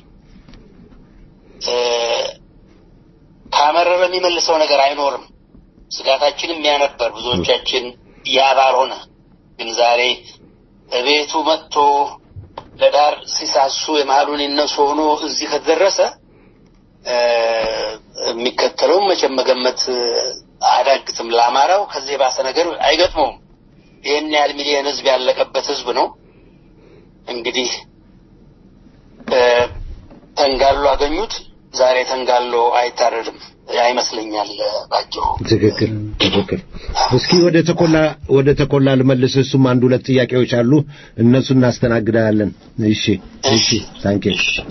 ካመረረ የሚመልሰው ነገር አይኖርም። ስጋታችንም ያ ነበር። ብዙዎቻችን ያ ባልሆነ ግን ዛሬ እቤቱ መጥቶ ለዳር ሲሳሱ የመሀሉን ይነሱ ሆኖ እዚህ ከተደረሰ የሚከተለውም መቼም መገመት አያዳግትም። ለአማራው ከዚህ የባሰ ነገር አይገጥመውም። ይህን ያህል ሚሊዮን ህዝብ ያለቀበት ህዝብ ነው። እንግዲህ ተንጋሎ አገኙት። ዛሬ ተንጋሎ አይታረድም አይመስለኛል ባጭሩ። ትክክል ትክክል። እስኪ ወደ ተኮላ ወደ ተኮላ ልመልስ። እሱም አንድ ሁለት ጥያቄዎች አሉ፣ እነሱ እናስተናግዳለን። እሺ እሺ፣ ታንኪ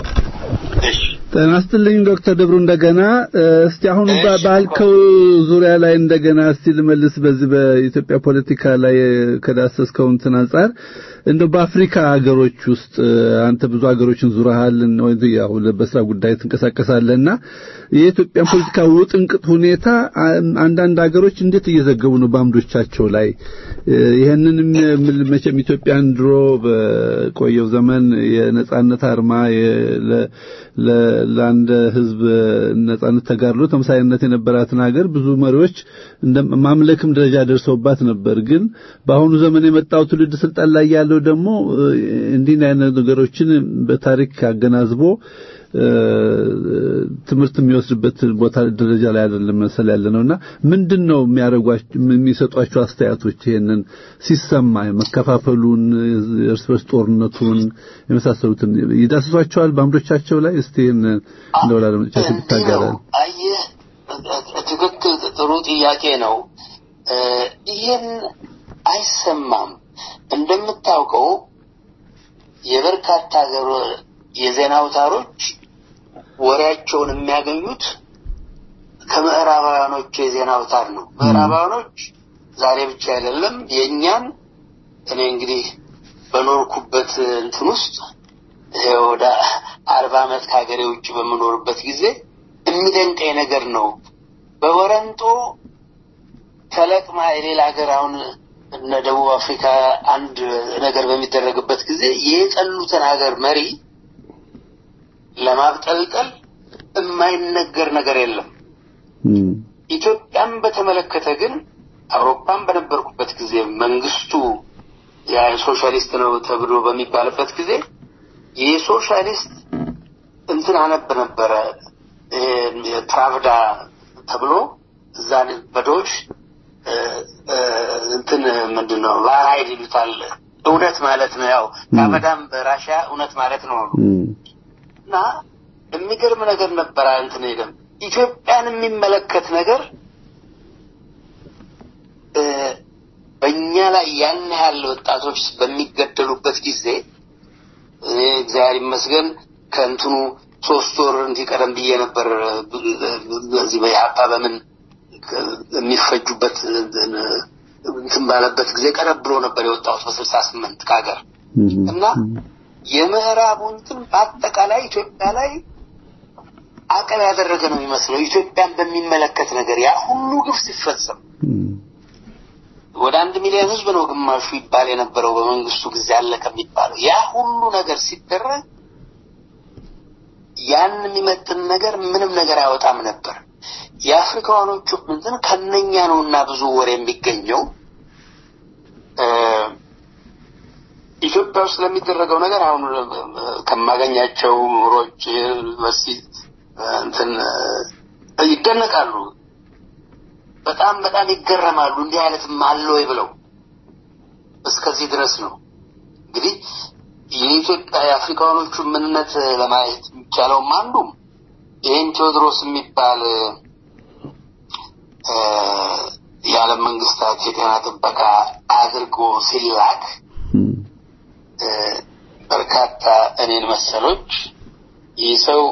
ጤና ይስጥልኝ ዶክተር ደብሩ እንደገና እስቲ አሁን ባልከው ዙሪያ ላይ እንደገና እስቲ ልመልስ። በዚህ በኢትዮጵያ ፖለቲካ ላይ ከዳሰስከው እንትን አንጻር እንደው በአፍሪካ ሀገሮች ውስጥ አንተ ብዙ ሀገሮችን ዙረሃል ወይ ያው በስራ ጉዳይ ትንቀሳቀሳለህና የኢትዮጵያን ፖለቲካ ውጥንቅጥ ሁኔታ አንዳንድ ሀገሮች እንዴት እየዘገቡ ነው በአምዶቻቸው ላይ ይሄንንም መቼም ኢትዮጵያን ድሮ በቆየው ዘመን የነጻነት አርማ ለአንድ ህዝብ ነጻነት ተጋድሎ ተመሳሳይነት የነበራትን ሀገር ብዙ መሪዎች ማምለክም ደረጃ ደርሰውባት ነበር። ግን በአሁኑ ዘመን የመጣው ትውልድ ስልጣን ላይ ያለው ደግሞ እንዲህ አይነት ነገሮችን በታሪክ አገናዝቦ ትምህርት የሚወስድበት ቦታ ደረጃ ላይ አይደለም መሰል ያለ ነውና ምንድን ነው የሚያደርጓቸው የሚሰጧቸው አስተያየቶች ይሄንን ሲሰማ መከፋፈሉን እርስ በርስ ጦርነቱን የመሳሰሉትን ይዳስሷቸዋል በአምዶቻቸው ላይ እስቲ ይህን እንደው ለአድማጮቻችን ብታጋራል አየህ ትክክል ጥሩ ጥያቄ ነው ይህን አይሰማም እንደምታውቀው የበርካታ የዜና አውታሮች ወሬያቸውን የሚያገኙት ከምዕራባውያኖቹ የዜና አውታር ነው። ምዕራባውያኖች ዛሬ ብቻ አይደለም የእኛን እኔ እንግዲህ በኖርኩበት እንትን ውስጥ ይሄ ወደ አርባ ዓመት ከሀገሬ ውጭ በምኖርበት ጊዜ የሚደንቀኝ ነገር ነው። በወረንጦ ተለቅማ የሌላ ሀገር አሁን እነ ደቡብ አፍሪካ አንድ ነገር በሚደረግበት ጊዜ የጠሉትን ሀገር መሪ ለማብጠልጠል የማይነገር ነገር የለም። ኢትዮጵያን በተመለከተ ግን አውሮፓን በነበርኩበት ጊዜ መንግስቱ ሶሻሊስት ነው ተብሎ በሚባልበት ጊዜ የሶሻሊስት እንትን አነብ ነበረ ፕራቭዳ ተብሎ እዛ በዶች እንትን ምንድን ነው ቫራይድ ይሉታል። እውነት ማለት ነው። ያው ፕራቭዳም በራሽያ እውነት ማለት ነው እና የሚገርም ነገር ነበረ። እንትን ሄደም ኢትዮጵያን የሚመለከት ነገር በእኛ ላይ ያን ያህል ወጣቶች በሚገደሉበት ጊዜ እኔ እግዚአብሔር ይመስገን ከእንትኑ ሶስት ወር እንዲህ ቀደም ብዬ ነበር በዚህ በኢህአፓ በምን የሚፈጁበት እንትን ባለበት ጊዜ ቀረብ ብሎ ነበር የወጣሁት በስልሳ ስምንት ከሀገር እና የምዕራቡ እንትን በአጠቃላይ ኢትዮጵያ ላይ አቀብ ያደረገ ነው የሚመስለው ኢትዮጵያን በሚመለከት ነገር ያ ሁሉ ግፍ ሲፈጸም ወደ አንድ ሚሊዮን ህዝብ ነው ግማሹ ይባል የነበረው በመንግስቱ ጊዜ አለ ከሚባለው ያ ሁሉ ነገር ሲደረግ ያን የሚመጥን ነገር ምንም ነገር አይወጣም ነበር። የአፍሪካኖቹ እንትን ከነኛ ነውና ብዙ ወሬ የሚገኘው ኢትዮጵያ ውስጥ ለሚደረገው ነገር አሁን ከማገኛቸው ምሁሮች ዩኒቨርሲቲ እንትን ይደነቃሉ። በጣም በጣም ይገረማሉ። እንዲህ አይነትም አለ ወይ ብለው እስከዚህ ድረስ ነው እንግዲህ የኢትዮጵያ የአፍሪካኖቹ ምንነት ለማየት የሚቻለውም አንዱም ይህን ቴዎድሮስ የሚባል የዓለም መንግስታት የጤና ጥበቃ አድርጎ ሲላክ በርካታ እኔን መሰሎች ይህ ሰው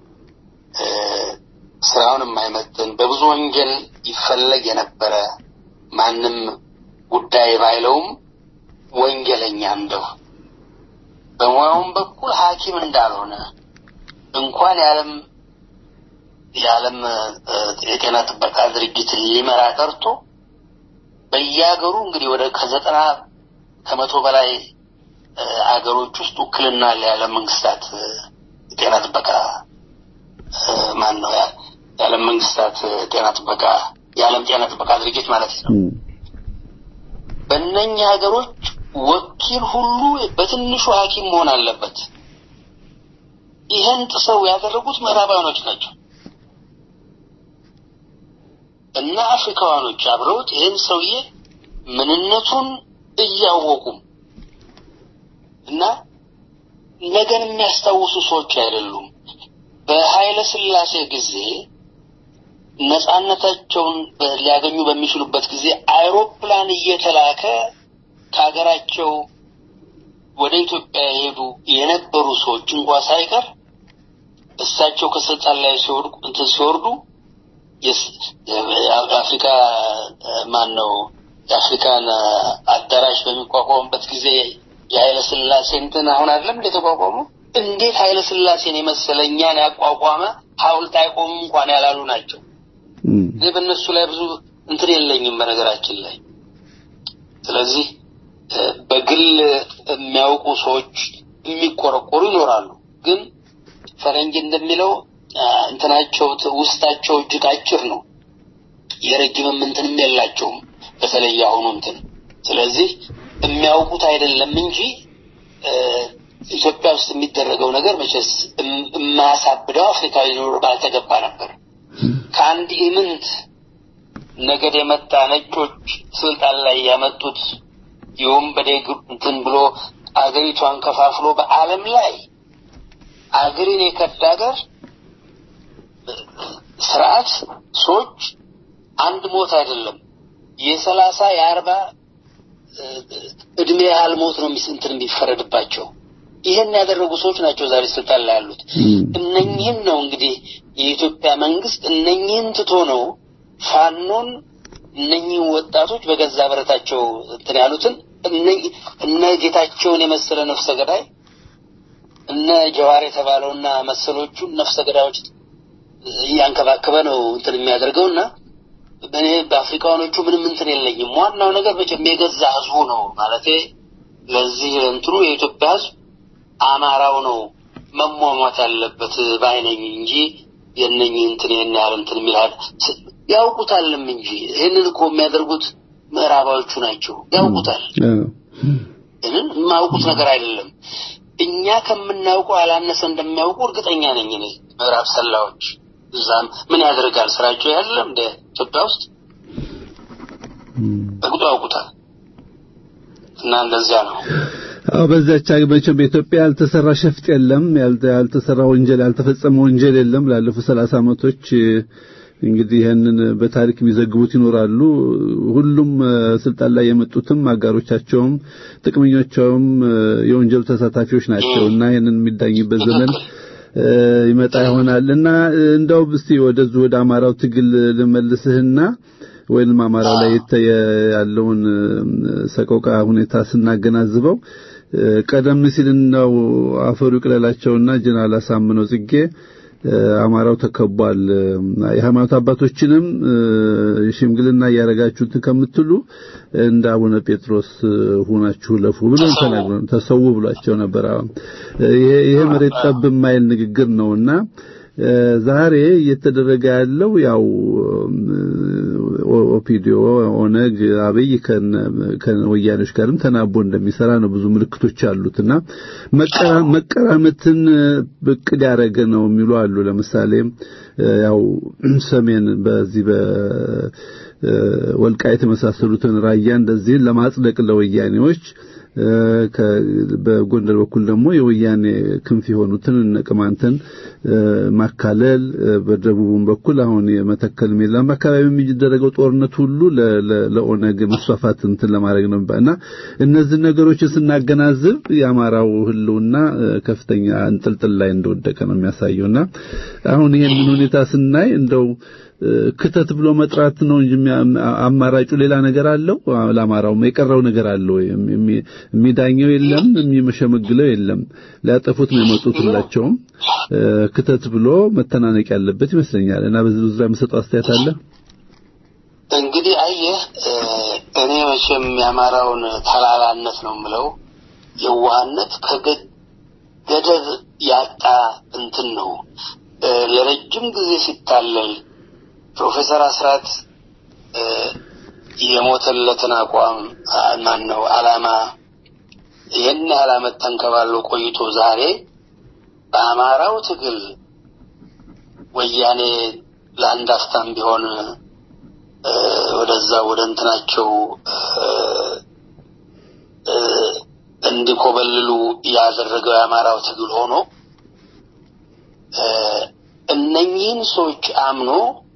ስራውን የማይመጥን በብዙ ወንጀል ይፈለግ የነበረ ማንም ጉዳይ ባይለውም ወንጀለኛ እንደው በሙያውም በኩል ሐኪም እንዳልሆነ እንኳን የዓለም የዓለም የጤና ጥበቃ ድርጅት ሊመራ ቀርቶ በየሀገሩ እንግዲህ ወደ ከዘጠና ከመቶ በላይ አገሮች ውስጥ ውክልና የዓለም መንግስታት ጤና ጥበቃ ማን ነው የዓለም መንግስታት ጤና ጥበቃ የዓለም ጤና ጥበቃ ድርጅት ማለት ነው። በእነኛ ሀገሮች ወኪል ሁሉ በትንሹ ሐኪም መሆን አለበት። ይህን ጥሰው ያደረጉት ምዕራባውያኖች ናቸው እና አፍሪካውያኖች አብረውት ይህን ሰውዬ ምንነቱን እያወቁም እና ነገን የሚያስታውሱ ሰዎች አይደሉም። በኃይለ ሥላሴ ጊዜ ነጻነታቸውን ሊያገኙ በሚችሉበት ጊዜ አይሮፕላን እየተላከ ከሀገራቸው ወደ ኢትዮጵያ የሄዱ የነበሩ ሰዎች እንኳ ሳይቀር እሳቸው ከስልጣን ላይ ሲወድቁ እንትን ሲወርዱ የአፍሪካ ማን ነው የአፍሪካን አዳራሽ በሚቋቋሙበት ጊዜ የኃይለ ሥላሴ እንትን አሁን አይደለም እንደተቋቋሙ እንዴት ኃይለ ሥላሴን የመሰለ እኛን ያቋቋመ ሐውልት አይቆሙ እንኳን ያላሉ ናቸው። እኔ በእነሱ ላይ ብዙ እንትን የለኝም በነገራችን ላይ። ስለዚህ በግል የሚያውቁ ሰዎች የሚቆረቆሩ ይኖራሉ። ግን ፈረንጅ እንደሚለው እንትናቸው ውስጣቸው እጅግ አጭር ነው። የረጅምም እንትንም የላቸውም። በተለይ አሁኑ እንትን ስለዚህ የሚያውቁት አይደለም እንጂ ኢትዮጵያ ውስጥ የሚደረገው ነገር መቼስ የማያሳብደው አፍሪካዊ ኖር ባልተገባ ነበር። ከአንድ ኢምንት ነገድ የመጣ ነጮች ስልጣን ላይ ያመጡት የወንበዴ እንትን ብሎ አገሪቷን ከፋፍሎ በዓለም ላይ አገርን የከዳ ሀገር ስርዓት ሰዎች አንድ ሞት አይደለም የሰላሳ የአርባ እድሜ ያህል ሞት ነው እንትን የሚፈረድባቸው ይህን ያደረጉ ሰዎች ናቸው ዛሬ ስልጣን ላይ ያሉት። እነኚህን ነው እንግዲህ የኢትዮጵያ መንግስት እነኚህን ትቶ ነው ፋኖን እነኚህ ወጣቶች በገዛ ብረታቸው እንትን ያሉትን እነ ጌታቸውን የመሰለ ነፍሰ ገዳይ እነ ጀዋር የተባለውና መሰሎቹን ነፍሰ ገዳዮች እያንከባከበ ነው እንትን የሚያደርገው እና እኔ በአፍሪካኖቹ ምንም እንትን የለኝም። ዋናው ነገር መቼም የገዛ ህዝቡ ነው ማለቴ ለዚህ እንትኑ የኢትዮጵያ ህዝብ አማራው ነው መሟሟት ያለበት ባይነኝ እንጂ የነኝህ እንትን ይህን ያህል እንትን የሚልሃል ያውቁታልም እንጂ ይህንን እኮ የሚያደርጉት ምዕራባዎቹ ናቸው። ያውቁታል። ይህንን የማያውቁት ነገር አይደለም። እኛ ከምናውቀው ያላነሰ እንደሚያውቁ እርግጠኛ ነኝ እኔ ምዕራብ ሰላዎች እዛም ምን ያደርጋል ስራቸው ያለም እንደ ኢትዮጵያ ውስጥ በግጡ ያውቁታል። እና እንደዚያ ነው። አዎ በዛች መቼም በኢትዮጵያ ያልተሰራ ሸፍጥ የለም፣ ያልተሰራ ወንጀል ያልተፈጸመ ወንጀል የለም። ላለፉት ሰላሳ ዓመቶች እንግዲህ ይህንን በታሪክ የሚዘግቡት ይኖራሉ። ሁሉም ስልጣን ላይ የመጡትም አጋሮቻቸውም ጥቅመኞቻቸውም የወንጀሉ ተሳታፊዎች ናቸው እና ይህንን የሚዳኝበት ዘመን ይመጣ ይሆናል እና እንደው እስቲ ወደዚህ ወደ አማራው ትግል ልመልስህና ወይንም አማራው ላይ ያለውን ሰቆቃ ሁኔታ ስናገናዝበው ቀደም ሲል ነው አፈሩ ይቅለላቸውና ጀነራል አሳምነው ጽጌ አማራው ተከቧል፣ የሃይማኖት አባቶችንም ሽምግልና እያረጋችሁት ከምትሉ እንደ አቡነ ጴጥሮስ ሁናችሁ ለፉ ብሎ ተናግሮ ተሰው ብሏቸው ነበር። ይሄ ይሄ መሬት ጠብ የማይል ንግግር ነውና ዛሬ እየተደረገ ያለው ያው ኦፒዲዮ ኦነግ አብይ ከወያኔዎች ጋርም ተናቦ እንደሚሰራ ነው። ብዙ ምልክቶች አሉትና መቀራመትን እቅድ ያደረገ ነው የሚሉ አሉ። ለምሳሌ ያው ሰሜን በዚህ በወልቃይት የመሳሰሉትን ራያ እንደዚህ ለማጽደቅ ለወያኔዎች በጎንደር በኩል ደግሞ የወያኔ ክንፍ የሆኑትን እነ ቅማንትን ማካለል፣ በደቡቡም በኩል አሁን የመተከል ሜላም አካባቢ የሚደረገው ጦርነት ሁሉ ለኦነግ መስፋፋት እንትን ለማድረግ ነው እና እነዚህ ነገሮችን ስናገናዝብ የአማራው ሕልውና ከፍተኛ እንጥልጥል ላይ እንደወደቀ ነው የሚያሳየውና አሁን ይሄንን ሁኔታ ስናይ እንደው ክተት ብሎ መጥራት ነው እንጂ አማራጩ ሌላ ነገር አለው። ለአማራው የቀረው ነገር አለው። የሚዳኘው የለም፣ የሚመሸመግለው የለም። ሊያጠፉት ነው የመጡት ሁላቸውም። ክተት ብሎ መተናነቅ ያለበት ይመስለኛል እና በዚህ ዙሪያ የምሰጠው አስተያየት አለ። እንግዲህ አየህ፣ እኔ መቼም የአማራውን ተላላነት ነው የምለው፣ የዋህነት ከገደብ ያጣ እንትን ነው ለረጅም ጊዜ ሲታለል ፕሮፌሰር አስራት የሞተለትን አቋም ማን ነው ዓላማ ይህን ያህል ዓመት ተንከባሎ ቆይቶ ዛሬ በአማራው ትግል ወያኔ ለአንድ አፍታም ቢሆን ወደዛ ወደ እንትናቸው እንዲኮበልሉ ያደረገው የአማራው ትግል ሆኖ እነኚህን ሰዎች አምኖ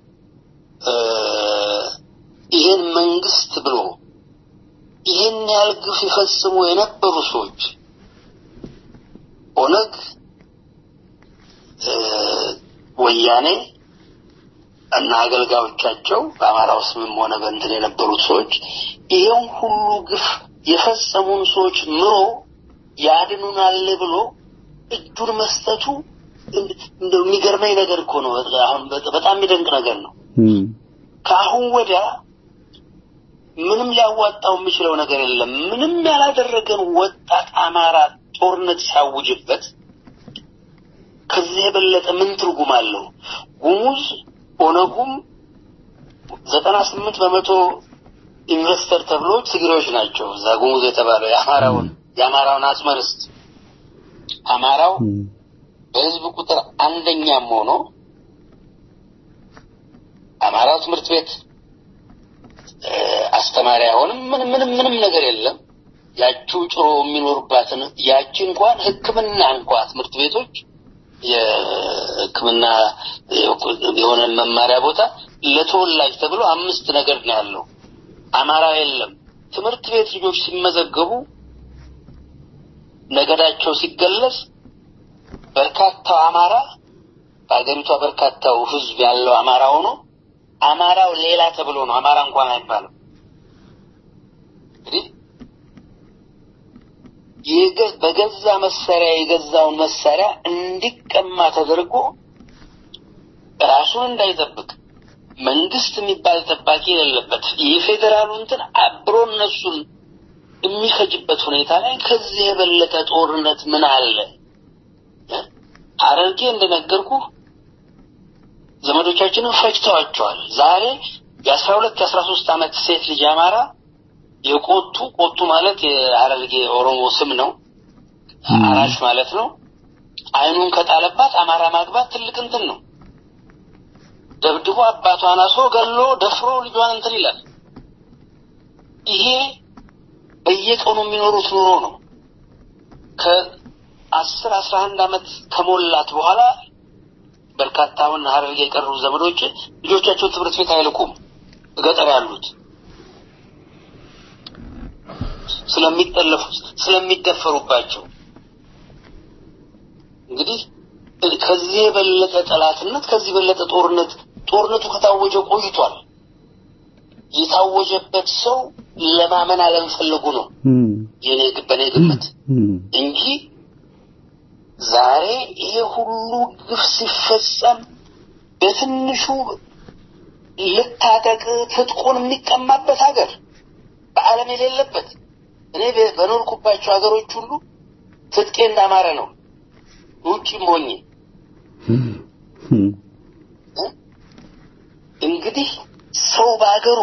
ይህን መንግስት ብሎ ይህን ያህል ግፍ ይፈጽሙ የነበሩ ሰዎች ኦነግ፣ ወያኔ እና አገልጋዮቻቸው በአማራው ስምም ሆነ በእንትን የነበሩት ሰዎች ይሄን ሁሉ ግፍ የፈጸሙን ሰዎች ምሮ ያድኑናል ብሎ እጁን መስጠቱ እንደው የሚገርመኝ ነገር እኮ ነው። አሁን በጣም የሚደንቅ ነገር ነው። ከአሁን ወዲያ ምንም ሊያዋጣው የሚችለው ነገር የለም። ምንም ያላደረገን ወጣት አማራ ጦርነት ሲያውጅበት ከዚህ የበለጠ ምን ትርጉም አለው? ጉሙዝ ኦነጉም ዘጠና ስምንት በመቶ ኢንቨስተር ተብሎ ትግሬዎች ናቸው። እዛ ጉሙዝ የተባለው የአማራውን የአማራውን አጽመ ርስት አማራው በህዝብ ቁጥር አንደኛም ሆኖ አማራው ትምህርት ቤት አስተማሪ አይሆንም። ምንም ምንም ምንም ነገር የለም። ያቺው ጭሮ የሚኖርባትን ያቺ እንኳን ሕክምና እንኳ ትምህርት ቤቶች የሕክምና የሆነ መማሪያ ቦታ ለተወላጅ ተብሎ አምስት ነገር ነው ያለው። አማራ የለም። ትምህርት ቤት ልጆች ሲመዘገቡ ነገዳቸው ሲገለጽ በርካታው አማራ በሀገሪቷ በርካታው ህዝብ ያለው አማራ ሆኖ አማራው ሌላ ተብሎ ነው። አማራ እንኳን አይባልም። እንግዲህ የገ- በገዛ መሳሪያ የገዛውን መሳሪያ እንዲቀማ ተደርጎ ራሱን እንዳይጠብቅ መንግስት የሚባል ጠባቂ የሌለበት የፌዴራሉ እንትን አብሮ እነሱን የሚፈጅበት ሁኔታ ላይ ከዚህ የበለጠ ጦርነት ምን አለ? ሐረርጌ እንደነገርኩ ዘመዶቻችንን ፈጅተዋቸዋል። ዛሬ የአስራ ሁለት የአስራ ሶስት ዓመት ሴት ልጅ አማራ የቆቱ ቆቱ ማለት የሐረርጌ ኦሮሞ ስም ነው። አራሽ ማለት ነው። አይኑን ከጣለባት አማራ ማግባት ትልቅ እንትን ነው። ደብድቦ አባቷን አስሮ ገሎ ደፍሮ ልጇን እንትን ይላል። ይሄ በየቀኑ የሚኖሩት ኑሮ ነው። ከአስር አስራ አንድ ዓመት ከሞላት በኋላ በርካታ አሁን ሐረርጌ የቀሩ ዘመዶች ልጆቻቸው ትምህርት ቤት አይልኩም። ገጠር ያሉት ስለሚጠለፉ ስለሚደፈሩባቸው እንግዲህ ከዚህ የበለጠ ጠላትነት ከዚህ የበለጠ ጦርነት ጦርነቱ ከታወጀ ቆይቷል። የታወጀበት ሰው ለማመን አለመፈለጉ ነው የኔ በኔ ግምት እንጂ ዛሬ ይሄ ሁሉ ግፍ ሲፈጸም በትንሹ ልታጠቅ ትጥቁን የሚቀማበት ሀገር በዓለም የሌለበት እኔ በ- በኖርኩባቸው ሀገሮች ሁሉ ትጥቄ እንዳማረ ነው። ውጭም ሆኜ እንግዲህ ሰው በሀገሩ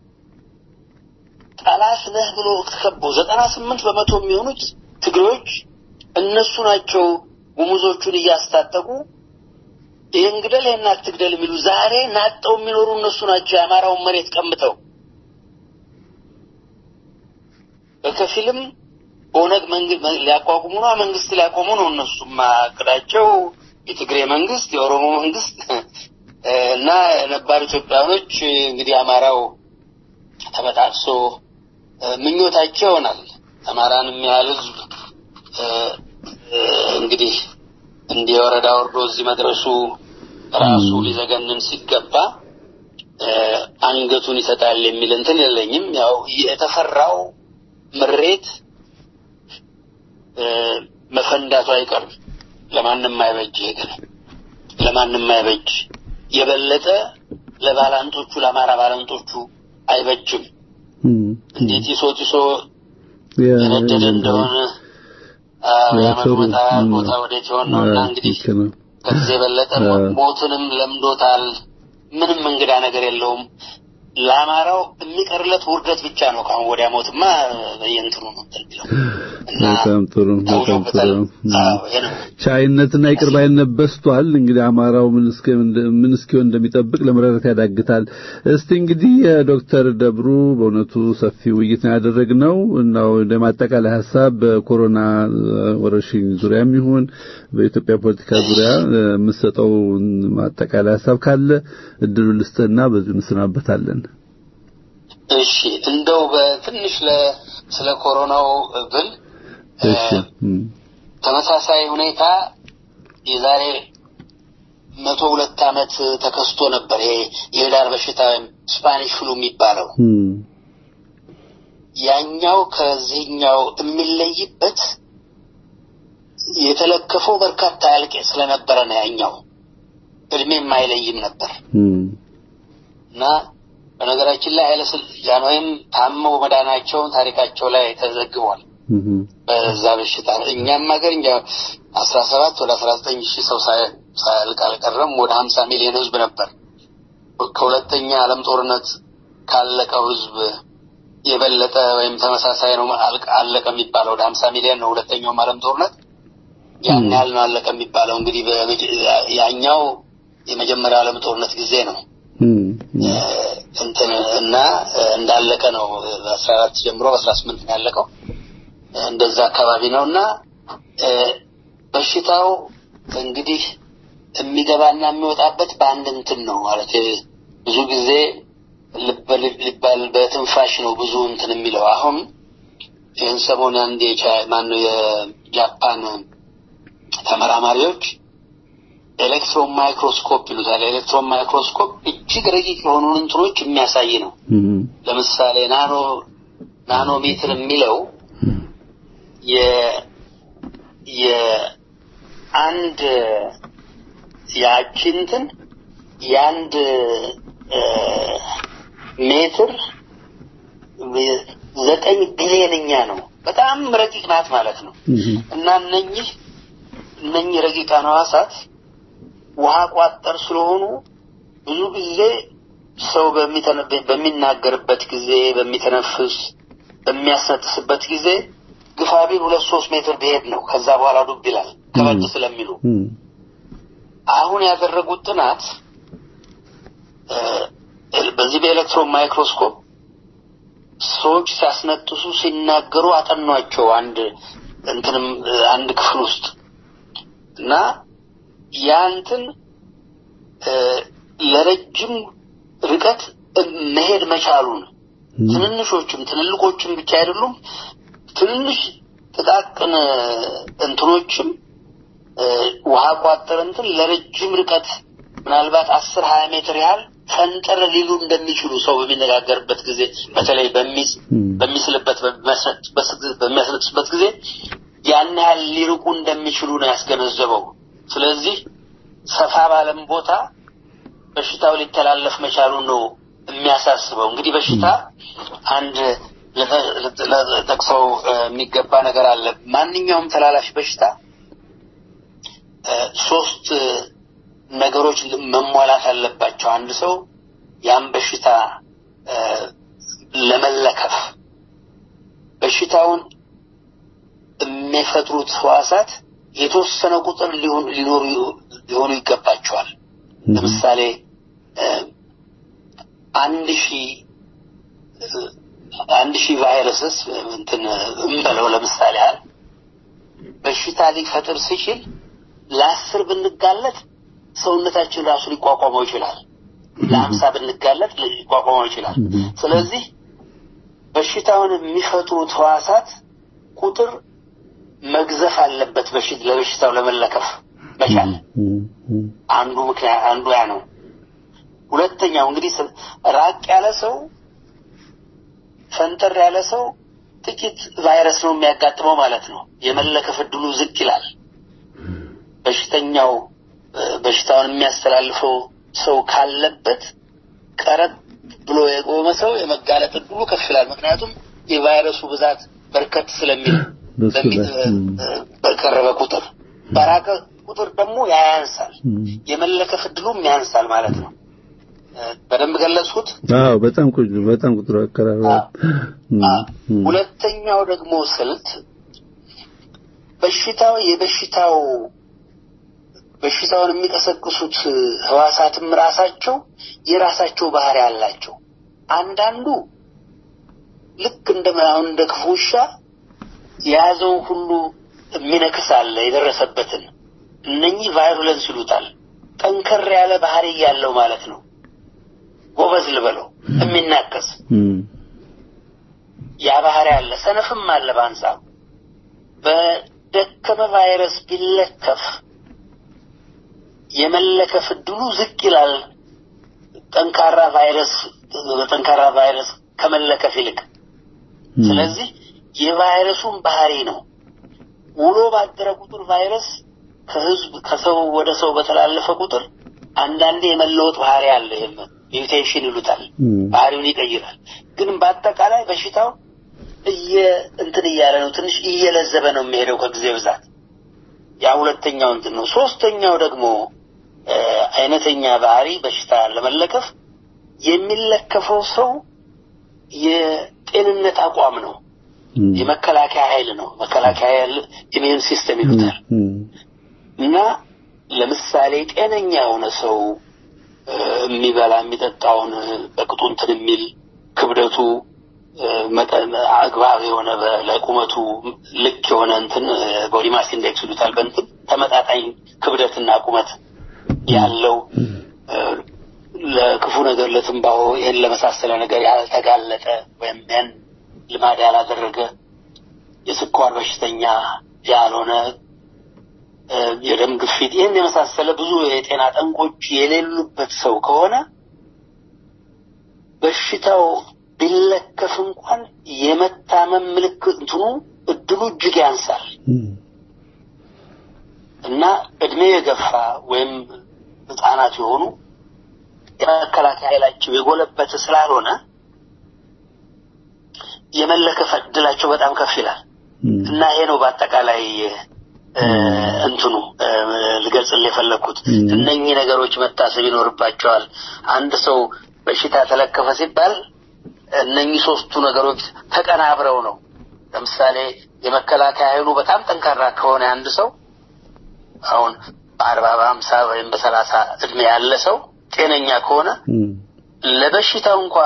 ጠላት ነህ ብሎ ተከቦ ዘጠና ስምንት በመቶ የሚሆኑት ትግሬዎች እነሱ ናቸው ጉሙዞቹን እያስታጠቁ ይህን ግደል ይህን አትግደል የሚሉ ዛሬ ናጠው የሚኖሩ እነሱ ናቸው የአማራውን መሬት ቀምተው በከፊልም ኦነግ መንግስት ሊያቋቁሙ ነው፣ መንግስት ሊያቆሙ ነው። እነሱም አቅዳቸው የትግሬ መንግስት፣ የኦሮሞ መንግስት እና ነባር ኢትዮጵያኖች እንግዲህ አማራው ተበጣጥሶ ምኞታቸው ይሆናል። አማራን የሚያህል ህዝብ እንግዲህ እንዲህ የወረዳ ወርዶ እዚህ መድረሱ ራሱ ሊዘገንን ሲገባ አንገቱን ይሰጣል የሚል እንትን የለኝም። ያው የተፈራው ምሬት መፈንዳቱ አይቀርም። ለማንም አይበጅ፣ ይሄ ግን ለማንም አይበጅ። የበለጠ ለባላንጦቹ ለአማራ ባላንጦቹ አይበጅም። እንዴት ይሶ ጢሶ የነደደ እንደሆነ ያመሩታል። ቦታ ወዴት ይሆን ነው እና እንግዲህ ከዚህ የበለጠ ሞትንም ለምዶታል። ምንም እንግዳ ነገር የለውም። ለአማራው የሚቀርለት ውርደት ብቻ ነው። ከአሁን ወዲያ ሞትማ በየእንትኑ ነው እንትን የሚለው እና በጣም ጥሩ በጣም ታውጆበታል። ጥሩ አዎ ይሄ ነው። ቻይነትና ይቅር ባይነት በስቷል። እንግዲህ አማራው ምን እስከ ምን እስኪሆን እንደሚጠብቅ ለመረዳት ያዳግታል። እስቲ እንግዲህ ዶክተር ደብሩ በእውነቱ ሰፊ ውይይት ነው ያደረግነው እና ወደ ማጠቃላይ ሀሳብ በኮሮና ወረርሽኝ ዙሪያም ይሁን በኢትዮጵያ ፖለቲካ ዙሪያ የምትሰጠው ማጠቃላይ ሀሳብ ካለ እድሉ ልስጥህና በዚሁ እንሰናበታለን። እሺ እንደው በትንሽ ለ ስለ ኮሮናው ብል እሺ እም፣ ተመሳሳይ ሁኔታ የዛሬ መቶ ሁለት ዓመት ተከስቶ ነበር። ይሄ የህዳር በሽታ ወይም ስፓኒሽ ፍሉ የሚባለው እም፣ ያኛው ከዚህኛው የሚለይበት የተለከፈው በርካታ ያልቅ ስለነበረ ነው። ያኛው እድሜም አይለይም ነበር እም፣ እና በነገራችን ላይ ኃይለ ሥላሴ ወይም ታመው መዳናቸውን ታሪካቸው ላይ ተዘግቧል። እም፣ በዛ በሽታ እኛም ሀገር እንጃ አስራ ሰባት ወደ አስራ ዘጠኝ ሺህ ሰው ሳያ- ሳያልቅ አልቀረም። ወደ ሀምሳ ሚሊዮን ህዝብ ነበር። ከሁለተኛ ዓለም ጦርነት ካለቀው ህዝብ የበለጠ ወይም ተመሳሳይ ነው አልቅ- አለቀ የሚባለው ወደ ሀምሳ ሚሊዮን ነው። ሁለተኛውም ዓለም ጦርነት ያን ያህል ነው አለቀ የሚባለው። እንግዲህ በመጀ- ያኛው የመጀመሪያው ዓለም ጦርነት ጊዜ ነው እም፣ እም፣ እንትን እና እንዳለቀ ነው። በአስራ አራት ጀምሮ በአስራ ስምንት ነው ያለቀው። እንደዛ አካባቢ ነው እና እ፣ በሽታው እንግዲህ የሚገባና የሚወጣበት በአንድ እንትን ነው ማለት ብዙ ጊዜ ልበ ሊባል በትንፋሽ ነው ብዙ እንትን የሚለው አሁን ይህን ሰሞን አንድ የቻ ማነው ጃፓን ተመራማሪዎች ኤሌክትሮን ማይክሮስኮፕ ይሉታል። ኤሌክትሮን ማይክሮስኮፕ እጅግ ረቂቅ የሆኑ እንትኖች የሚያሳይ ነው። ለምሳሌ ናኖ ናኖሜትር የሚለው የ የአንድ ያቺ እንትን የአንድ እ፣ ሜትር ዘጠኝ ቢሊዮንኛ ነው። በጣም ረቂቅ ናት ማለት ነው። እና እነኚህ እነኚህ ረቂቃን ሕዋሳት ውሃ ቋጠር ስለሆኑ ብዙ ጊዜ ሰው በሚተነ- በሚናገርበት ጊዜ በሚተነፍስ በሚያስነጥስበት ጊዜ ግፋቢል ሁለት ሶስት ሜትር ቢሄድ ነው። ከዛ በኋላ ዱብ ይላል ከበድ ስለሚሉ አሁን ያደረጉት ጥናት እ፣ በዚህ በኤሌክትሮን ማይክሮስኮፕ ሰዎች ሲያስነጥሱ ሲናገሩ አጠኗቸው። አንድ እንትንም እ፣ አንድ ክፍል ውስጥ እና ያ እንትን እ፣ ለረጅም ርቀት እ፣ መሄድ መቻሉን ትንንሾችም ትልልቆችም ብቻ አይደሉም ትንንሽ ጥቃቅን እ፣ እንትኖችም እ፣ ውሃ ቋጠር እንትን ለረጅም ርቀት ምናልባት አስር ሀያ ሜትር ያህል ፈንጠር ሊሉ እንደሚችሉ ሰው በሚነጋገርበት ጊዜ በተለይ በሚስ በሚስልበት በሚያስነጥስበት- በሚያስነጥስበት ጊዜ ያን ያህል ሊርቁ እንደሚችሉ ነው ያስገነዘበው። ስለዚህ ሰፋ ባለም ቦታ በሽታው ሊተላለፍ መቻሉን ነው የሚያሳስበው። እንግዲህ በሽታ አንድ ለተ- ለተ- ለጠቅሰው እ፣ የሚገባ ነገር አለ። ማንኛውም ተላላፊ በሽታ እ፣ ሶስት እ፣ ነገሮች መሟላት አለባቸው። አንድ ሰው ያን በሽታ እ፣ ለመለከፍ በሽታውን የሚፈጥሩት ህዋሳት የተወሰነ ቁጥር ሊሆኑ ሊኖሩ ሊሆኑ ይገባቸዋል። ለምሳሌ እ፣ አንድ ሺህ እ፣ አንድ ሺህ ቫይረስስ እንትን እንበለው ለምሳሌ ያህል በሽታ ሊፈጥር ሲችል ለአስር ብንጋለጥ ሰውነታችን ራሱ ሊቋቋመው ይችላል። ለሀምሳ ብንጋለጥ ሊቋቋመው ይችላል። ስለዚህ በሽታውን የሚፈጥሩት ህዋሳት ቁጥር መግዘፍ አለበት። በሽት ለበሽታው ለመለከፍ መቻል አንዱ ምክንያት አንዱ ያ ነው። ሁለተኛው እንግዲህ ስ- ራቅ ያለ ሰው ፈንጠር ያለ ሰው ጥቂት ቫይረስ ነው የሚያጋጥመው ማለት ነው። የመለከፍ እድሉ ዝቅ ይላል። በሽተኛው እ፣ በሽታውን የሚያስተላልፈው ሰው ካለበት ቀረብ ብሎ የቆመ ሰው የመጋለጥ እድሉ ከፍ ይላል። ምክንያቱም የቫይረሱ ብዛት በርከት ስለሚል በሱ በሚ- ላይ፣ እ፣ እ፣ በቀረበ ቁጥር በራቀ ቁጥር ደግሞ ያ ያንሳል። የመለከፍ እድሉም ያንሳል ማለት ነው። እ፣ በደንብ ገለጽኩት። አዎ በጣም ቁ- በጣም ቁጥሩ አቀራረብ አ፣ ሁለተኛው ደግሞ ስልት በሽታው የበሽታው በሽታውን የሚቀሰቅሱት ህዋሳትም ራሳቸው የራሳቸው ባህሪ አላቸው። አንዳንዱ ልክ እንደ አሁን እንደ ክፉ ውሻ የያዘውን ሁሉ የሚነክስ አለ የደረሰበትን። እነኚህ ቫይሩለንስ ይሉታል። ጠንከር ያለ ባህሪ ያለው ማለት ነው። ጎበዝ ልበለው የሚናከስ ያ ባህሪ አለ። ሰነፍም አለ በአንጻሩ በደከመ ቫይረስ ቢለከፍ የመለከፍ እድሉ ዝቅ ይላል። ጠንካራ ቫይረስ በጠንካራ ቫይረስ ከመለከፍ ይልቅ። ስለዚህ የቫይረሱን ባህሪ ነው። ውሎ ባደረ ቁጥር ቫይረስ ከህዝብ ከሰው ወደ ሰው በተላለፈ ቁጥር አንዳንዴ የመለወጥ ባህሪ አለ። ይሄም ሚውቴሽን ይሉታል። ባህሪውን ይቀይራል። ግን በአጠቃላይ በሽታው እየ እንትን እያለ ነው፣ ትንሽ እየለዘበ ነው የሚሄደው ከጊዜ ብዛት። ያ ሁለተኛው እንትን ነው። ሶስተኛው ደግሞ እ፣ አይነተኛ ባህሪ በሽታ ለመለከፍ የሚለከፈው ሰው የጤንነት አቋም ነው። የመከላከያ ኃይል ነው። መከላከያ ኃይል ኢሚዩን ሲስተም ይሉታል። እና ለምሳሌ ጤነኛ የሆነ ሰው እ፣ የሚበላ የሚጠጣውን በቅጡ እንትን የሚል ክብደቱ እ፣ መጠን አግባብ የሆነ በ- ለቁመቱ ልክ የሆነ እንትን ቦዲ ማስ ኢንዴክስ ይሉታል በእንትን ተመጣጣኝ ክብደትና ቁመት ያለው እ፣ ለክፉ ነገር ለትንባሆ ይህን ለመሳሰለ ነገር ያልተጋለጠ ወይም ያን ልማድ ያላደረገ የስኳር በሽተኛ ያልሆነ እ፣ የደም ግፊት ይህን የመሳሰለ ብዙ የጤና ጠንቆች የሌሉበት ሰው ከሆነ በሽታው ቢለከፍ እንኳን የመታመም ምልክት እንትኑ እድሉ እጅግ ያንሳል እና እድሜ የገፋ ወይም ህጻናት የሆኑ የመከላከያ ኃይላቸው የጎለበተ ስላልሆነ የመለከፍ እድላቸው በጣም ከፍ ይላል እና ይሄ ነው በአጠቃላይ እ፣ እንትኑ እ፣ ልገልጽልህ የፈለግኩት እነኚህ ነገሮች መታሰብ ይኖርባቸዋል። አንድ ሰው በሽታ ተለከፈ ሲባል እነኚህ ሶስቱ ነገሮች ተቀናብረው ነው። ለምሳሌ የመከላከያ ኃይሉ በጣም ጠንካራ ከሆነ አንድ ሰው አሁን በአርባ በሀምሳ ወይም በሰላሳ እድሜ ያለ ሰው ጤነኛ ከሆነ ለበሽታው እንኳ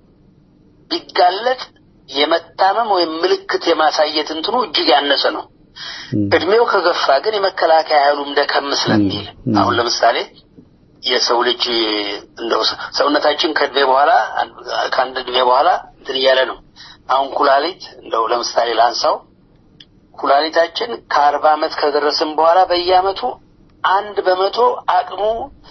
ቢጋለጥ የመታመም ወይም ምልክት የማሳየት እንትኑ እጅግ ያነሰ ነው። እድሜው ከገፋ ግን የመከላከያ ኃይሉም ደከም ስለሚል አሁን ለምሳሌ የሰው ልጅ እንደው ሰውነታችን ከእድሜ በኋላ ከአንድ እድሜ በኋላ እንትን እያለ ነው። አሁን ኩላሊት እንደው ለምሳሌ ላንሳው ኩላሊታችን ከአርባ ዓመት ከደረስን በኋላ በየአመቱ አንድ በመቶ አቅሙ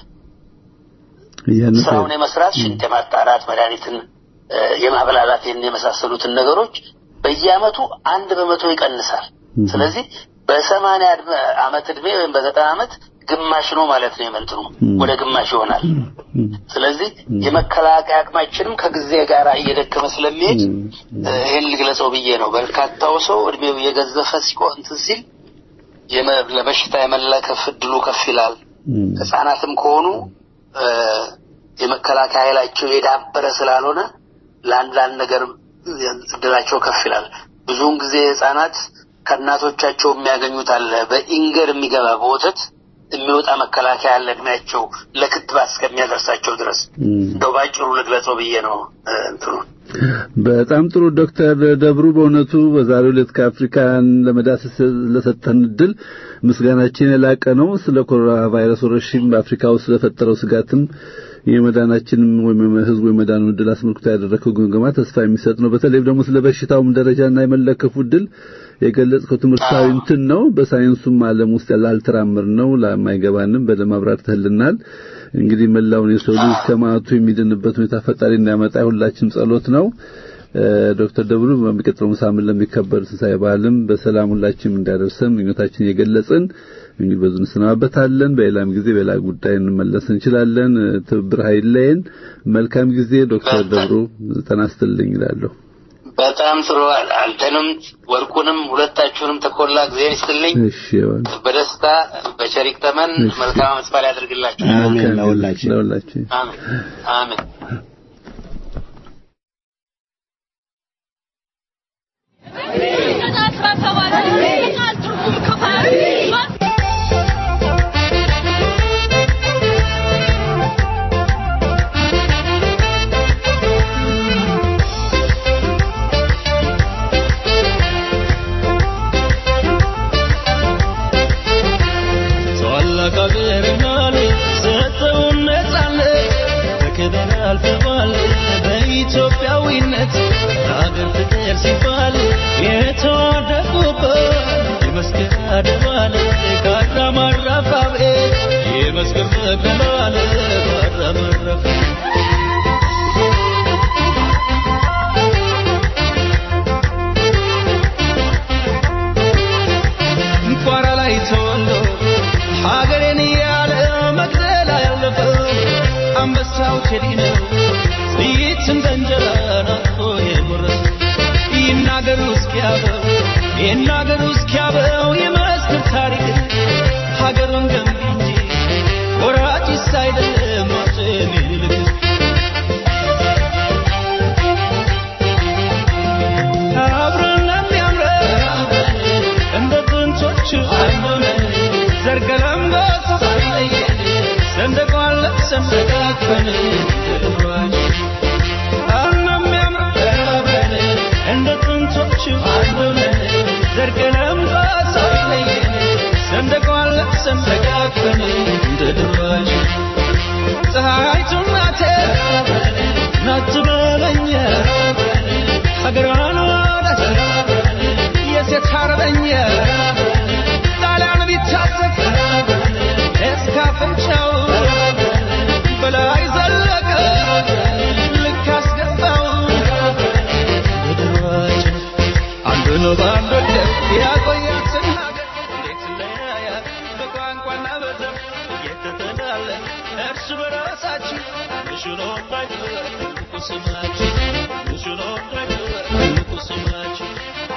እያነሰ ስራውን የመስራት ሽንት የማጣራት መድኃኒትን እ፣ የማብላላት ይህን የመሳሰሉትን ነገሮች በየአመቱ አንድ በመቶ ይቀንሳል። ስለዚህ በሰማንያ ዕድሜ- አመት እድሜ ወይም በዘጠና አመት ግማሽ ነው ማለት ነው የመንትኑ ወደ ግማሽ ይሆናል። ስለዚህ የመከላከያ አቅማችንም ከጊዜ ጋር እየደከመ ስለሚሄድ እ፣ ይህን ልግለጸው ብዬ ነው። በርካታው ሰው እድሜው እየገዘፈ ሲቆ እንትን ሲል የመ- ለበሽታ የመለከፍ እድሉ ከፍ ይላል። ህጻናትም ከሆኑ እ፣ የመከላከያ ኃይላቸው የዳበረ ስላልሆነ ለአንድ ለአንድ ነገር እድላቸው ከፍ ይላል። ብዙውን ጊዜ ህጻናት ከእናቶቻቸው የሚያገኙት አለ በኢንገር የሚገባ በወተት የሚወጣ መከላከያ አለ እድሜያቸው ለክትባት እስከሚያደርሳቸው ድረስ እንደው ባጭሩ ልግለጸው ብዬ ነው እ፣ እንትኑ በጣም ጥሩ ዶክተር ደብሩ በእውነቱ በዛሬው ዕለት ከአፍሪካን ለመዳሰስ ለሰጠን እድል ምስጋናችን የላቀ ነው። ስለ ኮሮና ቫይረስ ወረርሽኝ በአፍሪካ ውስጥ ስለፈጠረው ስጋትም የመዳናችንም ወይም ህዝቡ የመዳኑ እድል አስመልክቶ ያደረገው ግምገማ ተስፋ የሚሰጥ ነው። በተለይ ደግሞ ስለ በሽታውም ደረጃና የመለከፉ እድል የገለጽከው ትምህርታዊ እንትን ነው። በሳይንሱም ዓለም ውስጥ ላልተራመር ነው ለማይገባንም በደንብ አብራርተህልናል። እንግዲህ መላውን የሰው ልጅ ከማቱ የሚድንበት ሁኔታ ፈጣሪ እንዲያመጣ የሁላችንም ጸሎት ነው። እ፣ ዶክተር ደብሩ በሚቀጥለው ሳምንት ለሚከበር ትንሣኤ በዓልም በሰላም ሁላችንም እንዲያደርሰን ምኞታችን እየገለጽን እንግዲህ በዙ እንሰናበታለን። በሌላም ጊዜ በሌላ ጉዳይ እንመለስ እንችላለን። እ፣ ትብብር ኃይለየን። መልካም ጊዜ ዶክተር ደብሩ ተናስተልኝ ይላለሁ። በጣም ጥሩ አንተንም ወርቁንም ሁለታችሁንም ተኮላ እግዚአብሔር ይስጥልኝ እሺ ይሁን። በደስታ በቸሪክ ተመን መልካም አመት በዓል ያደርግላችሁ አሜን ለሁላችን ለሁላችን አሜን አሜን ታላቅ አገርና ሰጠውን ነጻነት በክብር አልፈዋል በኢትዮጵያዊነት ለአገር ፍቅር ሲባል የተዋደቁበት የመስቀል አደባባይ ካራ ማራፋቤ የመስቀል መገባል ካራ ማራፋ ቋራ ላይ ተወልዶ ሀገሬን እያለ መቅደላ ያለፈው አንበሳው ቴዲ ነው። ጥይት እንደ እንጀራ ናፍቆ የጎረሰው ይናገሩ እስኪያበው ይናገሩ እስኪያበው የመስክር ታሪክ ሀገሩን ገንቢ እንጂ ወራጭስ አይደለም አፄ ምኒልክ አብረን የሚያምረን እንደ ጥንቶቹ ዘርገለም ሳይለየን ሰንደቋን ለብሰን ተቃቅፈን ድሯች የሚያምረን እንደ ጥንቶቹ ዘርገለም ሳይለየን ሰንደቋን ለብሰን ተቃቅፈን ድሯች ፀሐይቱ ናቴ ናት በለኛ ሀገሯን ወዳጅ የሴት አርበኛ ሆኖ በአንድ ወደብ ያቆያትን ሀገር እንዴት ለያያት በቋንቋና በዘር እየተተላለን እርስ በራሳችን ንሹኖ እንዳይቀር ትልቁ ስማችን ንሹኖ እንዳይቀር ትልቁ ስማችን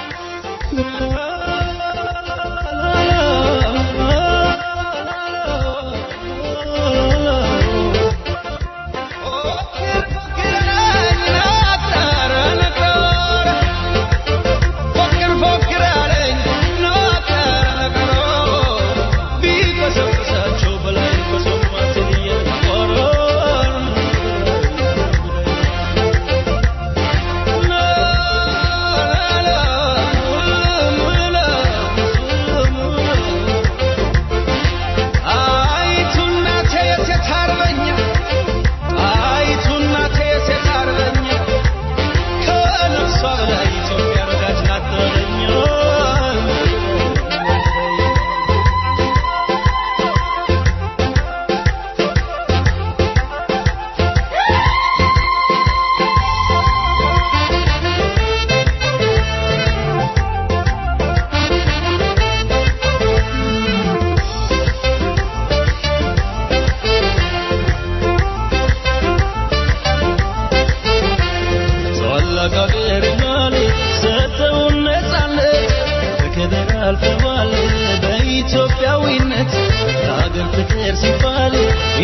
በኢትዮጵያዊነት ለሀገር ፍቅር ሲባል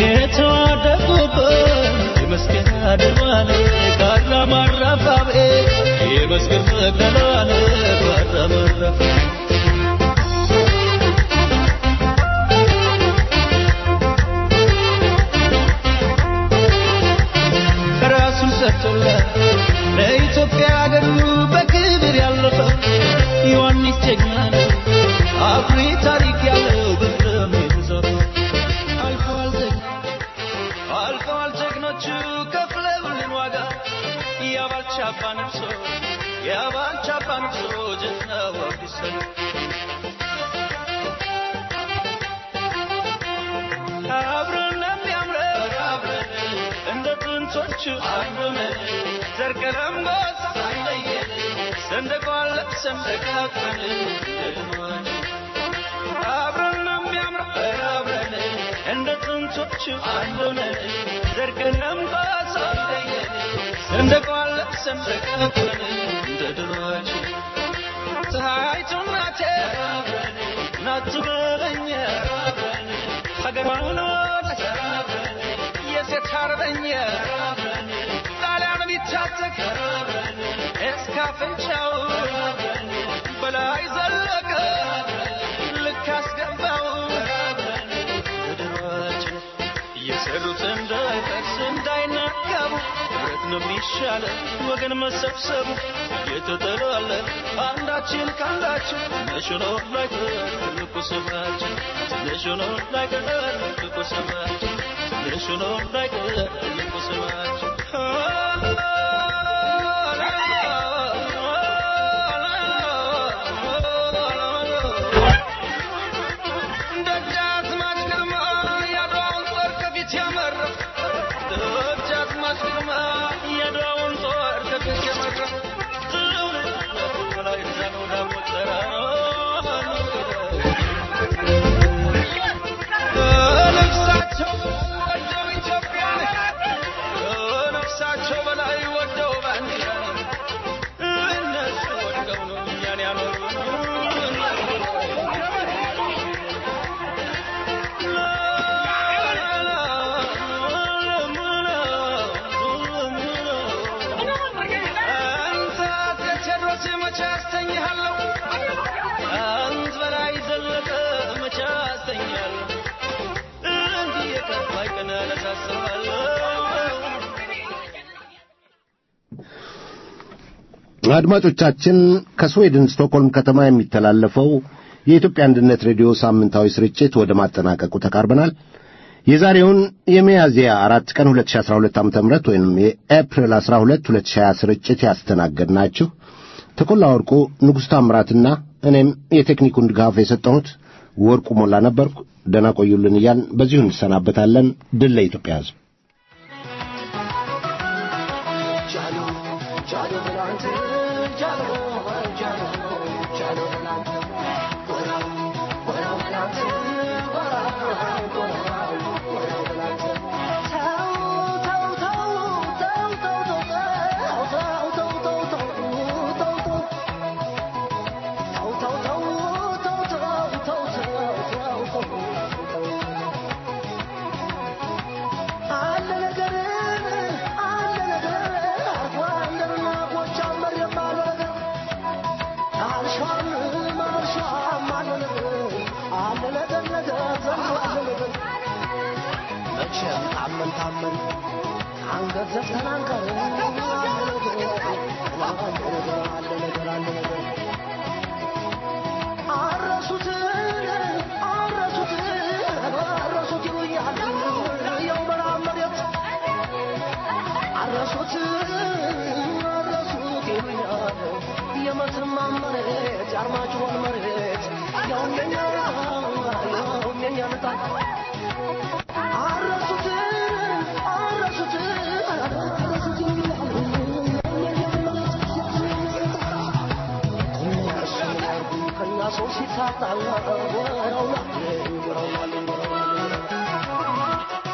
የተዋደቁበት የመስቀል አድባል ካራ ማራፋቤ የመስቀል መቅደላል ካራ ማራፋ ራሱን ሰጥቶላት ለኢትዮጵያ ሀገሩ በክብር ያለፈው ዮሐንስ ጀግና ነው። አኩሪ ታሪክ ያለው በደም የተጻፈው አልፈዋል ጀግና አልፈዋል ጀግኖቹ ከፍለውልን ዋጋ የአባልቻ አባ ነፍሶ የአባልቻ አባ ነፍሶ ጀግናው አዲስ ነው። አብረን የሚያምረው አብረን እንደ ጥንቶቹ አብረን ዘር ቀለም ጎሳ ሳይለየን ሰንደቋን ለብሰን ተቃቅፈን እንደድማን አብረን የሚያምረው አብረን እንደ ጥንቶቹ አብረን ዘር ቀለም ጎሳ ሳይለየን ሰንደቋን ለብሰን ተቃቅፈን እንደ ድሯችን ፀሐይቱ እናቴ ናት በለኛ ሀገሯን ወደች የሴት አርበኛ ጣሊያን ቢታጠቅ እስከ አፍንጫው በላይ ዘለቀ ልክ አስገባው ምድራችን እየሰሩት እንዳይፈርስ እንዳይናጋቡ ህብረት ነው የሚሻለው ወገን መሰብሰቡ እየተጠላለ አንዳችን ከአንዳችን ትንሽ ነው ላይቀር ትልቁ ስማችን ትንሽ ነው ላይቀር ትልቁ ስማችን ትንሽ ነው ላይቀር ትልቁ ስማችን ደጃዝማች ግርማ የአድዋውን ጦር ከፊት ያመራው ደጃዝማች ግርማ የአድዋውን ጦር ከፊት ያመራው በላይ ዘመው ደግሞ ነፍሳቸው ወደው ኢትዮጵያን ነፍሳቸው በላይ ወደው ባንዲራን እነሱ ወድቀው ነው እኛን ያኖሩ አንተ አፄ ቴዎድሮስ መቼ አስተኛለሁ አንት በላይ ዘለቀ መቼ አስተኛለሁ እንዲህ የከፋይ ቀን አነሳስባለሁ አድማጮቻችን ከስዌድን ስቶክሆልም ከተማ የሚተላለፈው የኢትዮጵያ አንድነት ሬዲዮ ሳምንታዊ ስርጭት ወደ ማጠናቀቁ ተቃርበናል። የዛሬውን የሚያዝያ አራት ቀን 2012 ዓ.ም ወይም የኤፕሪል 12 2020 ስርጭት ያስተናገድናችሁ ተኮላ ወርቁ፣ ንጉሥ ታምራትና እኔም የቴክኒኩን ድጋፍ የሰጠሁት ወርቁ ሞላ ነበርኩ። ደህና ቆዩልን እያልን በዚሁ እንሰናበታለን። ድል ለኢትዮጵያ ሕዝብ። ጃሎ ጃሎ ብላንት ጃሎ ጃሎ ማርሻም ማርሻም አለ ነገር አለ ነገር ነገር ዘንድሮ አለ ነገር መቼም ታመን ታመን አንገት ዘፍተን አንቀርም አለ ነገር አለ ነገር አለ ነገር አለ ነገር አረሱት አረሱት አረሱት ይሉኛል ያው በረሃብ መሬት አረሱት አረሱት ይሉኛል የመተማ መሬት የአርማጭሆን መሬት ያው የኛ ያው የኛ ልጣ አረሱት አረሱት አረሱት ይሉኛል እነሱ ያርጉ ከኛ ሰው ሲታጣ ወረውላ ወረውላ ወረውላ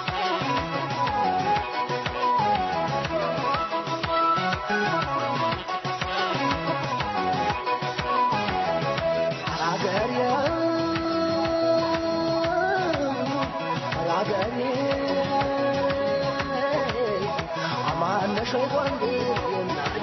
አገሬ አገሬ አማነሽ ወንድ